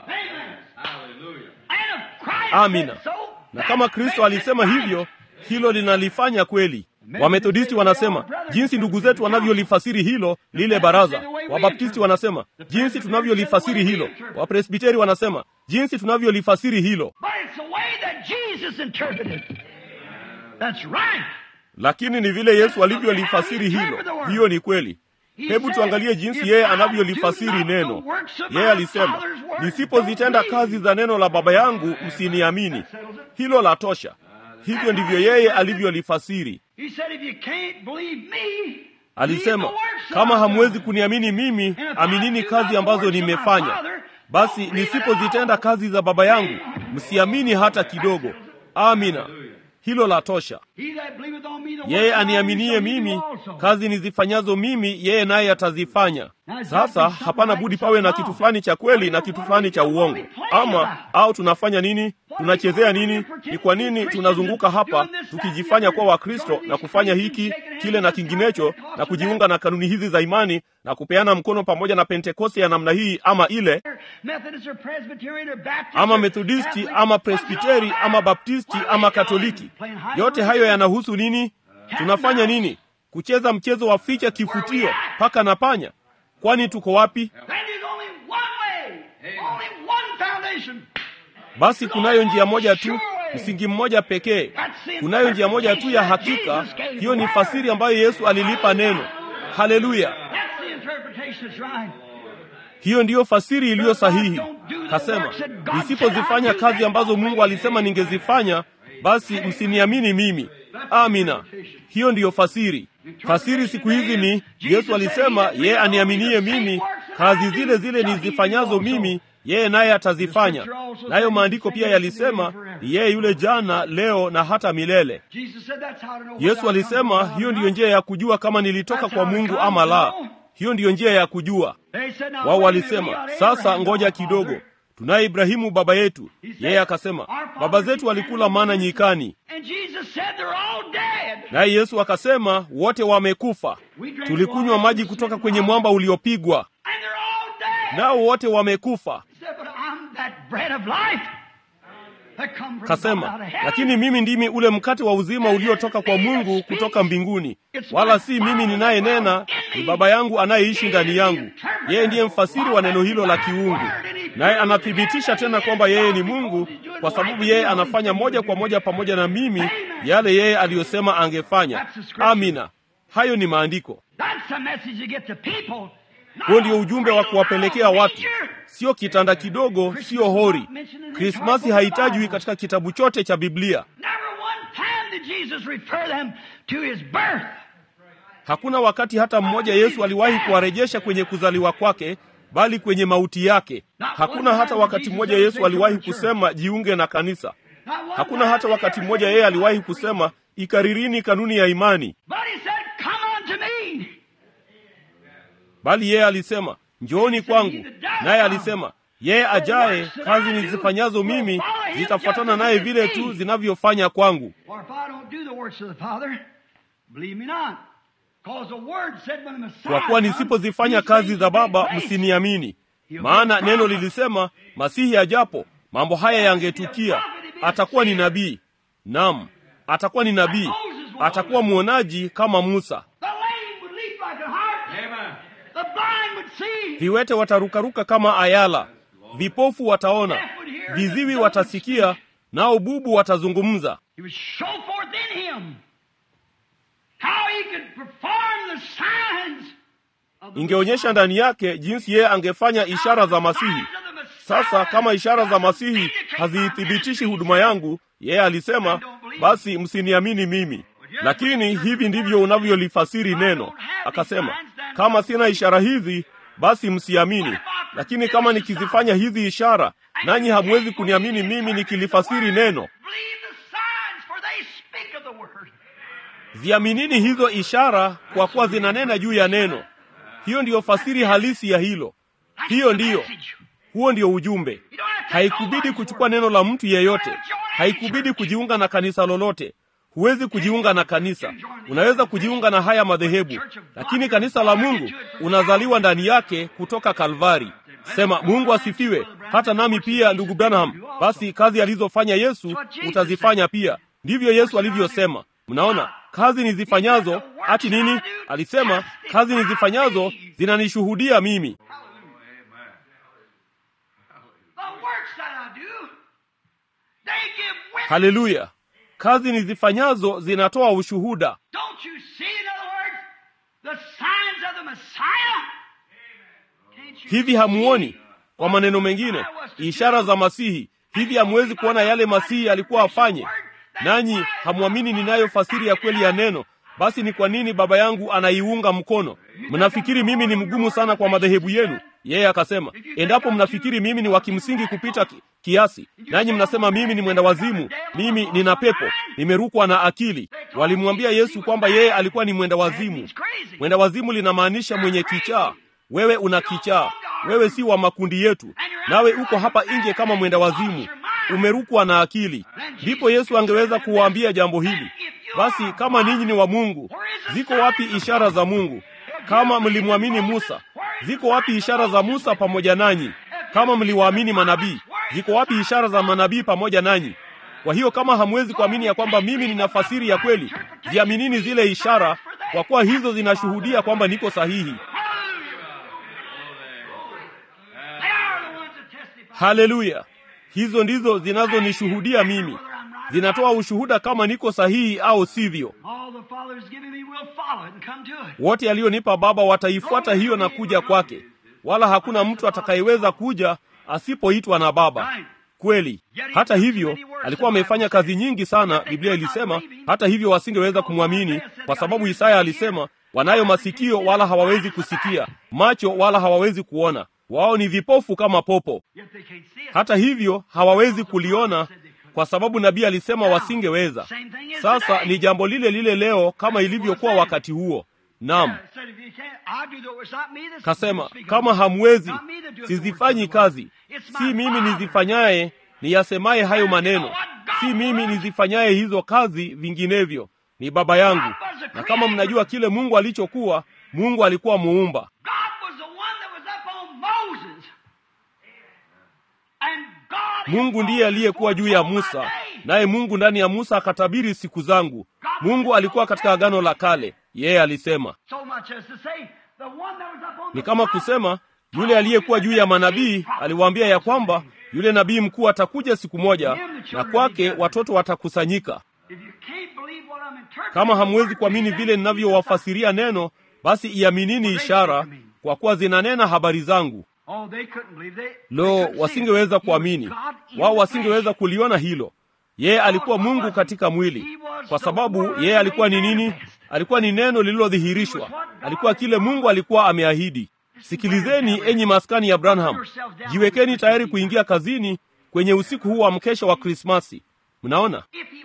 and if Christ Amina. said so, na kama kristo alisema hivyo hilo linalifanya kweli wamethodisti wanasema jinsi ndugu zetu wanavyolifasiri hilo lile baraza wabaptisti wanasema jinsi tunavyolifasiri hilo wapresbiteri wanasema jinsi tunavyolifasiri hilo But it's the way that Jesus interpreted. That's right. lakini ni vile yesu alivyolifasiri hilo hiyo ni kweli hebu tuangalie jinsi yeye anavyolifasiri neno yeye alisema nisipozitenda kazi za neno la baba yangu msiniamini hilo la tosha hivyo ndivyo yeye alivyolifasiri He said, if you can't believe me, alisema, kama hamwezi kuniamini mimi, aminini kazi ambazo nimefanya. Basi nisipozitenda kazi za Baba yangu, msiamini hata kidogo. Amina, hilo la tosha. Yeye aniaminie mimi, kazi nizifanyazo mimi, yeye naye atazifanya. Sasa hapana budi pawe na kitu fulani cha kweli na kitu fulani cha uongo. Ama au tunafanya nini? Tunachezea nini? Ni kwa nini tunazunguka hapa tukijifanya kuwa Wakristo na kufanya hiki kile na kinginecho na kujiunga na kanuni hizi za imani na kupeana mkono pamoja na Pentekoste ya namna hii ama ile, ama Methodisti ama Presbiteri ama Baptisti ama Katoliki? Yote hayo yanahusu nini? Tunafanya nini? Kucheza mchezo wa ficha kifutio, paka na panya? Kwani tuko wapi? Basi kunayo njia moja tu, msingi mmoja pekee. Kunayo njia moja tu ya hakika. Hiyo ni fasiri ambayo Yesu alilipa neno. Haleluya! Hiyo ndiyo fasiri iliyo sahihi. Kasema, nisipozifanya kazi ambazo Mungu alisema ningezifanya, basi msiniamini mimi. Amina, hiyo ndiyo fasiri. Fasiri siku hizi ni Yesu alisema, yeye aniaminie mimi, kazi zile zile nizifanyazo mimi yeye naye atazifanya. Nayo maandiko pia yalisema yeye yule jana, leo na hata milele. Yesu alisema hiyo ndiyo njia ya kujua kama nilitoka kwa Mungu ama la. Hiyo ndiyo njia ya kujua. Wao walisema sasa, ngoja kidogo, tunaye Ibrahimu baba yetu. Yeye akasema baba zetu walikula mana nyikani, naye Yesu akasema wote wamekufa. Tulikunywa maji kutoka kwenye mwamba uliopigwa, nao wote wamekufa. Kasema, lakini mimi ndimi ule mkate wa uzima uliotoka kwa Mungu kutoka mbinguni, wala si mimi ninayenena, ni Baba yangu anayeishi ndani yangu. Yeye ndiye mfasiri wa neno hilo la kiungu, naye anathibitisha tena kwamba yeye ni Mungu, kwa sababu yeye anafanya moja kwa moja pamoja na mimi yale yeye aliyosema angefanya. Amina, hayo ni maandiko. Huo ndio ujumbe wa kuwapelekea watu, sio kitanda kidogo, sio hori. Krismasi haitajwi katika kitabu chote cha Biblia. Hakuna wakati hata mmoja Yesu aliwahi kuwarejesha kwenye kuzaliwa kwake, bali kwenye mauti yake. Hakuna hata wakati mmoja Yesu aliwahi kusema jiunge na kanisa. Hakuna hata wakati mmoja yeye aliwahi kusema ikaririni kanuni ya imani, bali yeye alisema njooni kwangu. Naye alisema yeye ajaye, kazi nizifanyazo mimi zitafuatana naye vile tu zinavyofanya kwangu. Kwa kuwa nisipozifanya kazi za Baba, msiniamini. Maana neno lilisema Masihi ajapo, mambo haya yangetukia. Atakuwa ni nabii, naam, atakuwa ni nabii, atakuwa mwonaji kama Musa. Viwete watarukaruka kama ayala, vipofu wataona, viziwi watasikia, nao bubu watazungumza. Ingeonyesha ndani yake jinsi yeye angefanya ishara za Masihi. Sasa kama ishara za Masihi haziithibitishi huduma yangu, yeye alisema, basi msiniamini mimi. Lakini hivi ndivyo unavyolifasiri neno. Akasema, kama sina ishara hizi, basi msiamini. Lakini kama nikizifanya hizi ishara, nanyi hamwezi kuniamini mimi nikilifasiri neno. Ziaminini hizo ishara, kwa kuwa zinanena juu ya neno. Hiyo ndiyo fasiri halisi ya hilo. Hiyo ndiyo, huo ndio ujumbe. Haikubidi kuchukua neno la mtu yeyote. Haikubidi kujiunga na kanisa lolote. Huwezi kujiunga na kanisa. Unaweza kujiunga na haya madhehebu, lakini kanisa la Mungu unazaliwa ndani yake kutoka Kalvari. Sema Mungu asifiwe. Hata nami pia, ndugu Branham, basi kazi alizofanya Yesu utazifanya pia. Ndivyo Yesu alivyosema. Mnaona, kazi nizifanyazo ati nini? Alisema kazi nizifanyazo zinanishuhudia mimi. Haleluya! Kazi nizifanyazo zinatoa ushuhuda. Hivi hamuoni? Kwa maneno mengine, ishara za Masihi. Hivi hamuwezi kuona yale Masihi alikuwa afanye? Nanyi hamwamini ninayo fasiri ya kweli ya neno, basi ni kwa nini baba yangu anaiunga mkono? Mnafikiri mimi ni mgumu sana kwa madhehebu yenu? Yeye akasema, endapo mnafikiri mimi ni wa kimsingi kupita ki, kiasi, nanyi mnasema mimi ni mwenda wazimu, mimi nina pepo, nimerukwa na akili. Walimwambia Yesu kwamba yeye alikuwa ni mwenda wazimu. Mwenda wazimu linamaanisha mwenye kichaa. Wewe una kichaa, wewe si wa makundi yetu, nawe uko hapa nje kama mwenda wazimu, umerukwa na akili. Ndipo Yesu angeweza kuwaambia jambo hili, basi kama ninyi ni wa Mungu, ziko wapi ishara za Mungu? Kama mlimwamini Musa, ziko wapi ishara za Musa pamoja nanyi? Kama mliwaamini manabii, ziko wapi ishara za manabii pamoja nanyi? Kwa hiyo kama hamwezi kuamini ya kwamba mimi nina fasiri ya kweli, ziaminini zile ishara, kwa kuwa hizo zinashuhudia kwamba niko sahihi. Haleluya! Hizo ndizo zinazonishuhudia mimi, zinatoa ushuhuda kama niko sahihi au sivyo. Wote alionipa Baba wataifuata hiyo na kuja kwake, wala hakuna mtu atakayeweza kuja asipoitwa na Baba. Kweli. Hata hivyo, alikuwa amefanya kazi nyingi sana, Biblia ilisema. Hata hivyo, wasingeweza kumwamini kwa sababu Isaya alisema, wanayo masikio wala hawawezi kusikia, macho wala hawawezi kuona, wao ni vipofu kama popo. Hata hivyo, hawawezi kuliona kwa sababu nabii alisema wasingeweza. Sasa ni jambo lile lile leo kama ilivyokuwa wakati huo. Naam, kasema kama hamwezi, sizifanyi kazi, si mimi nizifanyaye, niyasemaye hayo maneno, si mimi nizifanyaye hizo kazi, vinginevyo ni Baba yangu. Na kama mnajua kile Mungu alichokuwa, Mungu alikuwa muumba. Mungu ndiye aliyekuwa juu ya Musa, naye Mungu ndani ya Musa akatabiri siku zangu. Mungu alikuwa katika Agano la Kale, yeye alisema. Ni kama kusema yule aliyekuwa juu ya manabii aliwaambia ya kwamba yule nabii mkuu atakuja siku moja, na kwake watoto watakusanyika. Kama hamwezi kuamini vile ninavyowafasiria neno, basi iaminini ishara, kwa kuwa zinanena habari zangu. Lo, wasingeweza kuamini wao, wasingeweza kuliona hilo. Yeye alikuwa Mungu katika mwili, kwa sababu yeye alikuwa ni nini? Alikuwa ni neno lililodhihirishwa, alikuwa kile Mungu alikuwa ameahidi. Sikilizeni enyi maskani ya Branham, jiwekeni tayari kuingia kazini kwenye usiku huu wa mkesha wa Krismasi. Mnaona,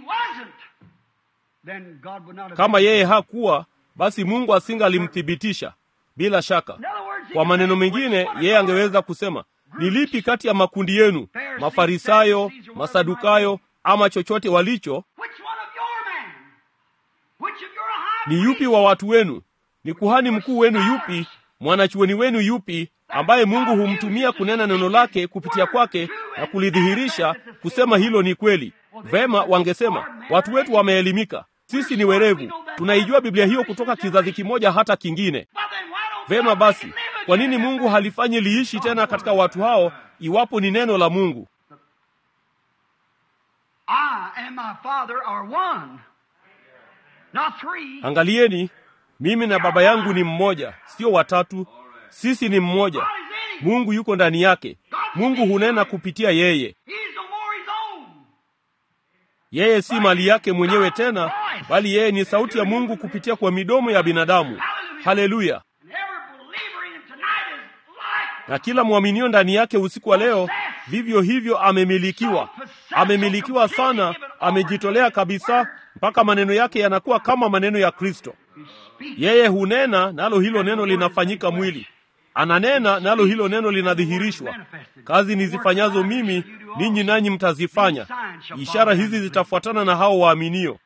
kama yeye hakuwa, basi Mungu asingalimthibitisha bila shaka. Kwa maneno mengine, yeye angeweza kusema ni lipi kati ya makundi yenu, Mafarisayo, Masadukayo ama chochote walicho, ni yupi wa watu wenu? Ni kuhani mkuu wenu yupi? Mwanachuoni wenu yupi, ambaye Mungu humtumia kunena neno lake kupitia kwake na kulidhihirisha, kusema hilo ni kweli? Vema, wangesema watu wetu wameelimika, sisi ni werevu, tunaijua Biblia hiyo kutoka kizazi kimoja hata kingine. Vema basi, kwa nini Mungu halifanyi liishi tena katika watu hao iwapo ni neno la Mungu? Angalieni, mimi na Baba yangu ni mmoja, sio watatu. Sisi ni mmoja. Mungu yuko ndani yake. Mungu hunena kupitia yeye. Yeye si mali yake mwenyewe tena, bali yeye ni sauti ya Mungu kupitia kwa midomo ya binadamu. Haleluya! Na kila mwaminio ndani yake usiku wa leo vivyo hivyo amemilikiwa, amemilikiwa sana, amejitolea kabisa, mpaka maneno yake yanakuwa kama maneno ya Kristo. Yeye hunena nalo hilo neno linafanyika mwili, ananena nalo hilo neno linadhihirishwa. Kazi nizifanyazo mimi, ninyi nanyi mtazifanya. Ishara hizi zitafuatana na hao waaminio.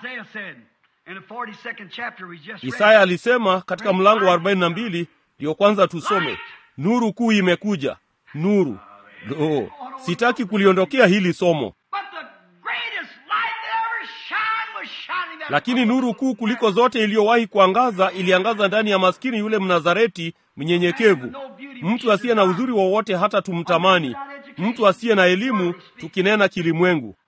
Isaya alisema katika mlango wa arobaini na mbili ndiyo kwanza tusome, nuru kuu imekuja. Nuru lo, sitaki kuliondokea hili somo, lakini nuru kuu kuliko zote iliyowahi kuangaza iliangaza ndani ya maskini yule Mnazareti mnyenyekevu, mtu asiye na uzuri wowote hata tumtamani, mtu asiye na elimu, tukinena kilimwengu,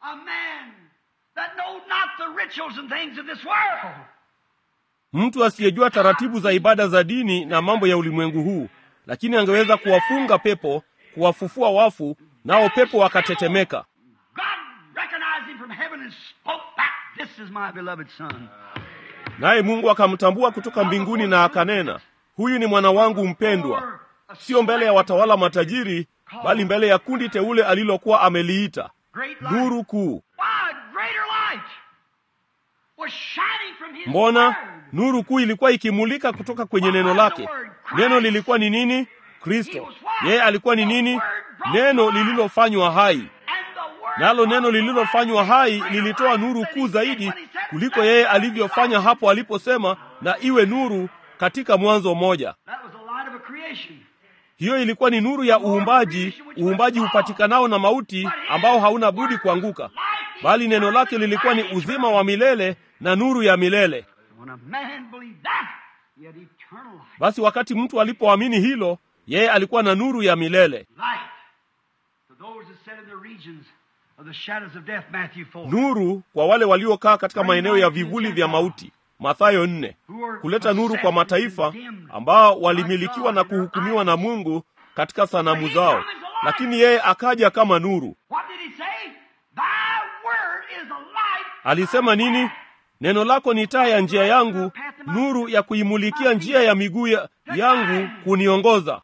mtu asiyejua taratibu za ibada za dini na mambo ya ulimwengu huu, lakini angeweza kuwafunga pepo, kuwafufua wafu, nao pepo wakatetemeka. naye Mungu akamtambua kutoka mbinguni na akanena, huyu ni mwana wangu mpendwa, sio mbele ya watawala matajiri, bali mbele ya kundi teule alilokuwa ameliita. Nuru kuu. Mbona nuru kuu ilikuwa ikimulika kutoka kwenye neno lake. Neno lilikuwa ni nini? Kristo. Yeye alikuwa ni nini? Neno lililofanywa hai. Nalo neno lililofanywa hai lilitoa nuru kuu zaidi kuliko yeye alivyofanya hapo aliposema, na iwe nuru katika Mwanzo mmoja. Hiyo ilikuwa ni nuru ya uumbaji, uumbaji upatikanao na mauti, ambao hauna budi kuanguka, bali neno lake lilikuwa ni uzima wa milele na nuru ya milele. Basi wakati mtu alipoamini hilo, yeye alikuwa na nuru ya milele. Nuru kwa wale waliokaa katika maeneo ya vivuli vya mauti, Mathayo nne, kuleta nuru kwa mataifa ambao walimilikiwa na kuhukumiwa na Mungu katika sanamu zao, lakini yeye akaja kama nuru. Alisema nini? Neno lako ni taa ya njia yangu, nuru ya kuimulikia njia ya miguu yangu, kuniongoza.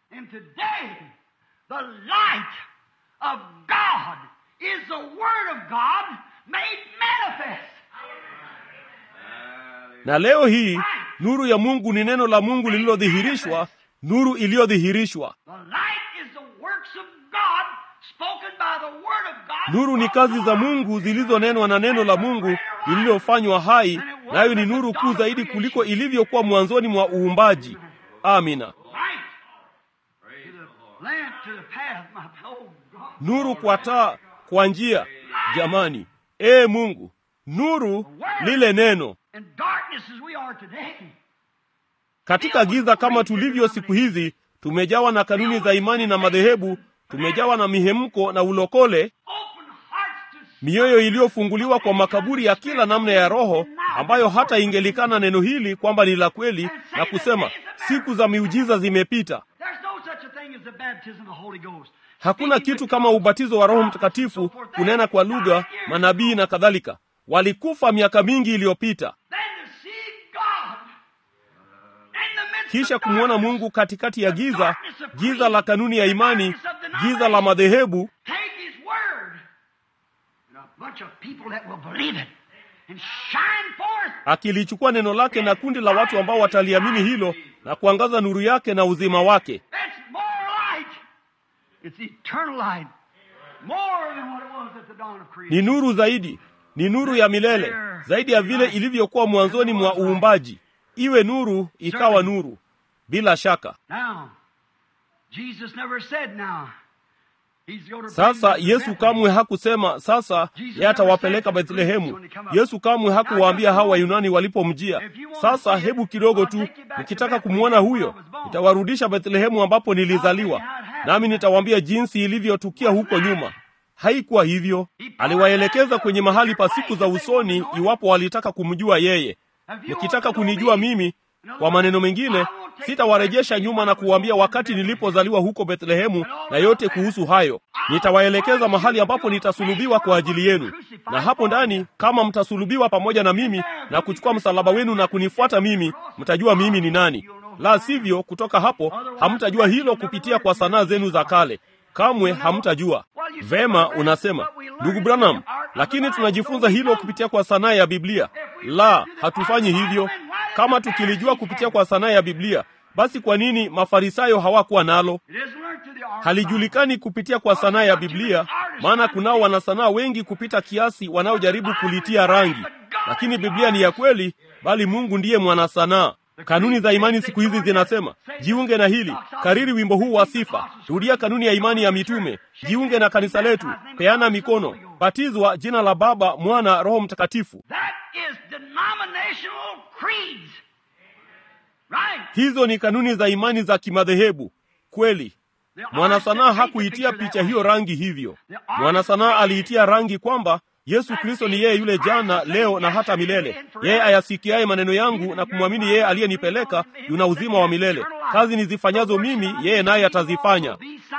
Na leo hii nuru ya Mungu ni neno la Mungu lililodhihirishwa, nuru iliyodhihirishwa. Nuru ni kazi za Mungu zilizonenwa na neno la Mungu lililofanywa hai, nayo ni nuru kuu zaidi kuliko ilivyokuwa mwanzoni mwa uumbaji. Amina. Nuru kwa taa, kwa njia. Jamani, ee Mungu, nuru lile neno katika giza kama tulivyo siku hizi, tumejawa na kanuni za imani na madhehebu, tumejawa na mihemko na ulokole, mioyo iliyofunguliwa kwa makaburi ya kila namna ya roho, ambayo hata ingelikana neno hili kwamba ni la kweli na kusema siku za miujiza zimepita. Hakuna kitu kama ubatizo wa Roho Mtakatifu, kunena kwa lugha, manabii na kadhalika. Walikufa miaka mingi iliyopita. Kisha kumwona Mungu katikati ya giza, giza la kanuni ya imani, giza la madhehebu, akilichukua neno lake na kundi la watu ambao wataliamini hilo na kuangaza nuru yake na uzima wake. Ni nuru zaidi, ni nuru ya milele zaidi ya vile ilivyokuwa mwanzoni mwa uumbaji. Iwe nuru, ikawa nuru. Bila shaka. Sasa Yesu kamwe hakusema sasa yeye atawapeleka Bethlehemu. Yesu kamwe hakuwaambia hao Wayunani walipomjia, sasa hebu kidogo tu, nikitaka kumwona huyo nitawarudisha Bethlehemu ambapo nilizaliwa, nami nitawaambia jinsi ilivyotukia huko nyuma. Haikuwa hivyo. Aliwaelekeza kwenye mahali pa siku za usoni, iwapo walitaka kumjua yeye. Mkitaka kunijua mimi, kwa maneno mengine, sitawarejesha nyuma na kuwaambia wakati nilipozaliwa huko Bethlehemu na yote kuhusu hayo. Nitawaelekeza mahali ambapo nitasulubiwa kwa ajili yenu, na hapo ndani, kama mtasulubiwa pamoja na mimi na kuchukua msalaba wenu na kunifuata mimi, mtajua mimi ni nani. La sivyo, kutoka hapo hamtajua hilo kupitia kwa sanaa zenu za kale. Kamwe hamtajua. Vema, unasema ndugu Branham, lakini tunajifunza hilo kupitia kwa sanaa ya Biblia. La, hatufanyi hivyo. Kama tukilijua kupitia kwa sanaa ya Biblia, basi kwa nini Mafarisayo hawakuwa nalo? Halijulikani kupitia kwa sanaa ya Biblia, maana kunao wanasanaa wengi kupita kiasi wanaojaribu kulitia rangi, lakini Biblia ni ya kweli, bali Mungu ndiye mwanasanaa. Kanuni za imani siku hizi zinasema jiunge na hili, kariri wimbo huu wa sifa, rudia kanuni ya imani ya mitume, jiunge na kanisa letu, peana mikono, batizwa jina la Baba, Mwana, Roho Mtakatifu. Hizo ni kanuni za imani za kimadhehebu. Kweli, mwanasanaa hakuitia picha hiyo rangi hivyo. Mwanasanaa aliitia rangi kwamba Yesu Kristo ni yeye yule jana, leo na hata milele. Yeye ayasikiaye maneno yangu na kumwamini yeye aliyenipeleka yuna uzima wa milele. Kazi nizifanyazo mimi, yeye naye atazifanya.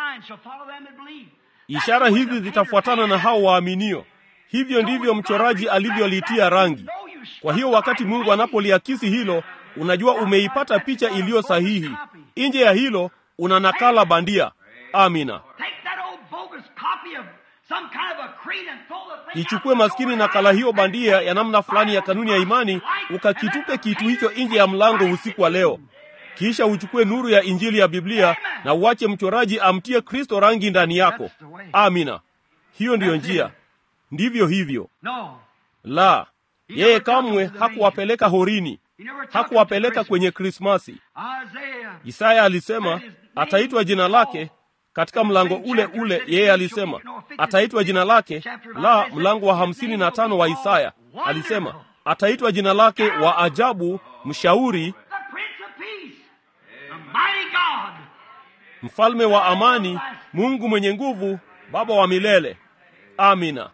Ishara hizi zitafuatana na hao waaminio. Hivyo ndivyo mchoraji alivyolitia rangi. Kwa hiyo wakati Mungu anapoliakisi hilo, unajua umeipata picha iliyo sahihi. Nje ya hilo una nakala bandia. Amina. Ichukue maskini nakala hiyo bandia ya namna fulani ya kanuni ya imani, ukakitupe kitu hicho nje ya mlango usiku wa leo. Kisha uchukue nuru ya injili ya Biblia na uache mchoraji amtie Kristo rangi ndani yako. Amina. Hiyo ndiyo njia. Ndivyo hivyo. La, yeye kamwe hakuwapeleka horini, hakuwapeleka kwenye Krismasi. Isaya alisema ataitwa jina lake katika mlango ule ule. Yeye alisema ataitwa jina lake, la mlango wa hamsini na tano wa Isaya alisema ataitwa jina lake wa ajabu, mshauri, mfalme wa amani, Mungu mwenye nguvu, Baba wa milele. Amina.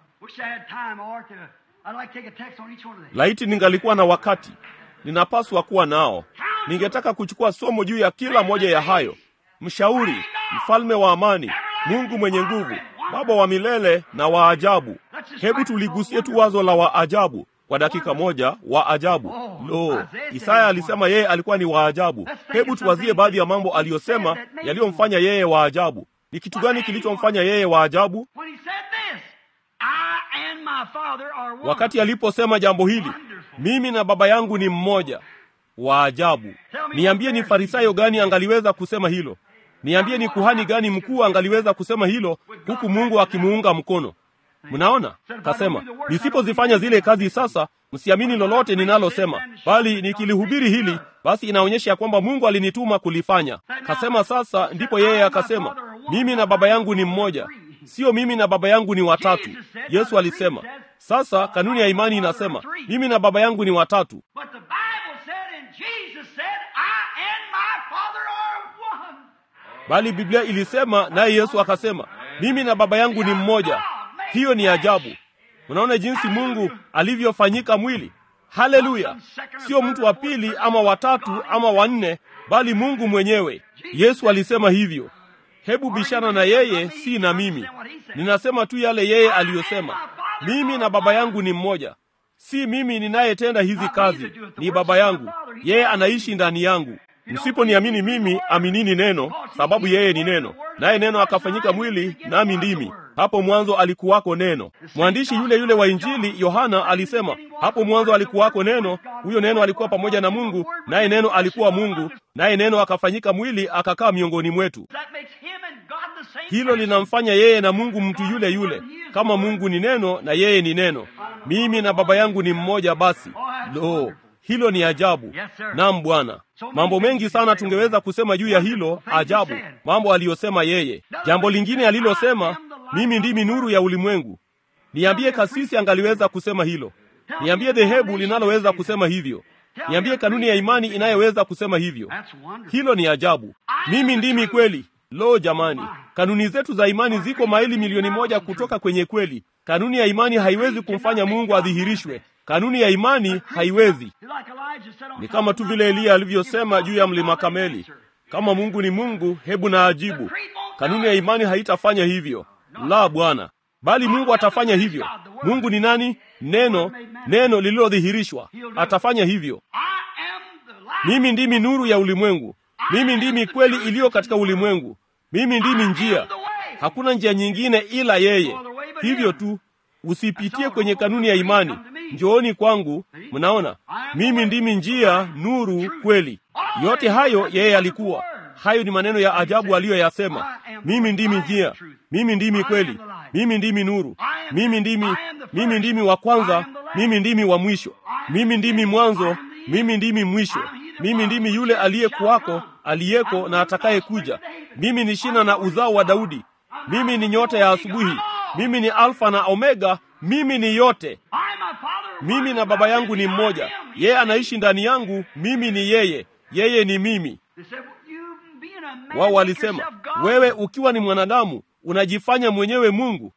Laiti ningalikuwa na wakati, ninapaswa kuwa nao. Ningetaka kuchukua somo juu ya kila moja ya hayo: mshauri, mfalme wa amani, Mungu mwenye nguvu, Baba wa milele na wa ajabu. Hebu tuligusie tu wazo la wa ajabu kwa dakika moja. Wa ajabu! Lo, Isaya alisema yeye alikuwa ni wa ajabu. Hebu tuwazie baadhi ya mambo aliyosema yaliyomfanya yeye wa ajabu. Ni kitu gani kilichomfanya yeye wa ajabu? Wakati aliposema jambo hili, mimi na baba yangu ni mmoja. Wa ajabu! Niambie, ni farisayo gani angaliweza kusema hilo? Niambie, ni kuhani gani mkuu angaliweza kusema hilo, huku Mungu akimuunga mkono? Mnaona, kasema nisipozifanya zile kazi sasa, msiamini lolote ninalosema, bali nikilihubiri hili, basi inaonyesha ya kwamba Mungu alinituma kulifanya. Kasema sasa, ndipo yeye akasema, mimi na baba yangu ni mmoja, sio mimi na baba yangu ni watatu. Yesu alisema. Sasa kanuni ya imani inasema mimi na baba yangu ni watatu, bali Biblia ilisema, naye Yesu akasema mimi na baba yangu ni mmoja. Hiyo ni ajabu. Unaona jinsi Mungu alivyofanyika mwili. Haleluya! Sio mtu wa pili ama watatu ama wanne, bali Mungu mwenyewe. Yesu alisema hivyo. Hebu bishana na yeye, si na mimi. Ninasema tu yale yeye aliyosema. Mimi na baba yangu ni mmoja. Si mimi ninayetenda hizi kazi, ni baba yangu. Yeye anaishi ndani yangu. Msiponiamini mimi, aminini neno, sababu yeye ni neno, naye neno akafanyika mwili, nami ndimi. Hapo mwanzo alikuwako neno. Mwandishi yule yule wa Injili Yohana alisema, hapo mwanzo alikuwako neno, huyo neno alikuwa pamoja na Mungu, naye neno alikuwa Mungu, naye neno akafanyika mwili, akakaa miongoni mwetu. Hilo linamfanya yeye na Mungu mtu yule yule, kama Mungu ni neno na yeye ni neno. Mimi na baba yangu ni mmoja. Basi lo, hilo ni ajabu. Naam Bwana, mambo mengi sana tungeweza kusema juu ya hilo ajabu, mambo aliyosema yeye. Jambo lingine alilosema, mimi ndimi nuru ya ulimwengu. Niambie kasisi angaliweza kusema hilo? Niambie dhehebu linaloweza kusema hivyo? Niambie kanuni ya imani inayoweza kusema hivyo? Hilo ni ajabu. Mimi ndimi kweli. Lo jamani, kanuni zetu za imani ziko maili milioni moja kutoka kwenye kweli. Kanuni ya imani haiwezi kumfanya Mungu adhihirishwe. Kanuni ya imani haiwezi. Ni kama tu vile Eliya alivyosema juu ya mlima Kameli, kama Mungu ni Mungu, hebu na ajibu. Kanuni ya imani haitafanya hivyo, la Bwana, bali Mungu atafanya hivyo. Mungu ni nani? Neno, neno lililodhihirishwa. Atafanya hivyo. Mimi ndimi nuru ya ulimwengu. Mimi ndimi kweli iliyo katika ulimwengu. Mimi ndimi njia. Hakuna njia nyingine ila yeye. Hivyo tu, usipitie kwenye kanuni ya imani. Njooni kwangu. Mnaona, mimi ndimi njia, nuru, kweli. Yote hayo yeye alikuwa. Hayo ni maneno ya ajabu aliyoyasema. Mimi ndimi njia, mimi ndimi kweli, mimi ndimi nuru, mimi ndimi, mimi ndimi wa kwanza, mimi ndimi wa mwisho, mimi ndimi mwanzo, mimi ndimi mwisho, mimi ndimi yule aliyekuwako, aliyeko na atakayekuja. Mimi ni shina na uzao wa Daudi. Mimi ni nyota ya asubuhi. Mimi ni Alfa na Omega. Mimi ni yote. Mimi na Baba yangu ni mmoja. Yeye anaishi ndani yangu, mimi ni yeye, yeye ni mimi. Wao walisema, wewe ukiwa ni mwanadamu unajifanya mwenyewe Mungu.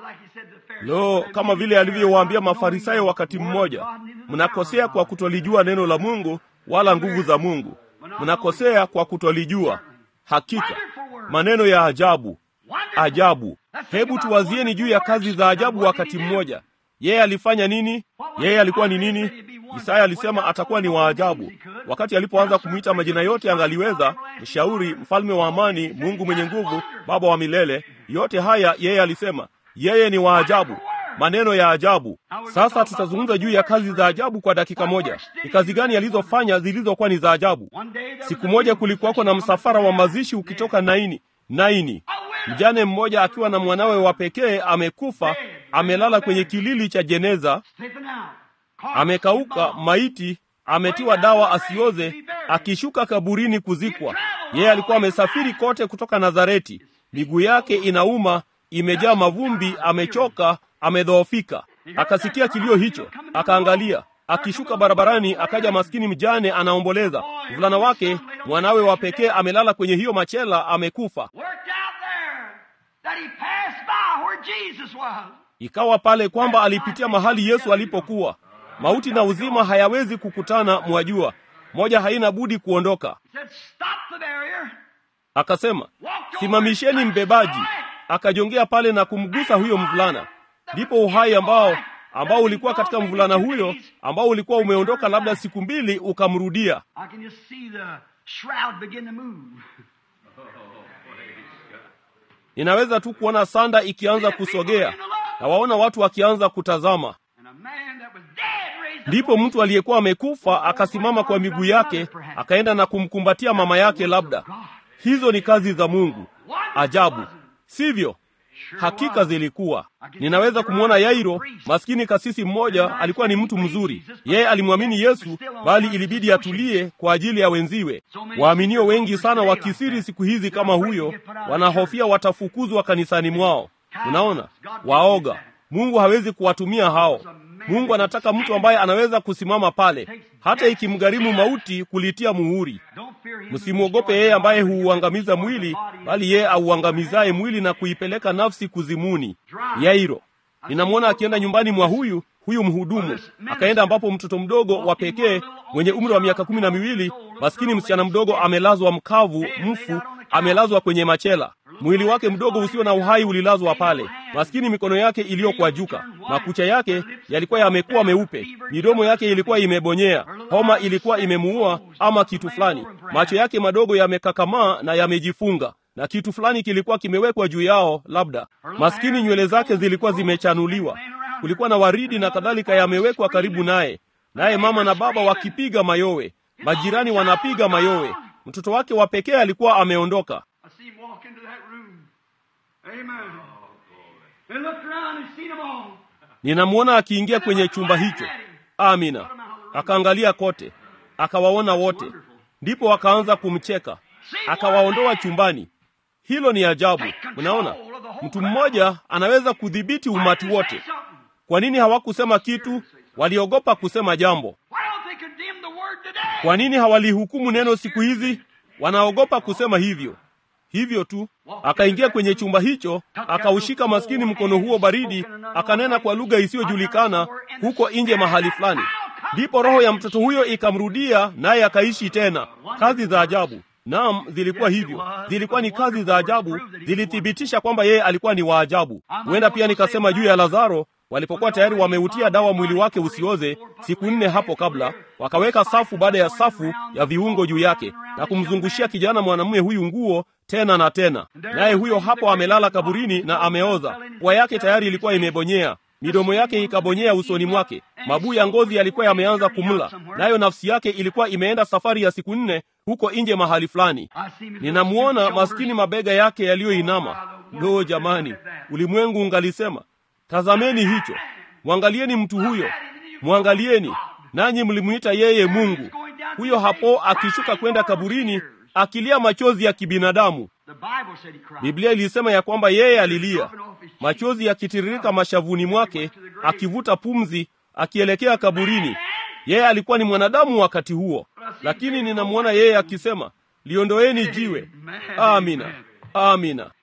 Lo, kama vile alivyowaambia Mafarisayo wakati mmoja, mnakosea kwa kutolijua neno la Mungu wala nguvu za Mungu. Mnakosea kwa kutolijua. Hakika maneno ya ajabu, ajabu. Hebu tuwazieni juu ya kazi za ajabu wakati mmoja. Yeye alifanya nini? Yeye alikuwa ni nini? Isaya alisema atakuwa ni waajabu. Wakati alipoanza kumwita majina yote angaliweza, mshauri, mfalme wa amani, Mungu mwenye nguvu, baba wa milele, yote haya yeye alisema yeye ni waajabu, maneno ya ajabu. Sasa tutazungumza juu ya kazi za ajabu kwa dakika moja. Ni kazi gani alizofanya zilizokuwa ni za ajabu? Siku moja kulikuwako na msafara wa mazishi ukitoka Naini. Naini, mjane mmoja akiwa na mwanawe wa pekee amekufa, amelala kwenye kilili cha jeneza, amekauka maiti, ametiwa dawa asioze, akishuka kaburini kuzikwa. Yeye alikuwa amesafiri kote kutoka Nazareti, miguu yake inauma, imejaa mavumbi, amechoka, amedhoofika. Akasikia kilio hicho, akaangalia akishuka barabarani, akaja maskini mjane anaomboleza. Mvulana wake mwanawe wa pekee amelala kwenye hiyo machela, amekufa. Ikawa pale kwamba alipitia mahali Yesu alipokuwa. Mauti na uzima hayawezi kukutana, mwajua, moja haina budi kuondoka. Akasema, simamisheni mbebaji. Akajongea pale na kumgusa huyo mvulana, ndipo uhai ambao ambao ulikuwa katika mvulana huyo ambao ulikuwa umeondoka labda siku mbili ukamrudia. Ninaweza tu kuona sanda ikianza kusogea na waona watu wakianza kutazama. Ndipo mtu aliyekuwa amekufa akasimama kwa miguu yake, akaenda na kumkumbatia mama yake. Labda hizo ni kazi za Mungu, ajabu, sivyo? Hakika zilikuwa. Ninaweza kumwona Yairo, maskini kasisi mmoja, alikuwa ni mtu mzuri. Yeye alimwamini Yesu, bali ilibidi atulie kwa ajili ya wenziwe. Waaminio wengi sana wa kisiri siku hizi kama huyo, wanahofia watafukuzwa kanisani mwao. Unaona, waoga. Mungu hawezi kuwatumia hao. Mungu anataka mtu ambaye anaweza kusimama pale, hata ikimgharimu mauti kulitia muhuri. Msimwogope yeye ambaye huuangamiza mwili, bali yeye auangamizaye mwili na kuipeleka nafsi kuzimuni. Yairo, ninamwona akienda nyumbani mwa huyu huyu mhudumu, akaenda ambapo mtoto mdogo wa pekee mwenye umri wa miaka kumi na miwili, maskini msichana mdogo amelazwa mkavu, mfu, amelazwa kwenye machela mwili wake mdogo usio na uhai ulilazwa pale, maskini, mikono yake iliyokwajuka, makucha yake yalikuwa yamekuwa meupe, midomo yake ilikuwa imebonyea, homa ilikuwa imemuua ama kitu fulani, macho yake madogo yamekakamaa na yamejifunga, na kitu fulani kilikuwa kimewekwa juu yao. Labda maskini, nywele zake zilikuwa zimechanuliwa, kulikuwa na waridi na kadhalika yamewekwa karibu naye, naye mama na baba wakipiga mayowe, majirani wanapiga mayowe. Mtoto wake wa pekee alikuwa ameondoka. Ninamwona akiingia kwenye chumba hicho. Amina. Akaangalia kote, akawaona wote, ndipo akaanza kumcheka, akawaondoa chumbani. Hilo ni ajabu. Mnaona, mtu mmoja anaweza kudhibiti umati wote. Kwa nini hawakusema kitu? Waliogopa kusema jambo. Kwa nini hawalihukumu neno siku hizi? Wanaogopa kusema hivyo. Hivyo tu akaingia kwenye chumba hicho, akaushika maskini mkono huo baridi, akanena kwa lugha isiyojulikana huko nje mahali fulani. Ndipo roho ya mtoto huyo ikamrudia, naye akaishi tena. Kazi za ajabu. Naam, zilikuwa hivyo, zilikuwa ni kazi za ajabu, zilithibitisha kwamba yeye alikuwa ni waajabu. Huenda pia nikasema juu ya Lazaro walipokuwa tayari wameutia dawa mwili wake usioze siku nne hapo kabla, wakaweka safu baada ya safu ya viungo juu yake na kumzungushia kijana mwanamume huyu nguo tena na tena, naye huyo hapo amelala kaburini na ameoza. Pua yake tayari ilikuwa imebonyea, midomo yake ikabonyea usoni mwake, mabuu ya ngozi yalikuwa yameanza kumla, nayo nafsi yake ilikuwa imeenda safari ya siku nne huko nje mahali fulani. Ninamwona maskini, mabega yake yaliyoinama. Lo, jamani, ulimwengu ungalisema Tazameni hicho, mwangalieni mtu huyo, mwangalieni nanyi mlimwita yeye Mungu. Huyo hapo akishuka kwenda kaburini akilia machozi ya kibinadamu. Biblia ilisema ya kwamba yeye alilia, machozi yakitiririka mashavuni mwake, akivuta pumzi, akielekea kaburini. Yeye alikuwa ni mwanadamu wakati huo, lakini ninamwona yeye akisema, liondoeni jiwe. Amina, amina.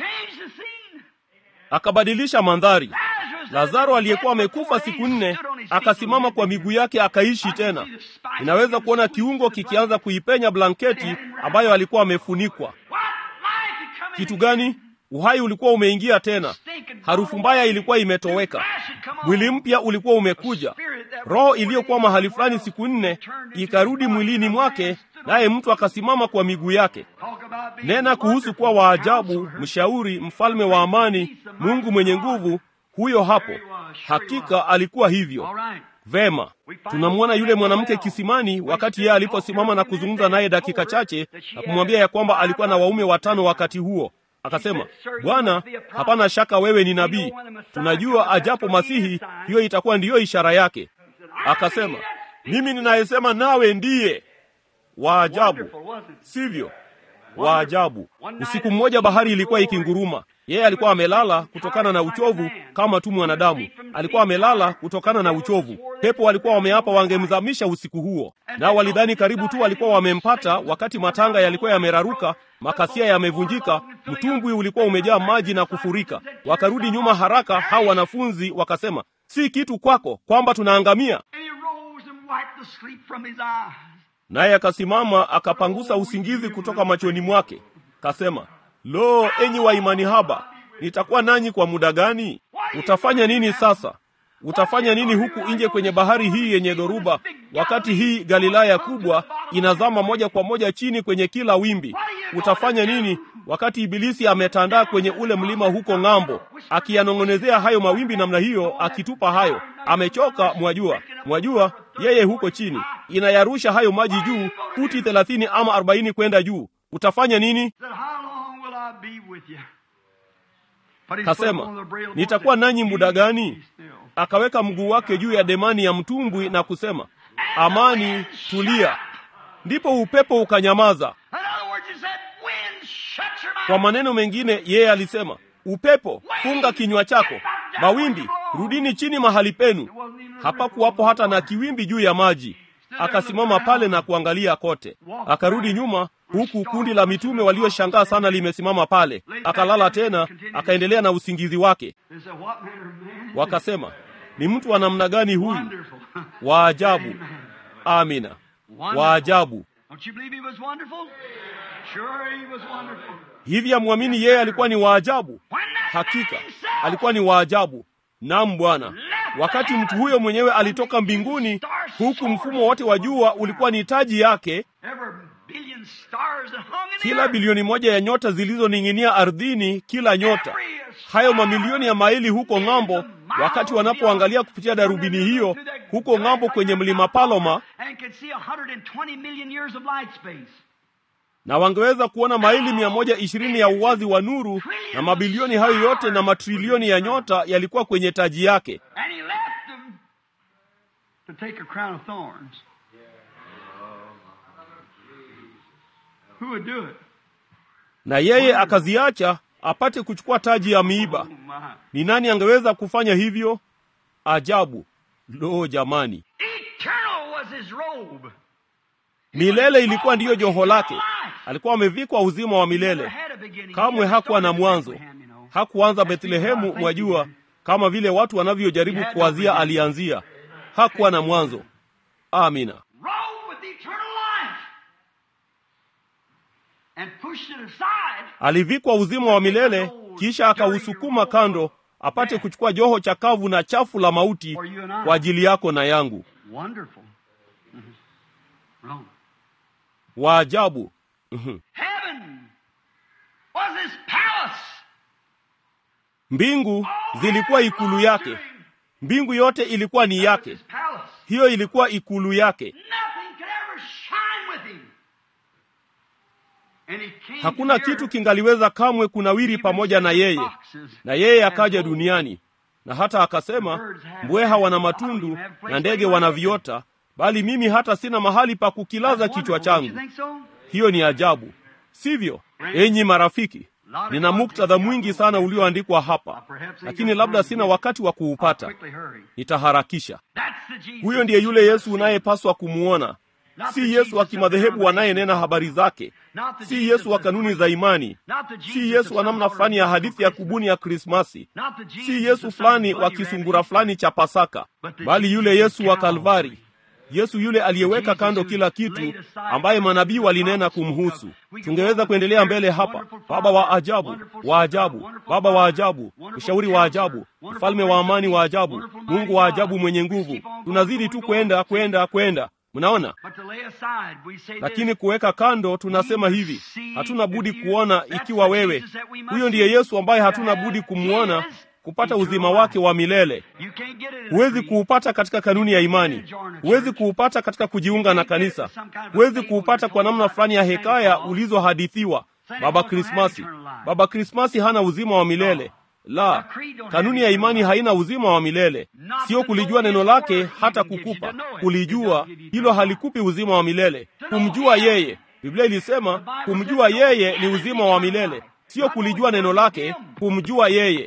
Akabadilisha mandhari. Lazaro aliyekuwa amekufa siku nne akasimama kwa miguu yake akaishi tena. Ninaweza kuona kiungo kikianza kuipenya blanketi ambayo alikuwa amefunikwa. Kitu gani? Uhai ulikuwa umeingia tena, harufu mbaya ilikuwa imetoweka, mwili mpya ulikuwa umekuja, roho iliyokuwa mahali fulani siku nne ikarudi mwilini mwake, naye mtu akasimama kwa miguu yake. Nena kuhusu kuwa waajabu, mshauri, mfalme wa amani, Mungu mwenye nguvu, huyo hapo. Hakika alikuwa hivyo. Vema, tunamwona yule mwanamke kisimani, wakati yeye aliposimama na kuzungumza naye dakika chache na kumwambia ya kwamba alikuwa na waume watano wakati huo. Akasema, Bwana, hapana shaka wewe ni nabii. Tunajua ajapo Masihi, hiyo itakuwa ndiyo ishara yake. Akasema, mimi ninayesema nawe ndiye. Waajabu, sivyo? Waajabu. Usiku mmoja bahari ilikuwa ikinguruma. Yeye alikuwa amelala kutokana na uchovu kama tu mwanadamu. Alikuwa amelala kutokana na uchovu. Pepo walikuwa wameapa wangemzamisha usiku huo, nao walidhani karibu tu walikuwa wamempata, wakati matanga yalikuwa yameraruka, makasia yamevunjika, mtumbwi ulikuwa umejaa maji na kufurika. Wakarudi nyuma haraka, hao wanafunzi wakasema, si kitu kwako kwamba tunaangamia. Naye akasimama akapangusa usingizi kutoka machoni mwake, kasema Lo, enyi wa imani haba, nitakuwa nanyi kwa muda gani? Utafanya nini sasa? Utafanya nini huku nje kwenye bahari hii yenye dhoruba, wakati hii Galilaya kubwa inazama moja kwa moja chini kwenye kila wimbi? Utafanya nini wakati Ibilisi ametandaa kwenye ule mlima huko ng'ambo, akiyanong'onezea hayo mawimbi namna hiyo, akitupa hayo? Amechoka, mwajua, mwajua, yeye huko chini inayarusha hayo maji juu, futi thelathini ama arobaini kwenda juu. Utafanya nini? Kasema, nitakuwa nanyi muda gani? Akaweka mguu wake juu ya demani ya mtumbwi na kusema, amani, tulia. Ndipo upepo ukanyamaza. Kwa maneno mengine, yeye alisema, upepo, funga kinywa chako. Mawimbi, rudini chini mahali penu. Hapakuwapo hata na kiwimbi juu ya maji. Akasimama pale na kuangalia kote, akarudi nyuma huku kundi la mitume walioshangaa sana limesimama pale. Akalala tena, akaendelea na usingizi wake. Wakasema, ni mtu wa namna gani huyu? Waajabu! Amina, waajabu! Hivi amwamini yeye alikuwa ni waajabu? Hakika alikuwa ni waajabu. Naam, Bwana. Wakati mtu huyo mwenyewe alitoka mbinguni, huku mfumo wote wa jua ulikuwa ni taji yake kila bilioni moja ya nyota zilizoning'inia ardhini, kila nyota hayo mamilioni ya maili huko ng'ambo, wakati wanapoangalia kupitia darubini hiyo huko ng'ambo kwenye mlima Paloma, na wangeweza kuona maili mia moja ishirini ya uwazi wa nuru, na mabilioni hayo yote na matrilioni ya nyota yalikuwa kwenye taji yake. na yeye akaziacha apate kuchukua taji ya miiba. Ni nani angeweza kufanya hivyo? Ajabu! Lo, jamani! Milele ilikuwa ndiyo joho lake. Alikuwa amevikwa uzima wa milele. Kamwe hakuwa na mwanzo. Hakuanza Bethlehemu, mwajua, kama vile watu wanavyojaribu kuwazia alianzia. Hakuwa na mwanzo. Amina. Alivikwa uzima wa milele, kisha akausukuma kando apate kuchukua joho chakavu na chafu la mauti kwa ajili yako na yangu. Waajabu! Mbingu zilikuwa ikulu yake. Mbingu yote ilikuwa ni yake. Hiyo ilikuwa ikulu yake. Hakuna kitu kingaliweza kamwe kunawiri pamoja na yeye, na yeye akaja duniani. Na hata akasema, mbweha wana matundu na ndege wana viota, bali mimi hata sina mahali pa kukilaza kichwa changu. Hiyo ni ajabu, sivyo? Enyi marafiki, nina muktadha mwingi sana ulioandikwa hapa, lakini labda sina wakati wa kuupata. Nitaharakisha. Huyo ndiye yule Yesu unayepaswa kumwona si Yesu wa kimadhehebu anayenena habari zake, si Yesu wa kanuni za imani, si Yesu wa namna fulani ya hadithi ya kubuni ya Krismasi, si Yesu fulani wa kisungura fulani cha Pasaka, bali yule Yesu wa Kalvari, Yesu yule aliyeweka kando kila kitu, ambaye manabii walinena kumhusu. Tungeweza kuendelea mbele hapa. Baba wa ajabu, wa ajabu, Baba wa ajabu, mshauri wa ajabu, mfalme wa amani wa ajabu, Mungu wa ajabu mwenye nguvu. Tunazidi tu kwenda kwenda kwenda, mnaona. Lakini kuweka kando, tunasema hivi, hatuna budi kuona ikiwa wewe, huyo ndiye Yesu ambaye hatuna budi kumwona kupata uzima wake wa milele. Huwezi kuupata katika kanuni ya imani, huwezi kuupata katika kujiunga na kanisa, huwezi kuupata kwa namna fulani ya hekaya ulizohadithiwa. Baba Krismasi, Baba Krismasi hana uzima wa milele. La, kanuni ya imani haina uzima wa milele. Sio kulijua neno lake hata kukupa kulijua, hilo halikupi uzima wa milele. Kumjua yeye, Biblia ilisema kumjua yeye ni uzima wa milele Sio kulijua neno lake, kumjua yeye.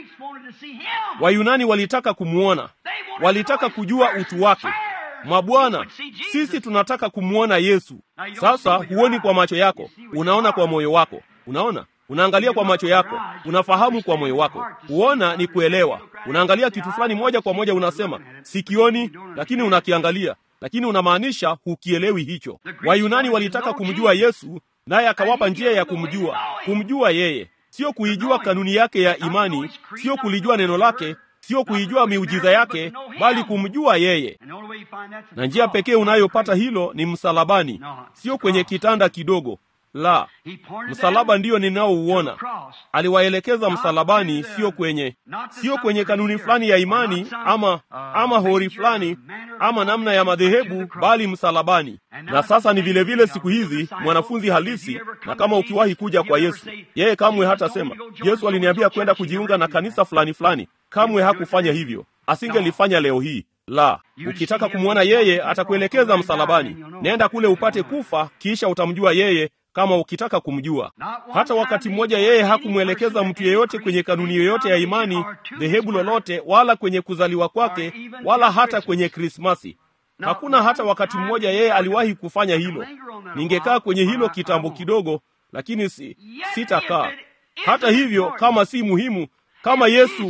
Wayunani walitaka kumwona, walitaka kujua utu wake. Mabwana, sisi tunataka kumwona Yesu. Sasa huoni kwa macho yako, unaona kwa moyo wako. Unaona, unaangalia kwa macho yako, unafahamu kwa moyo wako. Kuona ni kuelewa. Unaangalia kitu fulani moja kwa moja, unasema sikioni, lakini unakiangalia, lakini unamaanisha hukielewi hicho. Wayunani walitaka kumjua Yesu naye akawapa njia ya kumjua. Kumjua yeye, sio kuijua kanuni yake ya imani, sio kulijua neno lake, sio kuijua miujiza yake, bali kumjua yeye. Na njia pekee unayopata hilo ni msalabani, sio kwenye kitanda kidogo. La, msalaba ndiyo ninaouona. Aliwaelekeza msalabani, sio kwenye, sio kwenye kanuni fulani ya imani ama ama hori fulani ama namna ya madhehebu, bali msalabani. Na sasa ni vile vile siku hizi mwanafunzi halisi, na kama ukiwahi kuja kwa Yesu, yeye kamwe hatasema Yesu aliniambia kwenda kujiunga na kanisa fulani fulani. Kamwe hakufanya hivyo, asingelifanya leo hii. La, ukitaka kumwona yeye atakuelekeza msalabani. Nenda kule upate kufa, kisha utamjua yeye kama ukitaka kumjua. Hata wakati mmoja yeye hakumwelekeza mtu yeyote kwenye kanuni yoyote ya imani, dhehebu lolote, wala kwenye kuzaliwa kwake, wala hata kwenye Krismasi. Hakuna hata wakati mmoja yeye aliwahi kufanya hilo. Ningekaa kwenye hilo kitambo kidogo, lakini si sitakaa. Hata hivyo, kama si muhimu kama Yesu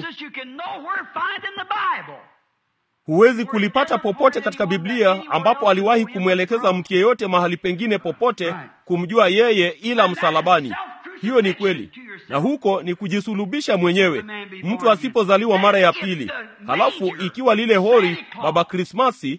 huwezi kulipata popote katika Biblia ambapo aliwahi kumwelekeza mtu yeyote mahali pengine popote kumjua yeye ila msalabani. Hiyo ni kweli, na huko ni kujisulubisha mwenyewe, mtu asipozaliwa mara ya pili. Halafu ikiwa lile hori Baba Krismasi,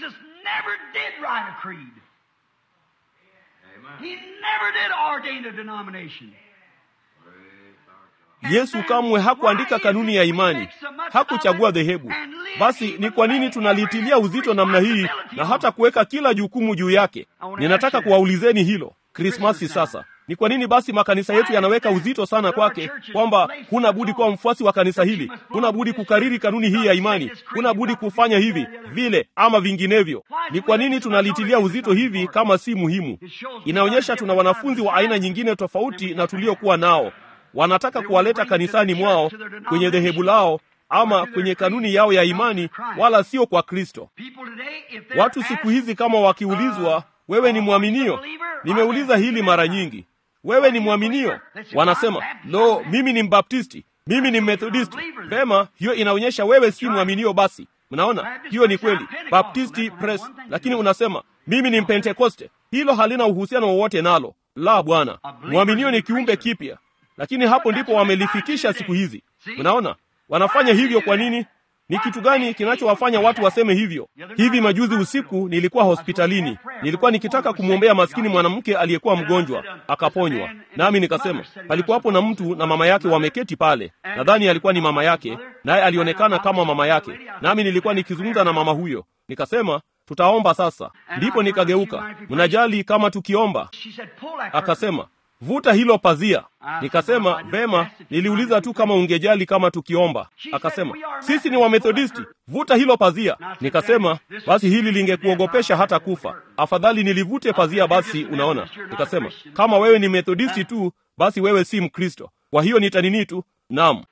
Yesu kamwe hakuandika kanuni ya imani, hakuchagua dhehebu. Basi ni kwa nini tunalitilia uzito namna hii na hata kuweka kila jukumu juu yake? Ninataka kuwaulizeni hilo Krismasi sasa. Ni kwa nini basi makanisa yetu yanaweka uzito sana kwake, kwamba huna budi kuwa mfuasi wa kanisa hili, huna budi kukariri kanuni hii ya imani, huna budi kufanya hivi vile ama vinginevyo? Ni kwa nini tunalitilia uzito hivi kama si muhimu? Inaonyesha tuna wanafunzi wa aina nyingine tofauti na tuliokuwa nao wanataka kuwaleta kanisani mwao kwenye dhehebu lao ama kwenye kanuni yao ya imani, wala sio kwa Kristo. Watu siku hizi kama wakiulizwa, wewe ni mwaminio? Nimeuliza hili mara nyingi, wewe ni mwaminio? Wanasema lo, mimi ni Mbaptisti, mimi ni Methodisti. Vema, hiyo inaonyesha wewe si mwaminio. Basi mnaona, hiyo ni kweli, Baptisti press, lakini unasema mimi ni Mpentekoste. Hilo halina uhusiano wowote nalo. La, bwana, mwaminio ni kiumbe kipya lakini hapo ndipo wamelifikisha siku hizi. Mnaona wanafanya hivyo. Kwa nini? Ni kitu gani kinachowafanya watu waseme hivyo? Hivi majuzi usiku nilikuwa hospitalini, nilikuwa nikitaka kumwombea maskini mwanamke aliyekuwa mgonjwa akaponywa, nami nikasema, palikuwapo na mtu na mama yake wameketi pale, nadhani alikuwa ni mama yake, naye alionekana kama mama yake, nami nilikuwa nikizungumza na mama huyo, nikasema tutaomba sasa. Ndipo nikageuka, mnajali kama tukiomba? Akasema vuta hilo pazia. Nikasema vema, niliuliza tu kama ungejali kama tukiomba. Akasema sisi ni Wamethodisti, vuta hilo pazia. Nikasema basi hili lingekuogopesha hata kufa, afadhali nilivute pazia basi. Unaona, nikasema kama wewe ni Methodisti tu, basi wewe si Mkristo. Kwa hiyo nitanini tu. Naam.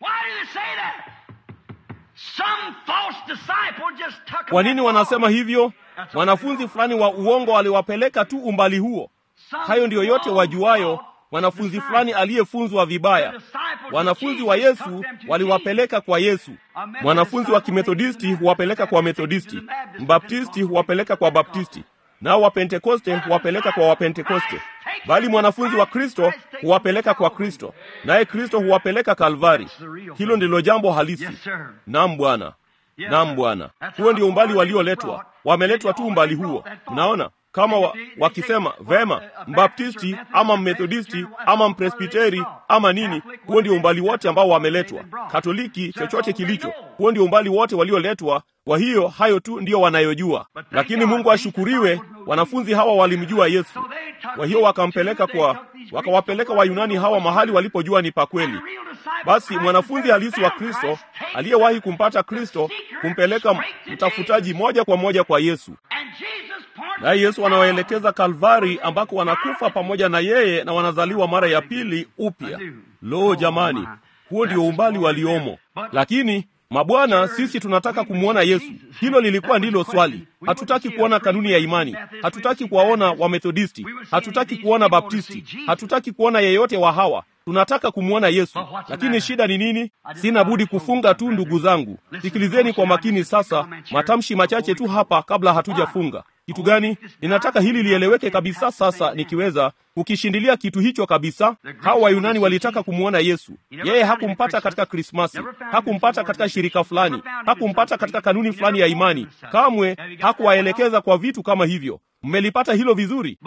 Kwa nini wanasema hivyo? Wanafunzi fulani wa uongo waliwapeleka tu umbali huo. Hayo ndiyo yote wajuayo mwanafunzi fulani aliyefunzwa vibaya. Wanafunzi wa Yesu waliwapeleka kwa Yesu. Mwanafunzi wa Kimethodisti huwapeleka kwa Methodisti, Mbaptisti huwapeleka kwa Baptisti, nao Wapentekoste huwapeleka kwa Wapentekoste, bali mwanafunzi wa Kristo huwapeleka kwa Kristo, naye Kristo huwapeleka Kalvari. Hilo ndilo jambo halisi. Naam Bwana, naam Bwana, huo ndio umbali walioletwa. Wameletwa tu umbali huo. Mnaona kama wa, wakisema vema, mbaptisti ama mmethodisti ama mpresbiteri ama nini, huo ndio umbali wote ambao wameletwa. Katoliki, chochote kilicho, huo ndio umbali wote walioletwa. Kwa hiyo hayo tu ndiyo wanayojua, lakini Mungu ashukuriwe, wanafunzi hawa walimjua Yesu. Kwa hiyo wakampeleka kwa, wakawapeleka Wayunani hawa mahali walipojua ni pa kweli. Basi mwanafunzi halisi wa Kristo aliyewahi kumpata Kristo kumpeleka mtafutaji moja kwa moja kwa Yesu naye Yesu anawaelekeza Kalvari ambako wanakufa pamoja na yeye na wanazaliwa mara ya pili upya. Lo, jamani, huo ndio umbali waliomo. Lakini mabwana, sisi tunataka kumwona Yesu. Hilo lilikuwa ndilo swali. Hatutaki kuona kanuni ya imani, hatutaki kuwaona Wamethodisti, hatutaki kuona Baptisti, hatutaki kuona yeyote wa hawa tunataka kumwona Yesu. Lakini shida ni nini? Sina budi kufunga tu, ndugu zangu. Sikilizeni kwa makini sasa, matamshi machache tu hapa kabla hatujafunga. Kitu gani? Ninataka hili lieleweke kabisa sasa, nikiweza kukishindilia kitu hicho kabisa. Hawa Wayunani walitaka kumwona Yesu. Yeye hakumpata katika Krismasi, hakumpata katika shirika fulani, hakumpata katika kanuni fulani ya imani. Kamwe hakuwaelekeza kwa vitu kama hivyo. Mmelipata hilo vizuri?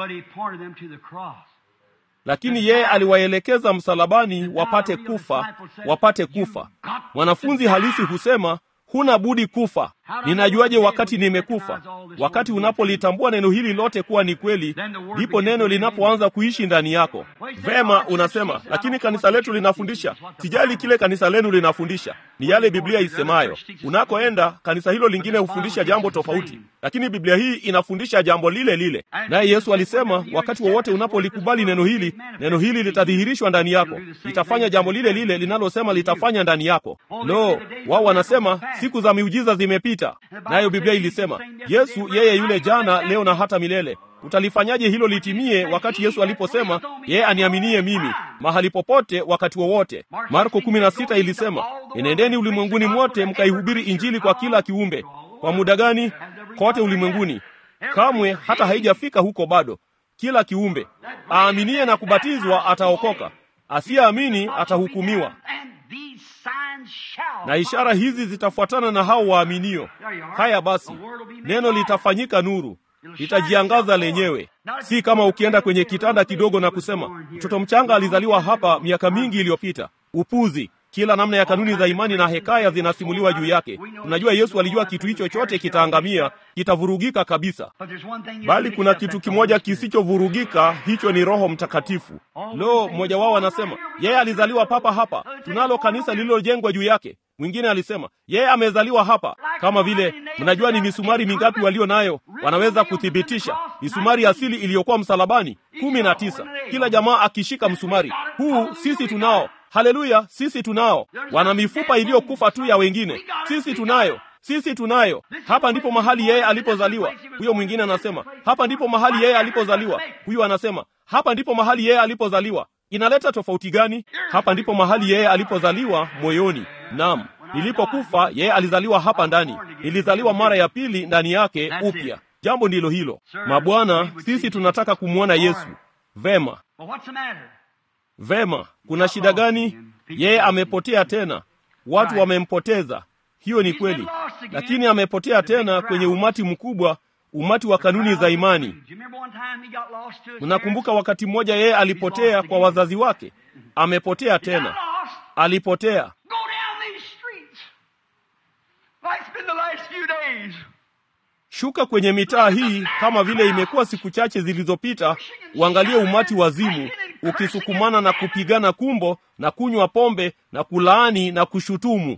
lakini yeye aliwaelekeza msalabani wapate kufa, wapate kufa. Mwanafunzi halisi husema huna budi kufa. Ninajuaje wakati nimekufa? Wakati unapolitambua neno hili lote kuwa ni kweli, ndipo neno linapoanza kuishi ndani yako. Vema, unasema lakini kanisa letu linafundisha. Sijali kile kanisa lenu linafundisha, ni yale Biblia isemayo. Unakoenda kanisa hilo lingine hufundisha jambo tofauti, lakini Biblia hii inafundisha jambo lile lile. Naye Yesu alisema, wakati wowote unapolikubali neno hili, neno hili litadhihirishwa ndani yako, litafanya jambo lile lile linalosema litafanya ndani yako. Lo, wao wanasema siku za miujiza zimepita. Nayo Biblia ilisema Yesu yeye yule jana, leo na hata milele. Utalifanyaje hilo litimie, wakati Yesu aliposema yeye aniaminie mimi mahali popote, wakati wowote? Marko 16 ilisema enendeni ulimwenguni mwote mkaihubiri Injili kwa kila kiumbe. Kwa muda gani? Kote ulimwenguni. Kamwe hata haijafika huko bado. Kila kiumbe aaminie na kubatizwa ataokoka, asiyeamini atahukumiwa na ishara hizi zitafuatana na hao waaminio. Haya basi, neno litafanyika nuru, litajiangaza lenyewe, si kama ukienda kwenye kitanda kidogo na kusema mtoto mchanga alizaliwa hapa miaka mingi iliyopita. Upuzi! Kila namna ya kanuni za imani na hekaya zinasimuliwa juu yake. Tunajua Yesu alijua kitu hicho chote kitaangamia, kitavurugika kabisa, bali kuna kitu kimoja kisichovurugika, hicho ni Roho Mtakatifu. Lo, mmoja wao anasema yeye alizaliwa papa hapa, tunalo kanisa lililojengwa juu yake. Mwingine alisema yeye amezaliwa hapa. Kama vile mnajua ni misumari mingapi walio nayo, wanaweza kuthibitisha misumari asili iliyokuwa msalabani, kumi na tisa, kila jamaa akishika msumari huu. Sisi tunao Haleluya, sisi tunao. Wana mifupa iliyokufa tu ya wengine, sisi tunayo, sisi tunayo. Hapa ndipo mahali yeye alipozaliwa. Huyo mwingine anasema hapa ndipo mahali yeye alipozaliwa. Huyo anasema hapa ndipo mahali yeye alipozaliwa. Inaleta tofauti gani? Hapa ndipo mahali yeye alipozaliwa, moyoni. Naam, nilipokufa yeye alizaliwa hapa ndani, nilizaliwa mara ya pili ndani yake upya. Jambo ndilo hilo, mabwana. Sisi tunataka kumwona Yesu. Vema. Vema, kuna shida gani? Yeye amepotea tena, watu wamempoteza. Hiyo ni kweli, lakini amepotea tena kwenye umati mkubwa, umati wa kanuni za imani. Mnakumbuka wakati mmoja yeye alipotea kwa wazazi wake? Amepotea tena, alipotea. Shuka kwenye mitaa hii kama vile imekuwa siku chache zilizopita, uangalie umati wazimu ukisukumana na kupigana kumbo na kunywa pombe na kulaani na kushutumu.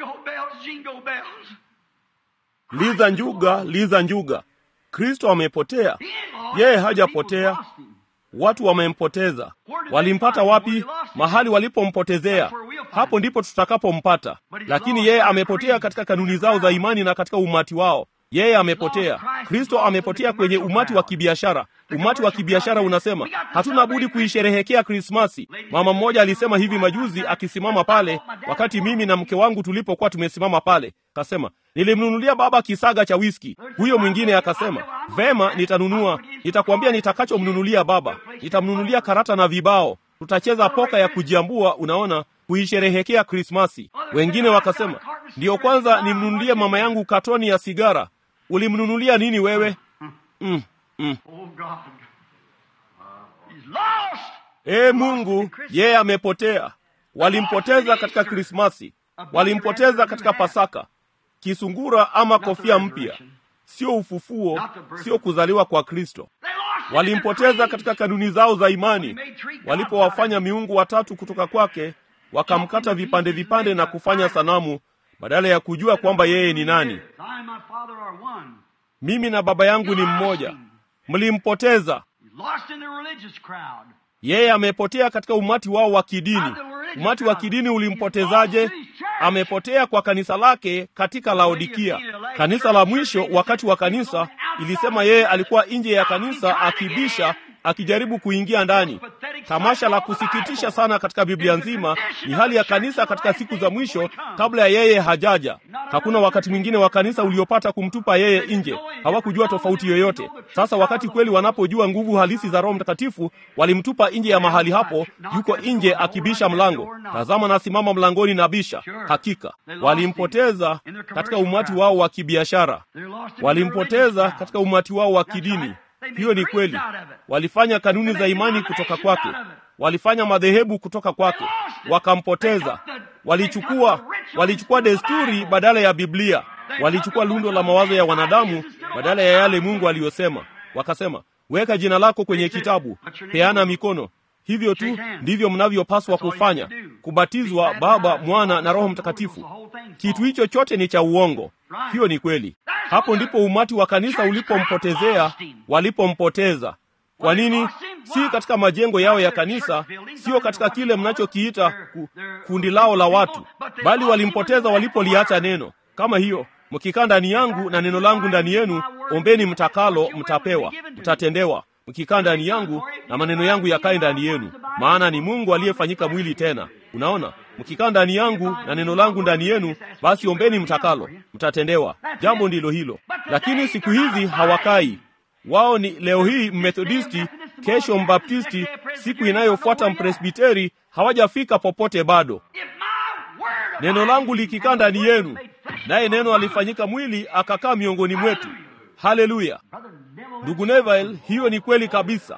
Liza njuga, liza njuga. Kristo amepotea? Yeye hajapotea. Watu wamempoteza. Walimpata wapi? Mahali walipompotezea, hapo ndipo tutakapompata. Lakini yeye amepotea katika kanuni zao za imani na katika umati wao. yeye amepotea. Kristo amepotea kwenye umati wa kibiashara. Umati wa kibiashara unasema hatuna budi kuisherehekea Krismasi. Mama mmoja alisema hivi majuzi akisimama pale, wakati mimi na mke wangu tulipokuwa tumesimama pale, kasema nilimnunulia baba kisaga cha wiski. Huyo mwingine akasema vema, nitanunua, nitakwambia nitakachomnunulia baba, nitamnunulia karata na vibao, tutacheza poka ya kujiambua, unaona, kuisherehekea Krismasi. Wengine wakasema ndiyo kwanza nimnunulie mama yangu katoni ya sigara. Ulimnunulia nini wewe? mm, mm. Ee Mungu, yeye amepotea. Walimpoteza katika Krismasi, walimpoteza katika Pasaka, kisungura ama kofia mpya, sio ufufuo, sio kuzaliwa kwa Kristo. Walimpoteza katika kanuni zao za imani, walipowafanya miungu watatu kutoka kwake, wakamkata vipande vipande na kufanya sanamu badala ya kujua kwamba yeye ni nani. Mimi na Baba yangu ni mmoja. Mlimpoteza yeye, amepotea katika umati wao wa kidini. Umati wa kidini ulimpotezaje? Amepotea kwa kanisa lake katika Laodikia. Kanisa la mwisho wakati wa kanisa ilisema yeye alikuwa nje ya kanisa akibisha, akijaribu kuingia ndani. Tamasha la kusikitisha sana katika Biblia nzima ni hali ya kanisa katika siku za mwisho kabla ya yeye hajaja. Hakuna wakati mwingine wa kanisa uliopata kumtupa yeye nje. Hawakujua tofauti yoyote. Sasa wakati kweli wanapojua nguvu halisi za Roho Mtakatifu, walimtupa nje ya mahali hapo. Yuko nje akibisha mlango. Tazama, nasimama mlangoni na bisha. Hakika walimpoteza katika umati wao wa kibiashara, walimpoteza katika umati wao wa kidini. Hiyo ni kweli. Walifanya kanuni za imani kutoka kwake, walifanya madhehebu kutoka kwake, wakampoteza. Walichukua walichukua desturi badala ya Biblia, walichukua lundo la mawazo ya wanadamu badala ya yale Mungu aliyosema. Wakasema, weka jina lako kwenye kitabu, peana mikono. Hivyo tu ndivyo mnavyopaswa kufanya, kubatizwa Baba, Mwana na Roho Mtakatifu. Kitu hicho chote ni cha uongo. Hiyo ni kweli. Hapo ndipo umati wa kanisa ulipompotezea, walipompoteza. Kwa nini? Si katika majengo yao ya kanisa, sio katika kile mnachokiita ku, kundi lao la watu, bali walimpoteza walipoliacha neno. Kama hiyo, mkikaa ndani yangu na neno langu ndani yenu, ombeni mtakalo, mtapewa, mtatendewa. Mkikaa ndani yangu na maneno yangu yakae ndani yenu, maana ni Mungu aliyefanyika mwili tena. Unaona, mkikaa ndani yangu na neno langu ndani yenu, basi ombeni mtakalo, mtatendewa. Jambo ndilo hilo. Lakini siku hizi hawakai wao. Ni leo hii Mmethodisti, kesho Mbaptisti, siku inayofuata Mpresbiteri. Hawajafika popote bado. Neno langu likikaa ndani yenu, naye neno alifanyika mwili akakaa miongoni mwetu. Haleluya! Ndugu Neville, hiyo ni kweli kabisa.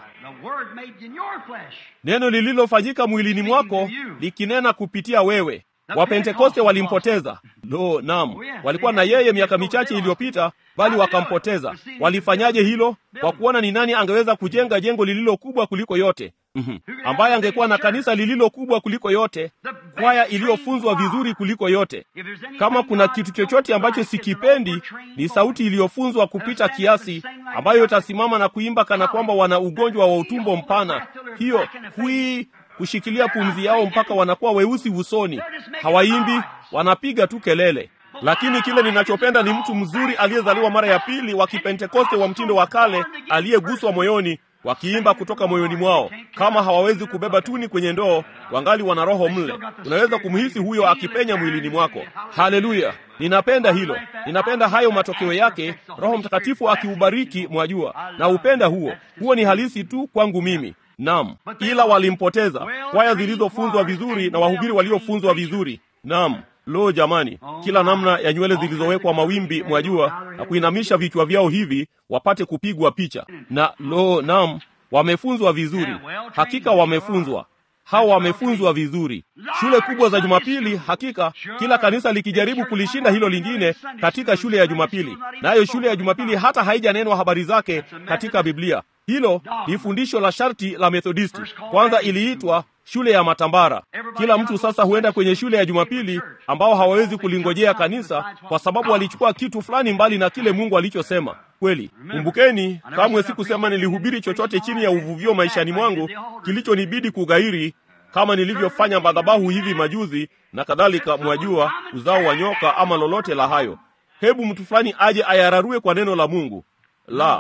Neno lililofanyika mwilini mwako likinena kupitia wewe. Wapentekoste walimpoteza. Lo, naam, walikuwa na yeye miaka michache iliyopita, bali wakampoteza. Walifanyaje hilo? Kwa kuona ni nani angeweza kujenga jengo lililo kubwa kuliko yote, mm-hmm, ambaye angekuwa na kanisa lililo kubwa kuliko yote, kwaya iliyofunzwa vizuri kuliko yote. Kama kuna kitu chochote ambacho sikipendi, ni sauti iliyofunzwa kupita kiasi, ambayo itasimama na kuimba kana kwamba wana ugonjwa wa utumbo mpana. Hiyo hui kushikilia pumzi yao mpaka wanakuwa weusi usoni. Hawaimbi, wanapiga tu kelele. Lakini kile ninachopenda ni mtu mzuri aliyezaliwa mara ya pili wa Kipentekoste wa mtindo wa kale, aliyeguswa moyoni, wakiimba kutoka moyoni mwao. Kama hawawezi kubeba tuni kwenye ndoo, wangali wana roho mle. Unaweza kumhisi huyo akipenya mwilini mwako. Haleluya! Ninapenda hilo, ninapenda hayo matokeo yake, Roho Mtakatifu akiubariki, mwajua, na upenda huo. Huo ni halisi tu kwangu mimi. Naam, ila walimpoteza kwaya zilizofunzwa vizuri na wahubiri waliofunzwa vizuri. Naam, lo jamani, kila namna ya nywele zilizowekwa mawimbi, mwajua, na kuinamisha vichwa vyao hivi wapate kupigwa picha. Na lo, naam, wamefunzwa vizuri, hakika wamefunzwa hawa wamefunzwa vizuri. Shule kubwa za Jumapili, hakika kila kanisa likijaribu kulishinda hilo lingine katika shule ya Jumapili, nayo na shule ya Jumapili hata haijanenwa habari zake katika Biblia. Hilo ni fundisho la sharti la Methodisti. Kwanza iliitwa shule ya matambara. Kila mtu sasa huenda kwenye shule ya Jumapili ambao hawawezi kulingojea kanisa kwa sababu walichukua kitu fulani mbali na kile Mungu alichosema. Kweli, kumbukeni, kamwe sikusema nilihubiri chochote chini ya uvuvio maishani mwangu kilichonibidi kughairi kama nilivyofanya madhabahu hivi majuzi na kadhalika, mwajua, uzao wa nyoka ama lolote la hayo. hebu mtu fulani aje ayararue kwa neno la mungu la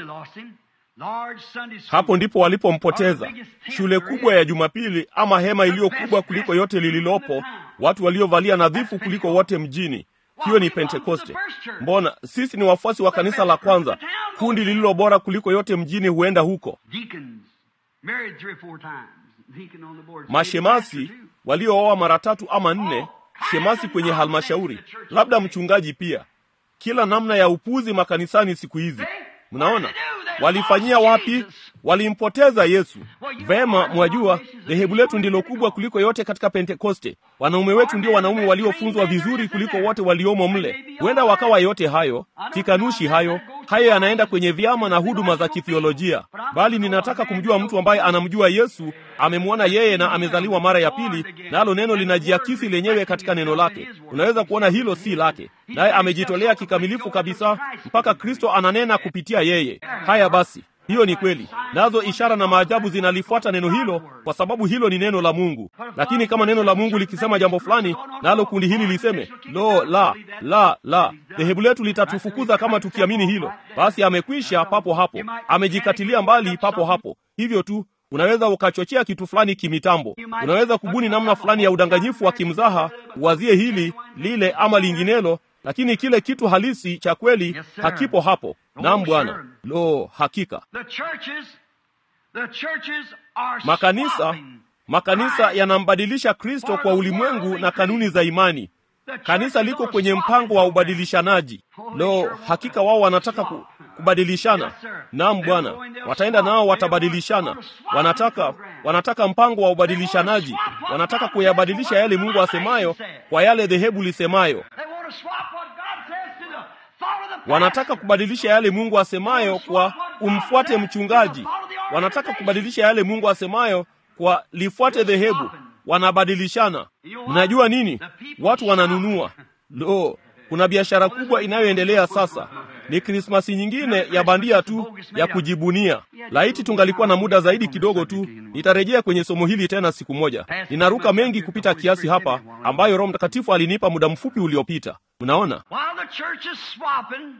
hapo ndipo walipompoteza shule kubwa ya jumapili ama hema iliyo kubwa kuliko yote lililopo watu waliovalia nadhifu kuliko wote mjini hiyo ni pentekoste mbona sisi ni wafuasi wa kanisa la kwanza kundi lililo bora kuliko yote mjini huenda huko mashemasi waliooa mara tatu ama nne shemasi kwenye halmashauri labda mchungaji pia kila namna ya upuzi makanisani siku hizi mnaona walifanyia wapi walimpoteza yesu vema mwajua dhehebu letu ndilo kubwa kuliko yote katika pentekoste wanaume wetu ndio wanaume waliofunzwa vizuri kuliko wote waliomo mle huenda wakawa yote hayo sikanushi hayo hayo yanaenda kwenye vyama na huduma za kithiolojia bali ninataka kumjua mtu ambaye anamjua yesu amemwona yeye na amezaliwa mara ya pili nalo neno linajiakisi lenyewe katika neno lake unaweza kuona hilo si lake naye amejitolea kikamilifu kabisa mpaka kristo ananena kupitia yeye haya basi hiyo ni kweli nazo ishara na maajabu zinalifuata neno hilo kwa sababu hilo ni neno la mungu lakini kama neno la mungu likisema jambo fulani nalo kundi hili liseme lo la la la dhehebu letu litatufukuza kama tukiamini hilo basi amekwisha papo hapo amejikatilia mbali papo hapo hivyo tu unaweza ukachochea kitu fulani kimitambo unaweza kubuni namna fulani ya udanganyifu wa kimzaha uwazie hili lile ama linginelo lakini kile kitu halisi cha kweli Yes, sir. hakipo hapo nam Oh, bwana sure. lo hakika The churches, the churches are makanisa swapping. makanisa yanambadilisha kristo kwa ulimwengu na kanuni za imani The churches kanisa liko are kwenye swapping mpango wa program. ubadilishanaji lo hakika wao wanataka ku, kubadilishana nam bwana wataenda nao watabadilishana wanataka wanataka mpango wa ubadilishanaji wanataka kuyabadilisha yale mungu asemayo kwa yale dhehebu lisemayo They want to swap what God says to the thought of the wanataka pastor. kubadilisha yale mungu asemayo kwa umfuate mchungaji wanataka kubadilisha yale mungu asemayo kwa lifuate dhehebu wanabadilishana mnajua nini watu wananunua lo kuna biashara kubwa inayoendelea sasa ni krismasi nyingine ya bandia tu ya kujibunia laiti tungalikuwa na muda zaidi kidogo tu nitarejea kwenye somo hili tena siku moja ninaruka mengi kupita kiasi hapa ambayo roho mtakatifu alinipa muda mfupi uliopita mnaona While the church is swapping,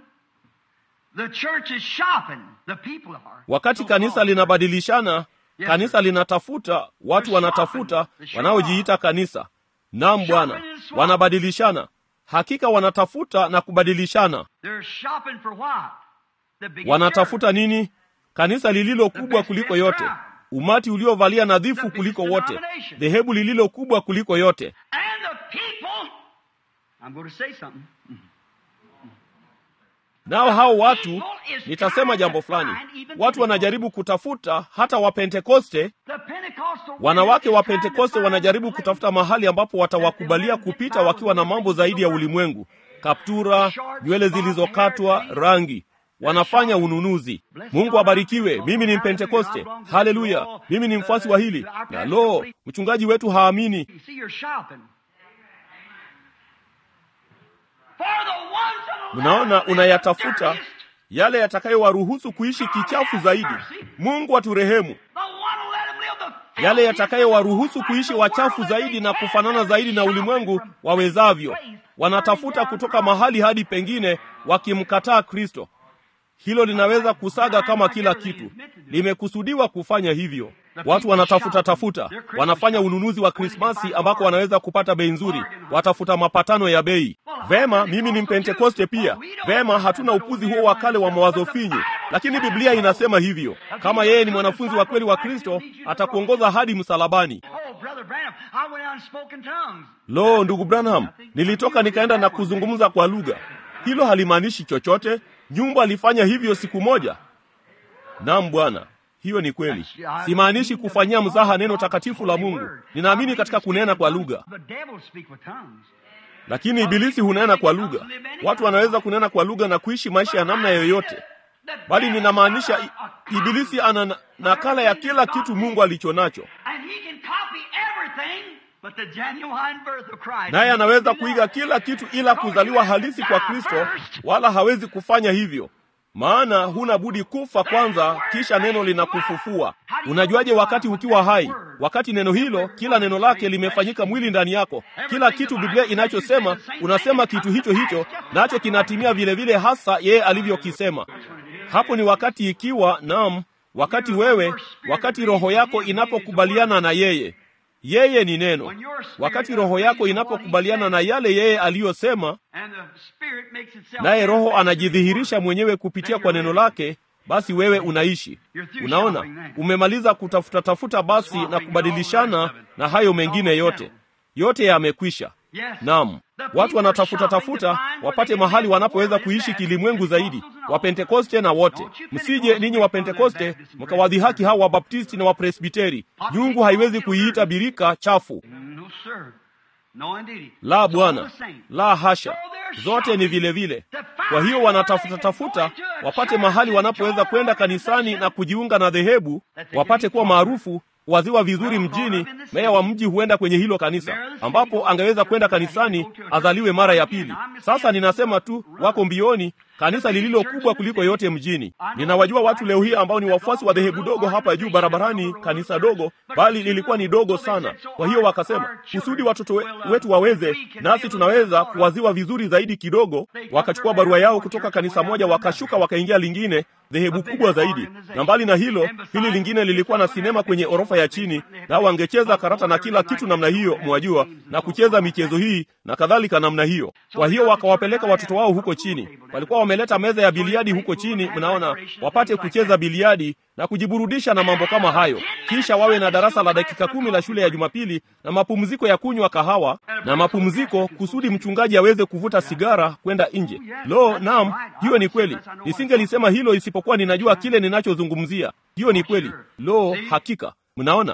the church is shopping. The people are. wakati kanisa linabadilishana kanisa linatafuta watu wanatafuta wanaojiita kanisa nam bwana wanabadilishana hakika wanatafuta na kubadilishana They're shopping for what? The biggest wanatafuta nini kanisa lililo kubwa kuliko yote umati uliovalia nadhifu kuliko wote dhehebu lililo kubwa kuliko yote church. And the people. I'm going to say something. nao hao watu nitasema jambo fulani watu wanajaribu kutafuta hata wapentekoste The Pentecostal wanawake wa women is trying to pentekoste find wanajaribu a place kutafuta mahali ambapo watawakubalia kupita wakiwa na mambo zaidi ya ulimwengu kaptura nywele zilizokatwa rangi wanafanya ununuzi mungu abarikiwe mimi ni mpentekoste haleluya mimi ni mfuasi wa hili na lo mchungaji wetu haamini You see, you're shopping. For the ones that will mnaona live unayatafuta dirtiest, yale yatakayowaruhusu kuishi kichafu zaidi mungu aturehemu the one who let them live the yale filthiest yatakayowaruhusu kuishi wachafu zaidi na kufanana zaidi na ulimwengu wawezavyo wanatafuta kutoka mahali hadi pengine wakimkataa kristo hilo linaweza kusaga kama kila kitu limekusudiwa kufanya hivyo watu wanatafuta tafuta wanafanya ununuzi wa krismasi ambako wanaweza kupata bei nzuri watafuta mapatano ya bei vema mimi ni mpentekoste pia vema hatuna upuzi huo wa kale wa mawazo finyu lakini biblia inasema hivyo kama yeye ni mwanafunzi wa kweli wa kristo atakuongoza hadi msalabani Oh, Brother Branham, I went out and spoke in tongues. lo ndugu branham nilitoka nikaenda na kuzungumza kwa lugha hilo halimaanishi chochote nyumba alifanya hivyo siku moja nam bwana hiyo ni kweli simaanishi kufanyia mzaha neno takatifu la mungu ninaamini katika kunena kwa lugha The devil speak with tongues. lakini ibilisi hunena kwa lugha watu wanaweza kunena kwa lugha na kuishi maisha ya namna yoyote The bali devil ninamaanisha got a- a i- ibilisi ana na- nakala ya kila kitu mungu alicho nacho And he can copy everything but the genuine birth of Christ. naye anaweza kuiga kila kitu ila kuzaliwa halisi kwa kristo wala hawezi kufanya hivyo maana huna budi kufa kwanza kisha neno linakufufua Unajuaje wakati ukiwa hai? Wakati neno hilo, kila neno lake limefanyika mwili ndani yako. Kila kitu Biblia inachosema, unasema kitu hicho hicho, nacho kinatimia vile vile hasa yeye alivyokisema. Hapo ni wakati ikiwa, naam, wakati wewe, wakati roho yako inapokubaliana na yeye. Yeye ni neno. Wakati roho yako inapokubaliana na yale yeye aliyosema, naye roho anajidhihirisha mwenyewe kupitia kwa neno lake, basi wewe unaishi. Unaona, umemaliza kutafuta tafuta basi na kubadilishana na hayo mengine yote, yote yamekwisha. Naam, watu wanatafuta tafuta wapate mahali wanapoweza kuishi kilimwengu zaidi, Wapentekoste na wote. Msije ninyi Wapentekoste mkawadhihaki hao Wabaptisti na Wapresbiteri. Nyungu haiwezi kuiita birika chafu. La, Bwana, la hasha, zote ni vile vile. Kwa hiyo wanatafuta tafuta wapate mahali wanapoweza kwenda kanisani na kujiunga na dhehebu, wapate kuwa maarufu waziwa vizuri mjini. Meya wa mji huenda kwenye hilo kanisa, ambapo angeweza kwenda kanisani azaliwe mara ya pili. Sasa ninasema tu, wako mbioni kanisa lililo kubwa kuliko yote mjini. Ninawajua watu leo hii ambao ni wafuasi wa dhehebu dogo hapa juu barabarani, kanisa dogo, bali lilikuwa ni dogo sana. Kwa hiyo wakasema, kusudi watoto we, wetu waweze, nasi tunaweza kuwaziwa vizuri zaidi kidogo. Wakachukua barua yao kutoka kanisa moja, wakashuka wakaingia lingine, dhehebu kubwa zaidi. Na mbali na hilo, hili lingine lilikuwa na sinema kwenye orofa ya chini, nao wangecheza karata na kila kitu namna hiyo, mwajua, na kucheza michezo hii na kadhalika namna hiyo. Kwa hiyo wakawapeleka watoto wao huko chini, walikuwa wameleta meza ya biliadi huko chini, mnaona, wapate kucheza biliadi na kujiburudisha na mambo kama hayo. Kisha wawe na darasa la dakika kumi la shule ya Jumapili na mapumziko ya kunywa kahawa na mapumziko, kusudi mchungaji aweze kuvuta sigara kwenda nje. Lo, naam, hiyo ni kweli. Nisingelisema hilo isipokuwa ninajua kile ninachozungumzia. Hiyo ni kweli. Lo, hakika, mnaona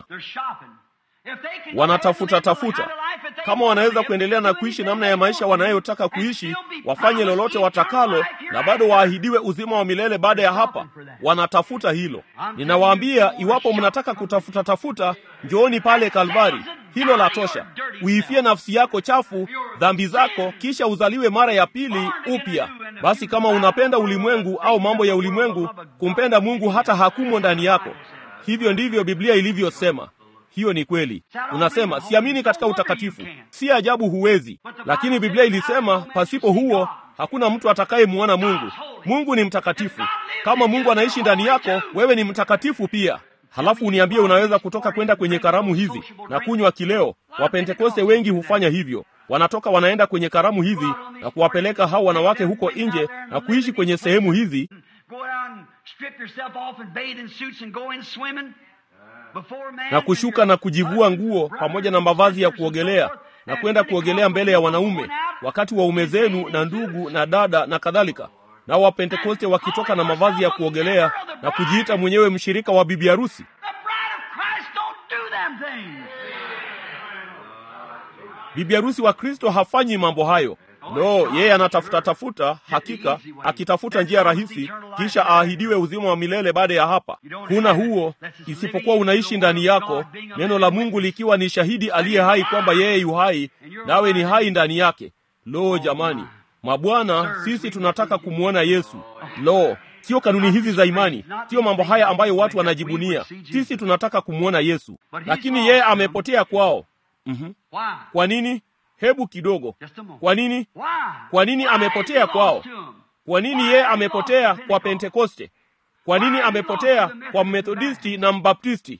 wanatafuta tafuta kama wanaweza kuendelea na kuishi namna ya maisha wanayotaka kuishi, wafanye lolote watakalo, na bado waahidiwe uzima wa milele baada ya hapa. Wanatafuta hilo. Ninawaambia, iwapo mnataka kutafuta tafuta, njooni pale Kalvari. Hilo la tosha. Uifie nafsi yako chafu, dhambi zako, kisha uzaliwe mara ya pili upya. Basi kama unapenda ulimwengu au mambo ya ulimwengu, kumpenda Mungu hata hakumo ndani yako. Hivyo ndivyo Biblia ilivyosema. Hiyo ni kweli. Unasema siamini katika utakatifu. Si ajabu huwezi, lakini Biblia ilisema pasipo huo hakuna mtu atakayemwona Mungu. Mungu ni mtakatifu. Kama Mungu anaishi ndani yako, wewe ni mtakatifu pia. Halafu uniambie unaweza kutoka kwenda kwenye karamu hizi na kunywa kileo. Wapentekoste wengi hufanya hivyo, wanatoka wanaenda kwenye karamu hizi na kuwapeleka hao wanawake huko nje na kuishi kwenye sehemu hizi na kushuka na kujivua nguo pamoja na mavazi ya kuogelea na kwenda kuogelea mbele ya wanaume wakati waume zenu na ndugu na dada na kadhalika. Nao Wapentekoste wakitoka na mavazi ya kuogelea na kujiita mwenyewe mshirika wa bibi harusi. Bibi harusi wa Kristo hafanyi mambo hayo. No, yeye anatafuta tafuta, hakika akitafuta njia rahisi, kisha aahidiwe uzima wa milele baada ya hapa. Huna huo isipokuwa unaishi ndani yako, neno la Mungu likiwa ni shahidi aliye hai kwamba yeye yu hai, nawe ni hai ndani yake. Lo, jamani, mabwana, sisi tunataka kumwona Yesu. Lo, sio kanuni hizi za imani, sio mambo haya ambayo watu wanajibunia. Sisi tunataka kumwona Yesu, lakini yeye amepotea kwao. Mm-hmm. Kwa nini? Hebu kidogo. Kwa nini? Kwa nini amepotea kwao? Kwa nini yeye amepotea kwa Pentekoste? Kwa nini amepotea kwa Methodisti na Mbaptisti?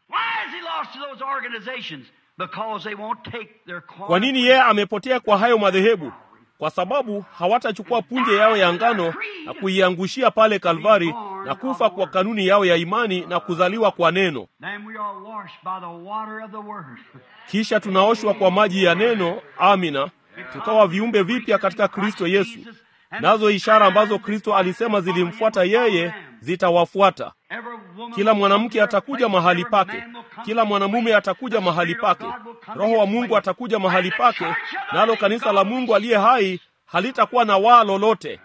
Kwa nini yeye amepotea kwa hayo madhehebu? Kwa sababu hawatachukua punje yao ya ngano na kuiangushia pale Kalvari na kufa kwa kanuni yao ya imani na kuzaliwa kwa neno. Kisha tunaoshwa kwa maji ya neno, amina, tukawa viumbe vipya katika Kristo Yesu. Nazo ishara ambazo Kristo alisema zilimfuata yeye zitawafuata. Kila mwanamke atakuja mahali pake, kila mwanamume atakuja mahali pake, Roho wa Mungu atakuja mahali pake, nalo kanisa la Mungu aliye hai halitakuwa na waa lolote.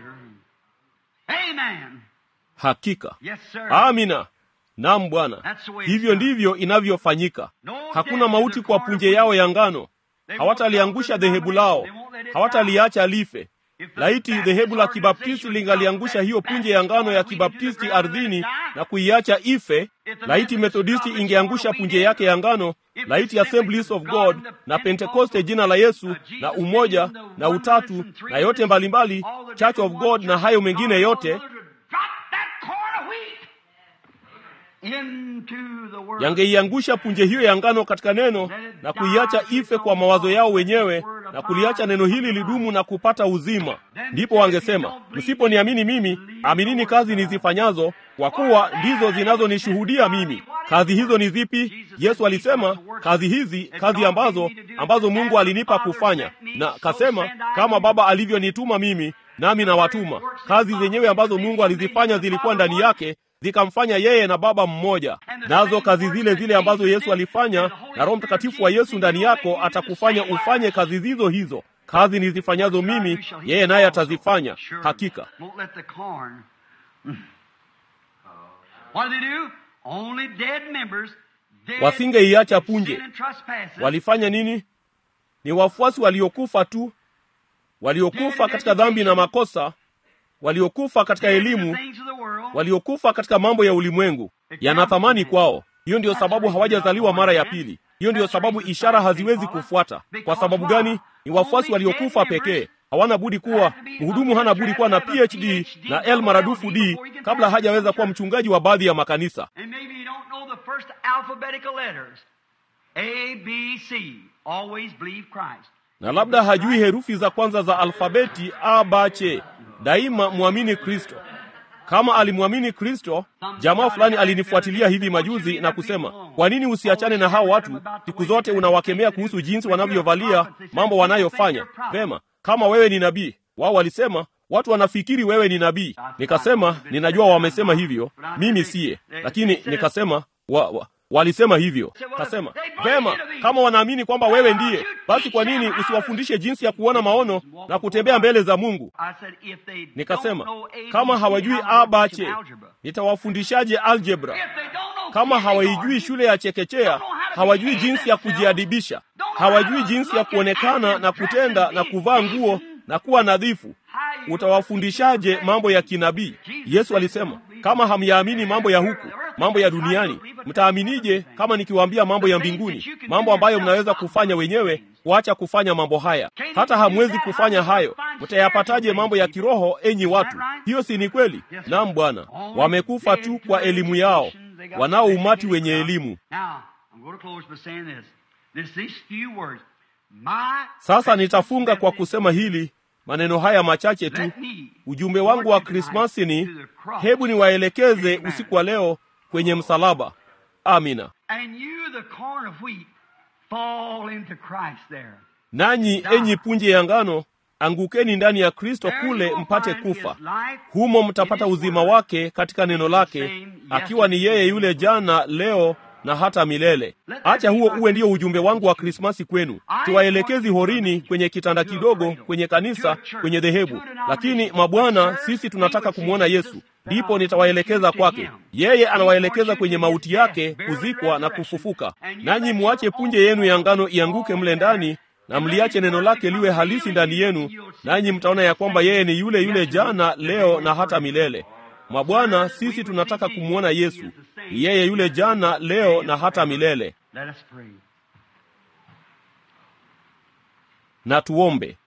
Hakika, amina. Naam Bwana, hivyo ndivyo inavyofanyika. Hakuna mauti kwa punje yao ya ngano. Hawataliangusha dhehebu lao, hawataliacha life. Laiti dhehebu la Kibaptisti lingaliangusha hiyo punje ya ngano ya Kibaptisti ardhini na kuiacha ife, laiti methodisti ingeangusha punje yake ya ngano laiti assemblies of god na pentekoste jina la yesu na umoja na utatu na yote mbalimbali church of god na hayo mengine yote yangeiangusha punje hiyo ya ngano katika neno na kuiacha ife kwa mawazo yao wenyewe na kuliacha neno hili lidumu na kupata uzima ndipo wangesema msiponiamini mimi aminini kazi nizifanyazo kwa kuwa ndizo zinazonishuhudia mimi kazi hizo ni zipi yesu alisema kazi hizi kazi ambazo ambazo mungu alinipa kufanya na kasema kama baba alivyonituma mimi nami nawatuma kazi zenyewe ambazo mungu alizifanya zilikuwa ndani yake zikamfanya yeye na baba mmoja nazo kazi zile zile ambazo yesu alifanya na roho mtakatifu wa yesu ndani yako atakufanya ufanye kazi zizo hizo kazi nizifanyazo mimi yeye naye atazifanya hakika wasingeiacha punje walifanya nini ni wafuasi waliokufa tu waliokufa katika dhambi na makosa waliokufa katika elimu waliokufa katika mambo ya ulimwengu yana thamani kwao hiyo ndiyo sababu hawajazaliwa mara ya pili hiyo ndiyo sababu ishara haziwezi kufuata kwa sababu gani ni wafuasi waliokufa pekee hawana budi kuwa mhudumu hana budi kuwa na phd na l maradufu d kabla hajaweza kuwa mchungaji wa baadhi ya makanisa na labda hajui herufi za kwanza za alfabeti a b c daima mwamini kristo kama alimwamini kristo jamaa fulani alinifuatilia hivi majuzi na kusema kwa nini usiachane na hao watu siku zote unawakemea kuhusu jinsi wanavyovalia mambo wanayofanya vema kama wewe ni nabii wao walisema watu wanafikiri wewe ni nabii nikasema ninajua wamesema hivyo mimi siye lakini nikasema wa, wa, walisema hivyo kasema vema kama wanaamini kwamba wewe ndiye basi kwa nini usiwafundishe jinsi ya kuona maono na kutembea mbele za mungu nikasema kama hawajui abache nitawafundishaje aljebra kama hawaijui shule ya chekechea hawajui jinsi ya kujiadibisha hawajui jinsi ya kuonekana na kutenda na kuvaa nguo na kuwa nadhifu utawafundishaje mambo ya kinabii yesu alisema kama hamyaamini mambo ya huku mambo ya duniani mtaaminije kama nikiwaambia mambo ya mbinguni mambo ambayo mnaweza kufanya wenyewe kuacha kufanya mambo haya hata hamwezi kufanya hayo mtayapataje mambo ya kiroho enyi watu hiyo si ni kweli nam bwana wamekufa tu kwa elimu yao wanao umati wenye elimu sasa nitafunga kwa kusema hili maneno haya machache tu ujumbe wangu wa krismasi ni hebu niwaelekeze usiku wa leo kwenye msalaba amina nanyi enyi punje ya ngano angukeni ndani ya kristo kule mpate kufa humo mtapata uzima wake katika neno lake akiwa ni yeye yule jana leo na hata milele acha huo uwe ndio ujumbe wangu wa krismasi kwenu tuwaelekezi horini kwenye kitanda kidogo kwenye kanisa kwenye dhehebu lakini mabwana sisi tunataka kumwona yesu ndipo nitawaelekeza kwake yeye anawaelekeza kwenye mauti yake kuzikwa na kufufuka nanyi muache punje yenu ya ngano ianguke mle ndani na mliache neno lake liwe halisi ndani yenu nanyi mtaona ya kwamba yeye ni yule yule jana leo na hata milele mabwana sisi tunataka kumwona yesu ni yeye yule jana leo na hata milele na tuombe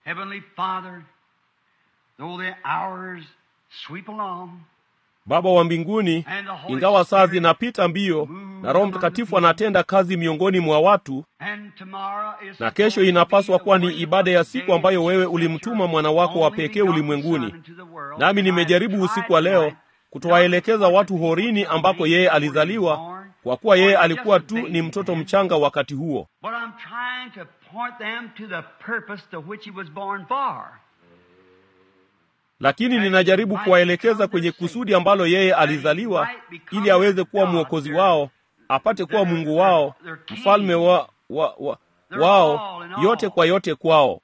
baba wa mbinguni ingawa saa zinapita mbio na roho mtakatifu anatenda kazi miongoni mwa watu na kesho inapaswa kuwa ni ibada ya siku ambayo wewe ulimtuma mwana wako wa pekee ulimwenguni nami nimejaribu usiku wa leo kutowaelekeza watu horini ambako yeye alizaliwa kwa kuwa yeye alikuwa tu ni mtoto mchanga wakati huo lakini ninajaribu kuwaelekeza kwenye kusudi ambalo yeye alizaliwa ili aweze kuwa mwokozi wao apate kuwa mungu wao mfalme wa, wa, wa, wao yote kwa yote kwao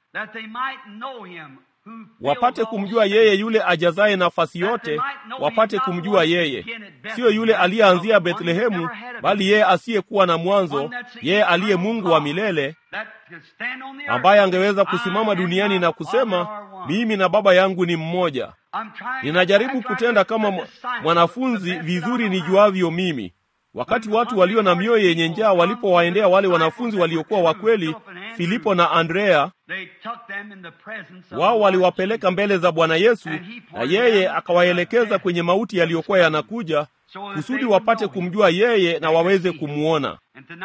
wapate kumjua yeye yule ajazaye nafasi yote wapate kumjua yeye siyo yule aliyeanzia bethlehemu bali yeye asiyekuwa na mwanzo yeye aliye mungu wa milele ambaye angeweza kusimama duniani na kusema mimi na baba yangu ni mmoja ninajaribu kutenda kama mwanafunzi vizuri nijuavyo mimi wakati watu walio na mioyo yenye njaa walipowaendea wale wanafunzi waliokuwa wakweli filipo na andrea wao waliwapeleka mbele za bwana yesu na yeye akawaelekeza kwenye mauti yaliyokuwa yanakuja kusudi wapate kumjua yeye na waweze kumwona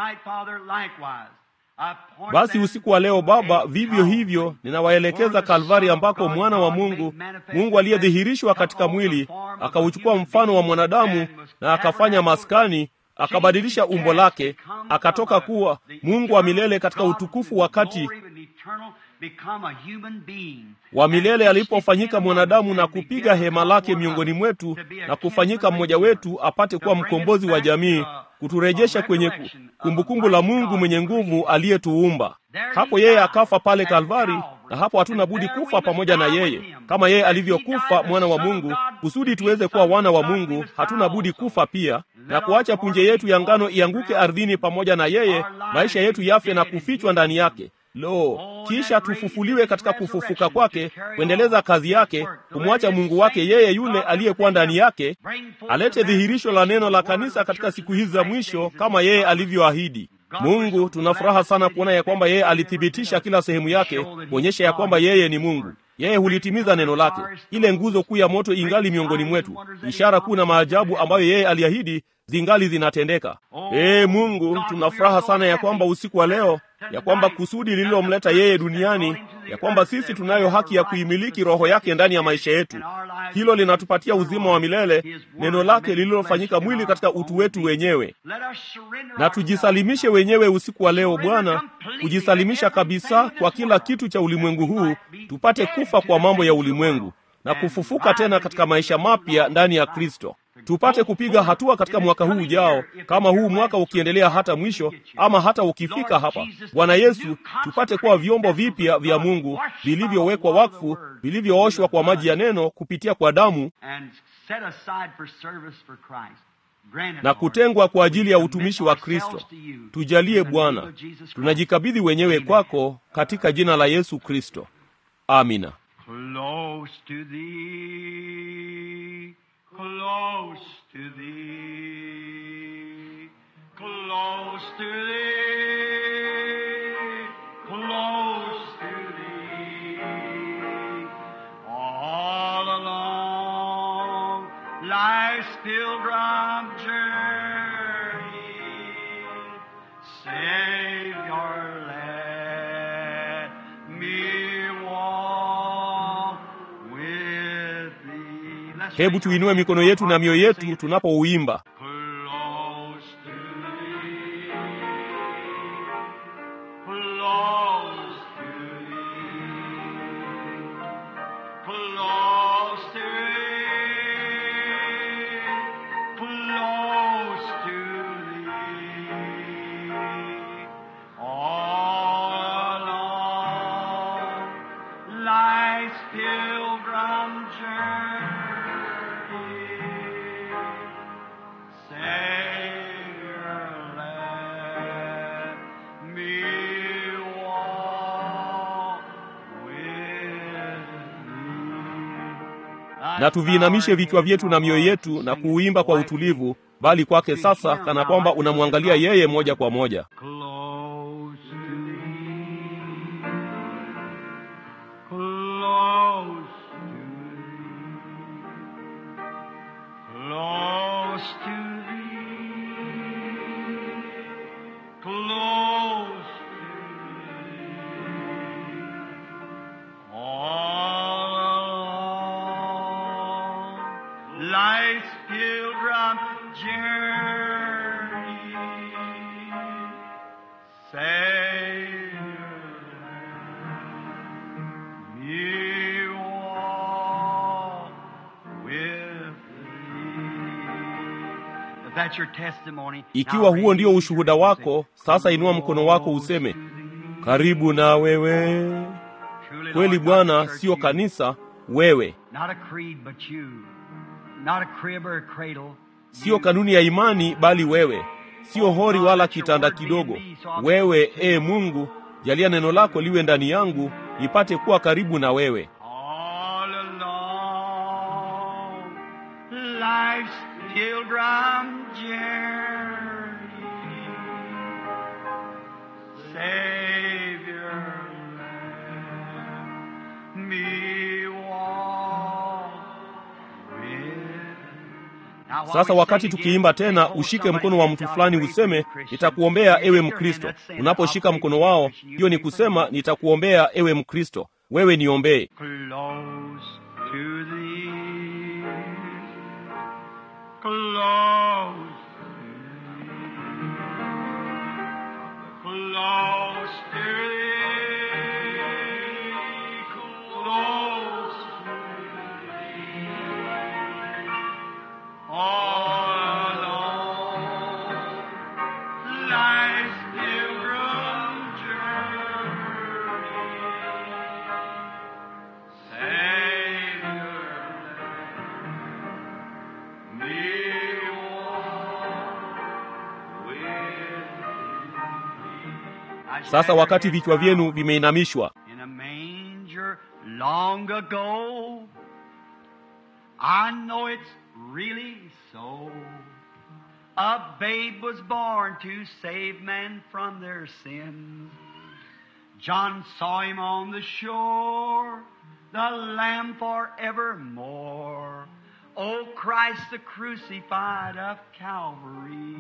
basi usiku wa leo baba vivyo hivyo ninawaelekeza kalvari ambako mwana wa mungu mungu aliyedhihirishwa katika mwili akauchukua mfano wa mwanadamu na akafanya maskani akabadilisha umbo lake akatoka kuwa mungu wa milele katika utukufu wakati wa milele alipofanyika mwanadamu na kupiga hema lake miongoni mwetu na kufanyika mmoja wetu apate kuwa mkombozi wa jamii kuturejesha kwenye kumbukumbu kumbu la mungu mwenye nguvu aliyetuumba hapo yeye akafa pale kalvari na hapo hatuna budi kufa pamoja na yeye kama yeye alivyokufa mwana wa mungu kusudi tuweze kuwa wana wa mungu hatuna budi kufa pia na kuacha punje yetu ya ngano ianguke ardhini pamoja na yeye maisha yetu yafe na kufichwa ndani yake lo kisha tufufuliwe katika kufufuka kwake kuendeleza kazi yake kumwacha mungu wake yeye yule aliyekuwa ndani yake alete dhihirisho la neno la kanisa katika siku hizi za mwisho kama yeye alivyoahidi mungu tuna furaha sana kuona ya kwamba yeye alithibitisha kila sehemu yake kuonyesha ya kwamba yeye ni mungu yeye hulitimiza neno lake ile nguzo kuu ya moto ingali miongoni mwetu ishara kuu na maajabu ambayo yeye aliahidi zingali zinatendeka ee mungu tuna furaha sana ya kwamba usiku wa leo ya kwamba kusudi lililomleta yeye duniani ya kwamba sisi tunayo haki ya kuimiliki roho yake ndani ya maisha yetu hilo linatupatia uzima wa milele neno lake lililofanyika mwili katika utu wetu wenyewe na tujisalimishe wenyewe usiku wa leo bwana kujisalimisha kabisa kwa kila kitu cha ulimwengu huu tupate kufa kwa mambo ya ulimwengu na kufufuka tena katika maisha mapya ndani ya kristo tupate kupiga hatua katika mwaka huu ujao kama huu mwaka ukiendelea hata mwisho ama hata ukifika hapa bwana yesu tupate kuwa vyombo vipya vya mungu vilivyowekwa wakfu vilivyooshwa kwa maji ya neno kupitia kwa damu na kutengwa kwa ajili ya utumishi wa kristo tujalie bwana tunajikabidhi wenyewe kwako katika jina la yesu kristo amina Close to thee, close to thee, close to thee, close to thee, all along life's pilgrim journey, Savior, let me walk with thee. Let's hebu raise our tuinue hands mikono and yetu na mioyo sing yetu it. tunapouimba Close to thee, close to thee, close to thee, close to thee, all along life's pilgrim journey. Savior, let me walk with thee. na tuviinamishe vichwa vyetu na mioyo yetu na kuuimba kwa utulivu bali kwake sasa kana kwamba unamwangalia yeye moja kwa moja Close to thee, close to thee, close to thee, close to thee, all along life's pilgrim journey. Savior, me walk with thee. If that's your testimony, ikiwa huo ndio ushuhuda wako sasa inua mkono wako useme karibu na wewe kweli bwana sio kanisa wewe Not a creed, but you. Not a crib or a cradle. siyo kanuni ya imani bali wewe siyo hori wala kitanda kidogo wewe ee mungu jalia neno lako liwe ndani yangu nipate kuwa karibu na wewe All along life's pilgrim journey, Sasa wakati tukiimba tena, ushike mkono wa mtu fulani useme, nitakuombea ewe Mkristo. Unaposhika mkono wao, hiyo ni kusema nitakuombea ewe Mkristo, wewe niombee. Close to thee, close to thee, close to thee, close to thee, all along life's pilgrim journey. Savior, me walk with thee. Sasa wakati vichwa vyenu vimeinamishwa, in a manger long ago. I know it's really so. A babe was born to save men from their sins. John saw him on the shore, the Lamb forevermore. O Christ the crucified of Calvary.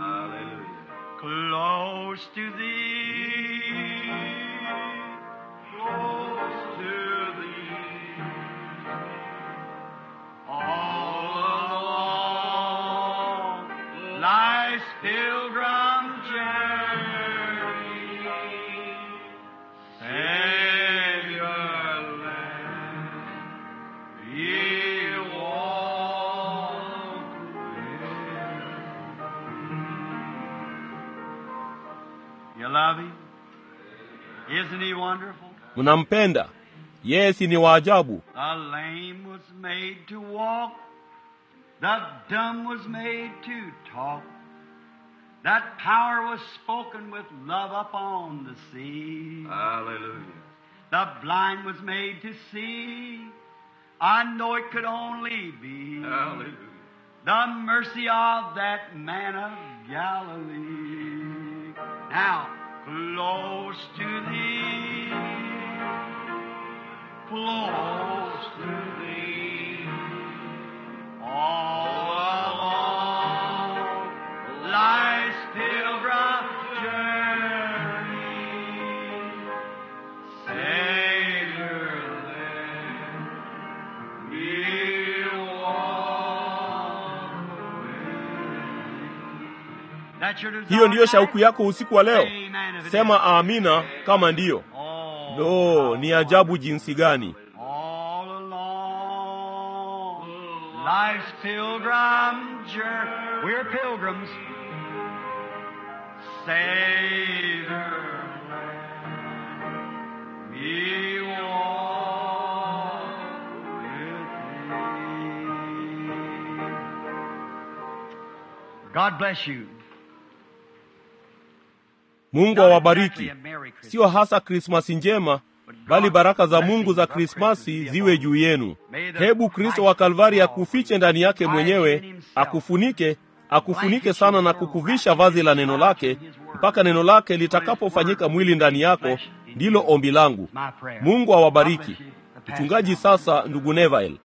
Close to thee, close to thee, all along life's pilgrim journey. Savior, Lamb, ye walk with You love him? Isn't he wonderful? mnampenda yeye, si ni waajabu? The lame was made to walk, the dumb was made to talk. That power was spoken with love upon the sea. Hallelujah. The blind was made to see. I know it could only be Hallelujah. the mercy of that man of Galilee. Now, close to thee, close to thee, all along life's pilgrim journey. Savior, Lamb, we walk with That's your desire Hiyo ndiyo shauku tonight? yako usiku wa leo? Amen if it Sema is. amina kama ndiyo. Oh, Lo, ni ajabu jinsi gani! all along life's pilgrim journey. We're pilgrims. Savior, we walk with thee. God bless you. Mungu awabariki. Sio hasa Krismasi njema, bali baraka za Mungu za Krismasi ziwe juu yenu. Hebu Kristo wa Kalvari akufiche ndani yake mwenyewe, akufunike, akufunike sana na kukuvisha vazi la neno lake mpaka neno lake litakapofanyika mwili ndani yako. Ndilo ombi langu. Mungu awabariki. Mchungaji sasa, ndugu Neville.